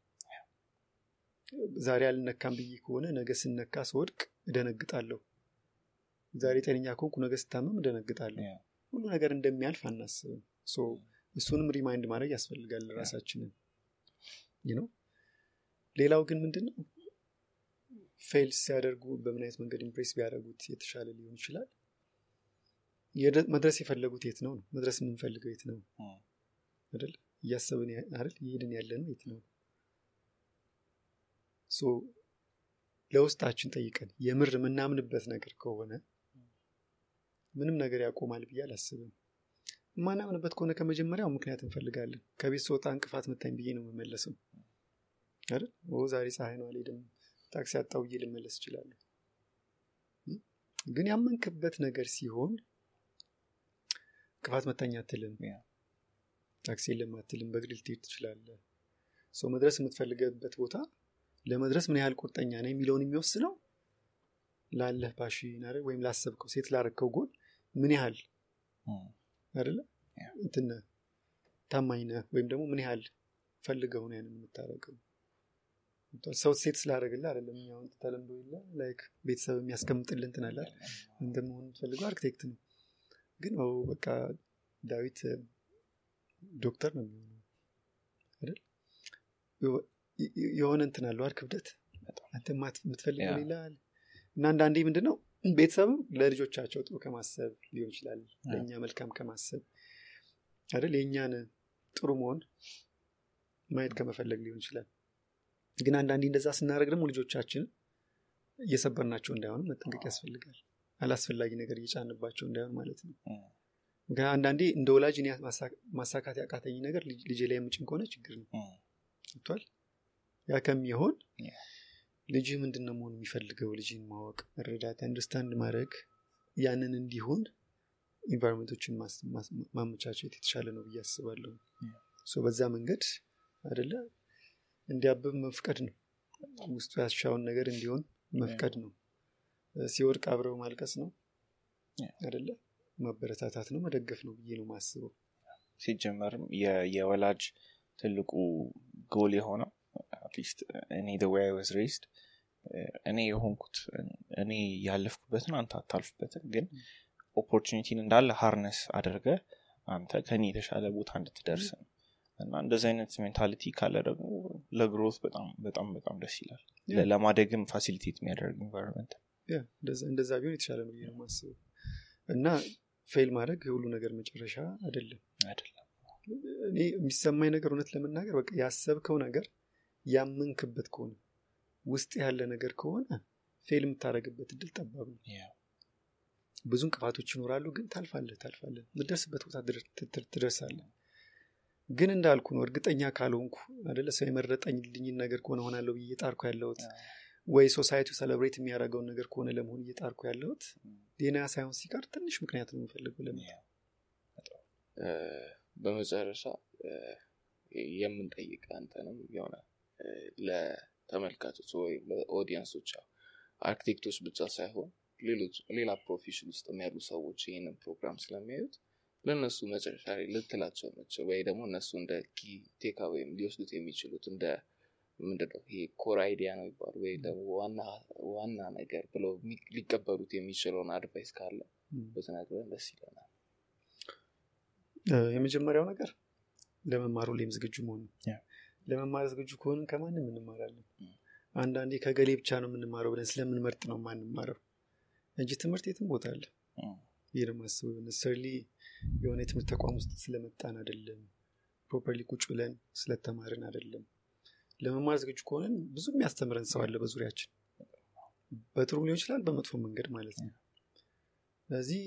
ዛሬ አልነካም ብዬ ከሆነ ነገ ስነካ ስወድቅ እደነግጣለሁ ዛሬ ጤነኛ ከሆንኩ ነገ ስታመም እደነግጣለሁ ሁሉ ነገር እንደሚያልፍ አናስብም ሶ እሱንም ሪማይንድ ማድረግ ያስፈልጋል ራሳችንን ነው ሌላው ግን ምንድን ነው ፌል ሲያደርጉ በምን አይነት መንገድ ኢምፕሬስ ቢያደርጉት የተሻለ ሊሆን ይችላል የደ- መድረስ የፈለጉት የት ነው ነው መድረስ የምንፈልገው የት ነው አይደል እያሰብን ያ- አይደል እየሄድን ያለ ነው የት ነው ሶ ለውስጣችን ጠይቀን የምር የምናምንበት ነገር ከሆነ ምንም ነገር ያቆማል ብዬ አላስብም የማናምንበት ከሆነ ከመጀመሪያው ምክንያት እንፈልጋለን ከቤት ስወጣ እንቅፋት መታኝ ብዬ ነው የምመለሰው አይደል ኦ ዛሬ ፀሐይ ነው አልሄድም ታክሲ አጣው ብዬ ልመለስ እችላለሁ እ? ግን ያመንክበት ነገር ሲሆን እንቅፋት መታኝ አትልም ያ። ታክሲ የለም አትልም በእግር ልትሄድ ትችላለህ ሰው መድረስ የምትፈልገበት ቦታ ለመድረስ ምን ያህል ቁርጠኛ ነው የሚለውን የሚወስነው ላለህ ፓሽን አይደል ወይም ላሰብከው ሴት ላረከው ጎል ምን ያህል አይደለ ያ። እንትን ነህ፣ ታማኝ ነህ ወይም ደግሞ ምን ያህል ፈልገው ነው ያንን የምታደርገው ገብቶሃል? ሰው ሴት ስላደረግልህ አይደለም እኛ አሁን ተለምዶ የለ ላይክ ቤተሰብ የሚያስቀምጥልህ እንትን አለ አይደል? አንተ መሆን የምትፈልገው አርክቴክት ነው ግን ኦ በቃ ዳዊት እ፣ ዶክተር ነው የሚሆነው አይደል የሆ- የ- የሆነ እንትን አለው አይደል ክብደት በጣም። አንተ ማት- የምትፈልገው ያ። ሌላ አለ እና አንዳንዴ ምንድን ነው ቤተሰብም ለልጆቻቸው ጥሩ ከማሰብ ሊሆን ይችላል ለእኛ መልካም ከማሰብ አይደል የእኛን ጥሩ መሆን ማየት ከመፈለግ ሊሆን ይችላል ግን አንዳንዴ እንደዛ ስናደርግ ደግሞ ልጆቻችን እየሰበርናቸው እንዳይሆንም መጠንቀቅ ያስፈልጋል አላስፈላጊ ነገር እየጫንባቸው እንዳይሆን ማለት ነው እም፣ ምክንያቱም አንዳንዴ እንደ ወላጅ እኔ ማሳ- ማሳካት ያቃተኝ ነገር ልጅ- ልጄ ላይ የምጭን ከሆነ ችግር ነው እም፣ ገብቷል ያ ከሚሆን Yeah. ልጅህ ምንድን ነው መሆን የሚፈልገው ልጅን ማወቅ መረዳት አንደርስታንድ ማድረግ ያንን እንዲሆን ኢንቫይሮንመንቶችን ማስ- ማስ- ማመቻቸት የተሻለ ነው ብዬ አስባለሁ Yeah. ሶ በዛ መንገድ አደለ እንዲያብብ መፍቀድ ነው ውስጡ ያሻውን ነገር እንዲሆን መፍቀድ ነው ሲወድቅ አብረው ማልቀስ ነው Yeah. አደለ ማበረታታት ነው መደገፍ ነው ብዬ ነው ማስበው ሲጀመርም የ- የወላጅ ትልቁ ጎል የሆነው አትሊስት እኔ the way I was raised እኔ የሆንኩት እኔ ያለፍኩበትን አንተ አታልፍበትን ግን ኦፖርቹኒቲን እንዳለ ሃርነስ አድርገ አንተ ከኔ የተሻለ ቦታ እንድትደርስ ነው እና እንደዚህ አይነት ሜንታሊቲ ካለ ደግሞ ለግሮት በጣም በጣም በጣም ደስ ይላል Yeah. ለ- ለማደግም ፋሲሊቴት የሚያደርግ ኢንቫይሮንመንት ያ እንደዛ- እንደዛ ቢሆን የተሻለ ነው ብዬ ነው ማስበው እና ፌል ማድረግ የሁሉ ነገር መጨረሻ አይደለም አይደለም እኔ የሚሰማኝ ነገር እውነት ለመናገር በቃ ያሰብከው ነገር ያመንክበት ከሆነ ውስጥ ያለ ነገር ከሆነ ፌል የምታደረግበት እድል ጠባብ ነው Yeah. ብዙ እንቅፋቶች ይኖራሉ ግን ታልፋለህ ታልፋለህ የምትደርስበት ቦታ ትደር- ትደር- ትደርሳለህ ግን እንዳልኩ ነው እርግጠኛ ካልሆንኩ አደለ ሰው የመረጠኝ ልኝን ነገር ከሆነ ሆናለሁ ብዬ እየጣርኩ ያለሁት ወይ ሶሳይቲው ሰለብሬት የሚያደርገውን ነገር ከሆነ ለመሆን እየጣርኩ ያለሁት ሌላ ሳይሆን ሲቀር ትንሽ ምክንያት ነው የምፈልገው ለምን Yeah. እ፣ በመጨረሻ እ፣ የምንጠይቅ አንተንም የሆነ እ፣ ለተመልካቾች ወይም ለኦዲየንሶች ያው አርክቴክቶች ብቻ ሳይሆን ሌሎች ሌላ ፕሮፌሽን ውስጥ ያሉ ሰዎች ይህንን ፕሮግራም ስለሚያዩት ለእነሱ መጨረሻ ላይ ልትላቸው መችል ወይ ደግሞ እነሱ እንደ ኪ ቴካ ወይም ሊወስዱት የሚችሉት እንደ ምንድነው ይሄ ኮር አይዲያ ነው ይባሉ ወይ ደግሞ ዋና ዋና ነገር ብለው የሚ- ሊቀበሉት የሚችለውን አድቫይስ ካለ ም። ብትነግረን ደስ ይለናል እ፣ የመጀመሪያው ነገር ለመማር ሁሌም ዝግጁ መሆን ነው ያ። ለመማር ዝግጁ ከሆንን ከማንም እንማራለን ም። አንዳንዴ ከገሌ ብቻ ነው የምንማረው ብለን ስለምንመርጥ ነው ማንማረው እንጂ ትምህርት የትም ቦታ አለ Mm. ይህ ነው የማስበው ነሰርሊ የሆነ የትምህርት ተቋም ውስጥ ስለመጣን አይደለም ፕሮፐርሊ ቁጭ ብለን ስለተማርን አይደለም ለመማር ዝግጁ ከሆነን ብዙ የሚያስተምረን ሰው አለ በዙሪያችን በጥሩ ሊሆን ይችላል በመጥፎ መንገድ ማለት ነው ስለዚህ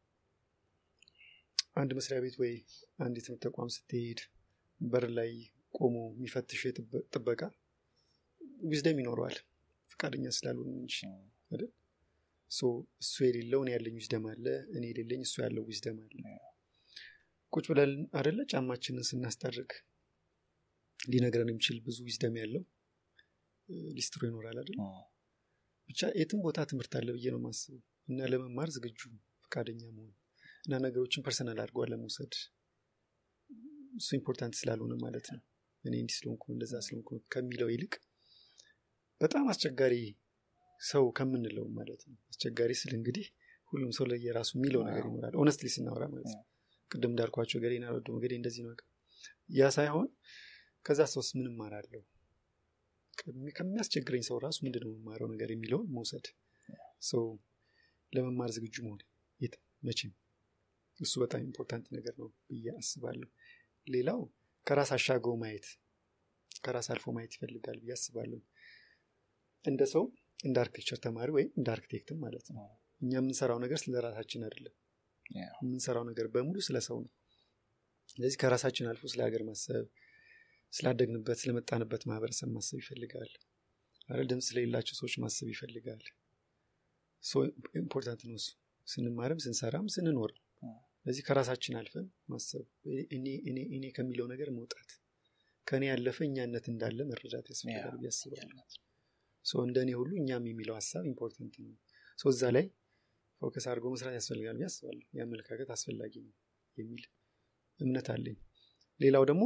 አንድ መስሪያ ቤት ወይ አንድ የትምህርት ተቋም ስትሄድ በር ላይ ቆሞ የሚፈትሽ የጥበ- ጥበቃ ዊዝደም ይኖረዋል ፈቃደኛ ስላልሆን እንጂ አይደል ሶ እሱ የሌለው እኔ ያለኝ ዊዝደም አለ እኔ የሌለኝ እሱ ያለው ዊዝደም አለ ቁጭ ብለን አደለ ጫማችንን ስናስጠርግ ሊነግረን የሚችል ብዙ ዊዝደም ያለው እ፣ ሊስትሮ ይኖራል አይደል Mm. ብቻ የትም ቦታ ትምህርት አለ ብዬ ነው ማስበው እና ለመማር ዝግጁ ፈቃደኛ መሆን እና ነገሮችን ፐርሰናል አድርገዋ ለመውሰድ እሱ ኢምፖርታንት ስላልሆነ ማለት ነው እኔ እንዲህ ስለሆንኩ እንደዛ ስለሆንኩ ከሚለው ይልቅ በጣም አስቸጋሪ ሰው ከምንለው ማለት ነው አስቸጋሪ ስል እንግዲህ ሁሉም ሰው ላይ የራሱ የሚለው ነገር ይኖራል ኦነስትሊ ስናወራ ማለት ነው ቅድም እንዳልኳቸው ገሌ ናረዶ ገሌ እንደዚህ ነው ያ ሳይሆን ከዛ ሰውስ ምን እማራለሁ ከሚ- ከሚያስቸግረኝ ሰው ራሱ ምንድን ነው የምማረው ነገር የሚለውን መውሰድ ሰው ለመማር ዝግጁ መሆን የት መቼም እሱ በጣም ኢምፖርታንት ነገር ነው ብዬ አስባለሁ ሌላው ከራስ አሻገው ማየት ከራስ አልፎ ማየት ይፈልጋል ብዬ አስባለሁ እንደ ሰው እንደ አርክቴክቸር ተማሪ ወይም እንደ አርክቴክትም ማለት ነው እኛ የምንሰራው ነገር ስለ ራሳችን አይደለም Yeah. የምንሰራው ነገር በሙሉ ስለ ሰው ነው ስለዚህ ከራሳችን አልፎ ስለ ሀገር ማሰብ ስላደግንበት ስለመጣንበት ማህበረሰብ ማሰብ ይፈልጋል አረ ድምፅ ስለሌላቸው ሰዎች ማሰብ ይፈልጋል ሶ ኢምፖርታንት ነው እሱ ስንማርም ስንሰራም ስንኖር ስለዚህ ከራሳችን አልፈን ማሰብ እኔ እኔ እኔ ከሚለው ነገር መውጣት ከእኔ ያለፈ እኛነት እንዳለ መረዳት ያስፈልጋል ብዬ አስባለሁ ሶ እንደ እኔ ሁሉ እኛም የሚለው ሀሳብ ኢምፖርታንት ነው ሶ እዛ ላይ ፎከስ አድርጎ መስራት ያስፈልጋል ብዬ አስባለሁ የአመለካከት አስፈላጊ ነው የሚል እምነት አለኝ ሌላው ደግሞ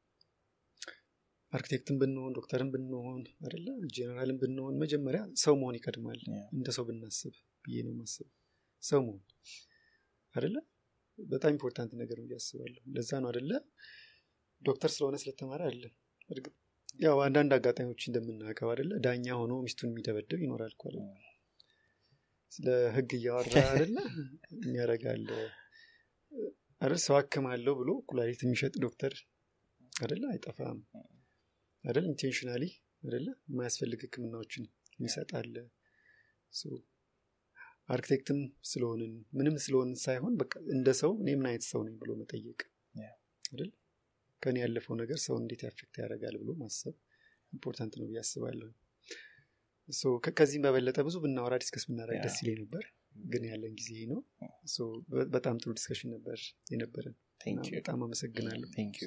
አርኪቴክትን ብንሆን ዶክተርን ብንሆን አደለ ጄኔራልን ብንሆን መጀመሪያ ሰው መሆን ይቀድማል Yeah. እንደ ሰው ብናስብ ብዬ ነው ማስብ ሰው መሆን አደለ በጣም ኢምፖርታንት ነገር ነው ብዬ አስባለሁ ለዛ ነው አደለ ዶክተር ስለሆነ ስለተማረ አይደለም እርግጥ ያው አንዳንድ አጋጣሚዎች እንደምናውቀው አደለ ዳኛ ሆኖ ሚስቱን የሚደበድብ ይኖራል እኮ አይደለ? ስለ ህግ እያወራ አደለ የሚያደርጋል አይደል ሰው አክማለሁ ብሎ ኩላሊት የሚሸጥ ዶክተር አደለ አይጠፋም አይደል ኢንቴንሽናሊ አደለ የማያስፈልግ ህክምናዎችን ይሰጣል አርክቴክትም ስለሆንን ምንም ስለሆንን ሳይሆን በቃ እንደ ሰው እኔ ምን አይነት ሰው ነኝ ብሎ መጠየቅ አይደል ከኔ ያለፈው ነገር ሰው እንዴት ያፌክት ያደርጋል ብሎ ማሰብ ኢምፖርታንት ነው ብዬ አስባለሁ ከዚህም በበለጠ ብዙ ብናወራ ዲስከስ ብናደረግ ደስ ይለኝ ነበር ግን ያለን ጊዜ ነው በጣም ጥሩ ዲስከሽን ነበር የነበረን በጣም አመሰግናለሁ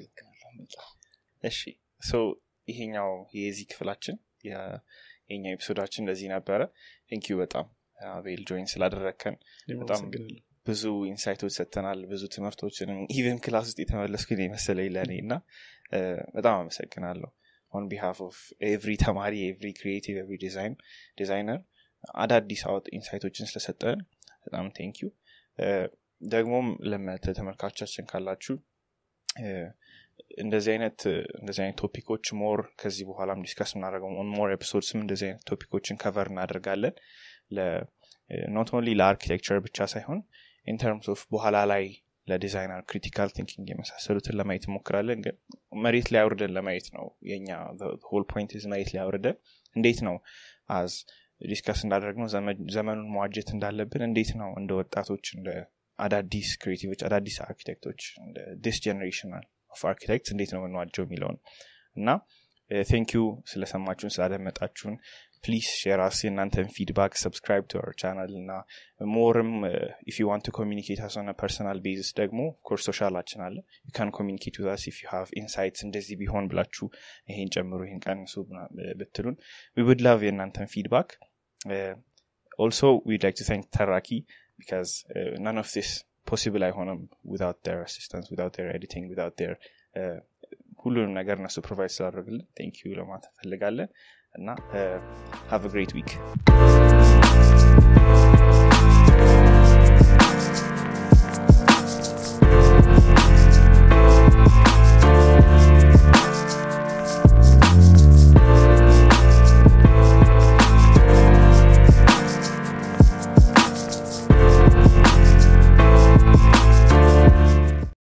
እሺ ይሄኛው የዚህ ክፍላችን የኛው ኤፒሶዳችን እንደዚህ ነበረ ቴንኪዩ በጣም አቤል ጆይን ስላደረግከን በጣም ብዙ ኢንሳይቶች ሰጥተናል ብዙ ትምህርቶችንም ኢቨን ክላስ ውስጥ የተመለስኩ የመሰለኝ ለእኔ እና በጣም አመሰግናለሁ ኦን ቢሃፍ ኦፍ ኤቭሪ ተማሪ ኤቭሪ ክሪኤቲቭ ኤቭሪ ዲዛይን ዲዛይነር አዳዲስ አወጥ ኢንሳይቶችን ስለሰጠን በጣም ቴንክ ዩ ደግሞም ለተመልካቾቻችን ካላችሁ እንደዚህ አይነት እንደዚህ አይነት ቶፒኮች ሞር ከዚህ በኋላም ዲስከስ እናደርገው ሞር ኤፒሶድስም እንደዚህ አይነት ቶፒኮችን ከቨር እናደርጋለን ኖት ኦንሊ ለአርኪቴክቸር ብቻ ሳይሆን ኢንተርምስ ኦፍ በኋላ ላይ ለዲዛይነር ክሪቲካል ቲንኪንግ የመሳሰሉትን ለማየት እንሞክራለን ግን መሬት ላይ አውርደን ለማየት ነው የኛ ሆል ፖይንት መሬት ላይ አውርደን እንዴት ነው አዝ ዲስከስ እንዳደረግነው ዘመኑን መዋጀት እንዳለብን እንዴት ነው እንደ ወጣቶች እንደ አዳዲስ ክሬቲቮች አዳዲስ አርኪቴክቶች እንደ ዲስ ጀኔሬሽናል ኦፍ አርኪቴክት እንዴት ነው የምንዋጀው የሚለውን እና ቴንክ ዩ ስለሰማችሁን ስላደመጣችሁን ፕሊዝ ሼር አስ የእናንተን ፊድባክ ሰብስክራይብ ቱ አወር ቻናል እና ሞርም ኢፍ ዩ ዋንት ኮሚኒኬት አስ ኦን ፐርሰናል ቤዝስ ደግሞ ኮርስ ሶሻላችን አለ ዩ ካን ኮሚኒኬት ዊዝ ኢፍ ዩ ሃቭ ኢንሳይትስ እንደዚህ ቢሆን ብላችሁ ይሄን ጨምሩ ይሄን ቀንሱ ብትሉን ዊ ውድ ላቭ የእናንተን ፊድባክ ኦልሶ ዊድ ላይክ ቱ ታንክ ተራኪ ቢካዝ ነን ኦፍ ዲስ ፖሲብል አይሆንም ዊት ር አሲስታንስ ዊት ር ኤዲቲንግ ዊት ር ሁሉንም ነገር እነሱ ፕሮቫይድ ስላደረግልን ቴንክ ዩ ለማለት እንፈልጋለን እና ሃቭ ግሬት ዊክ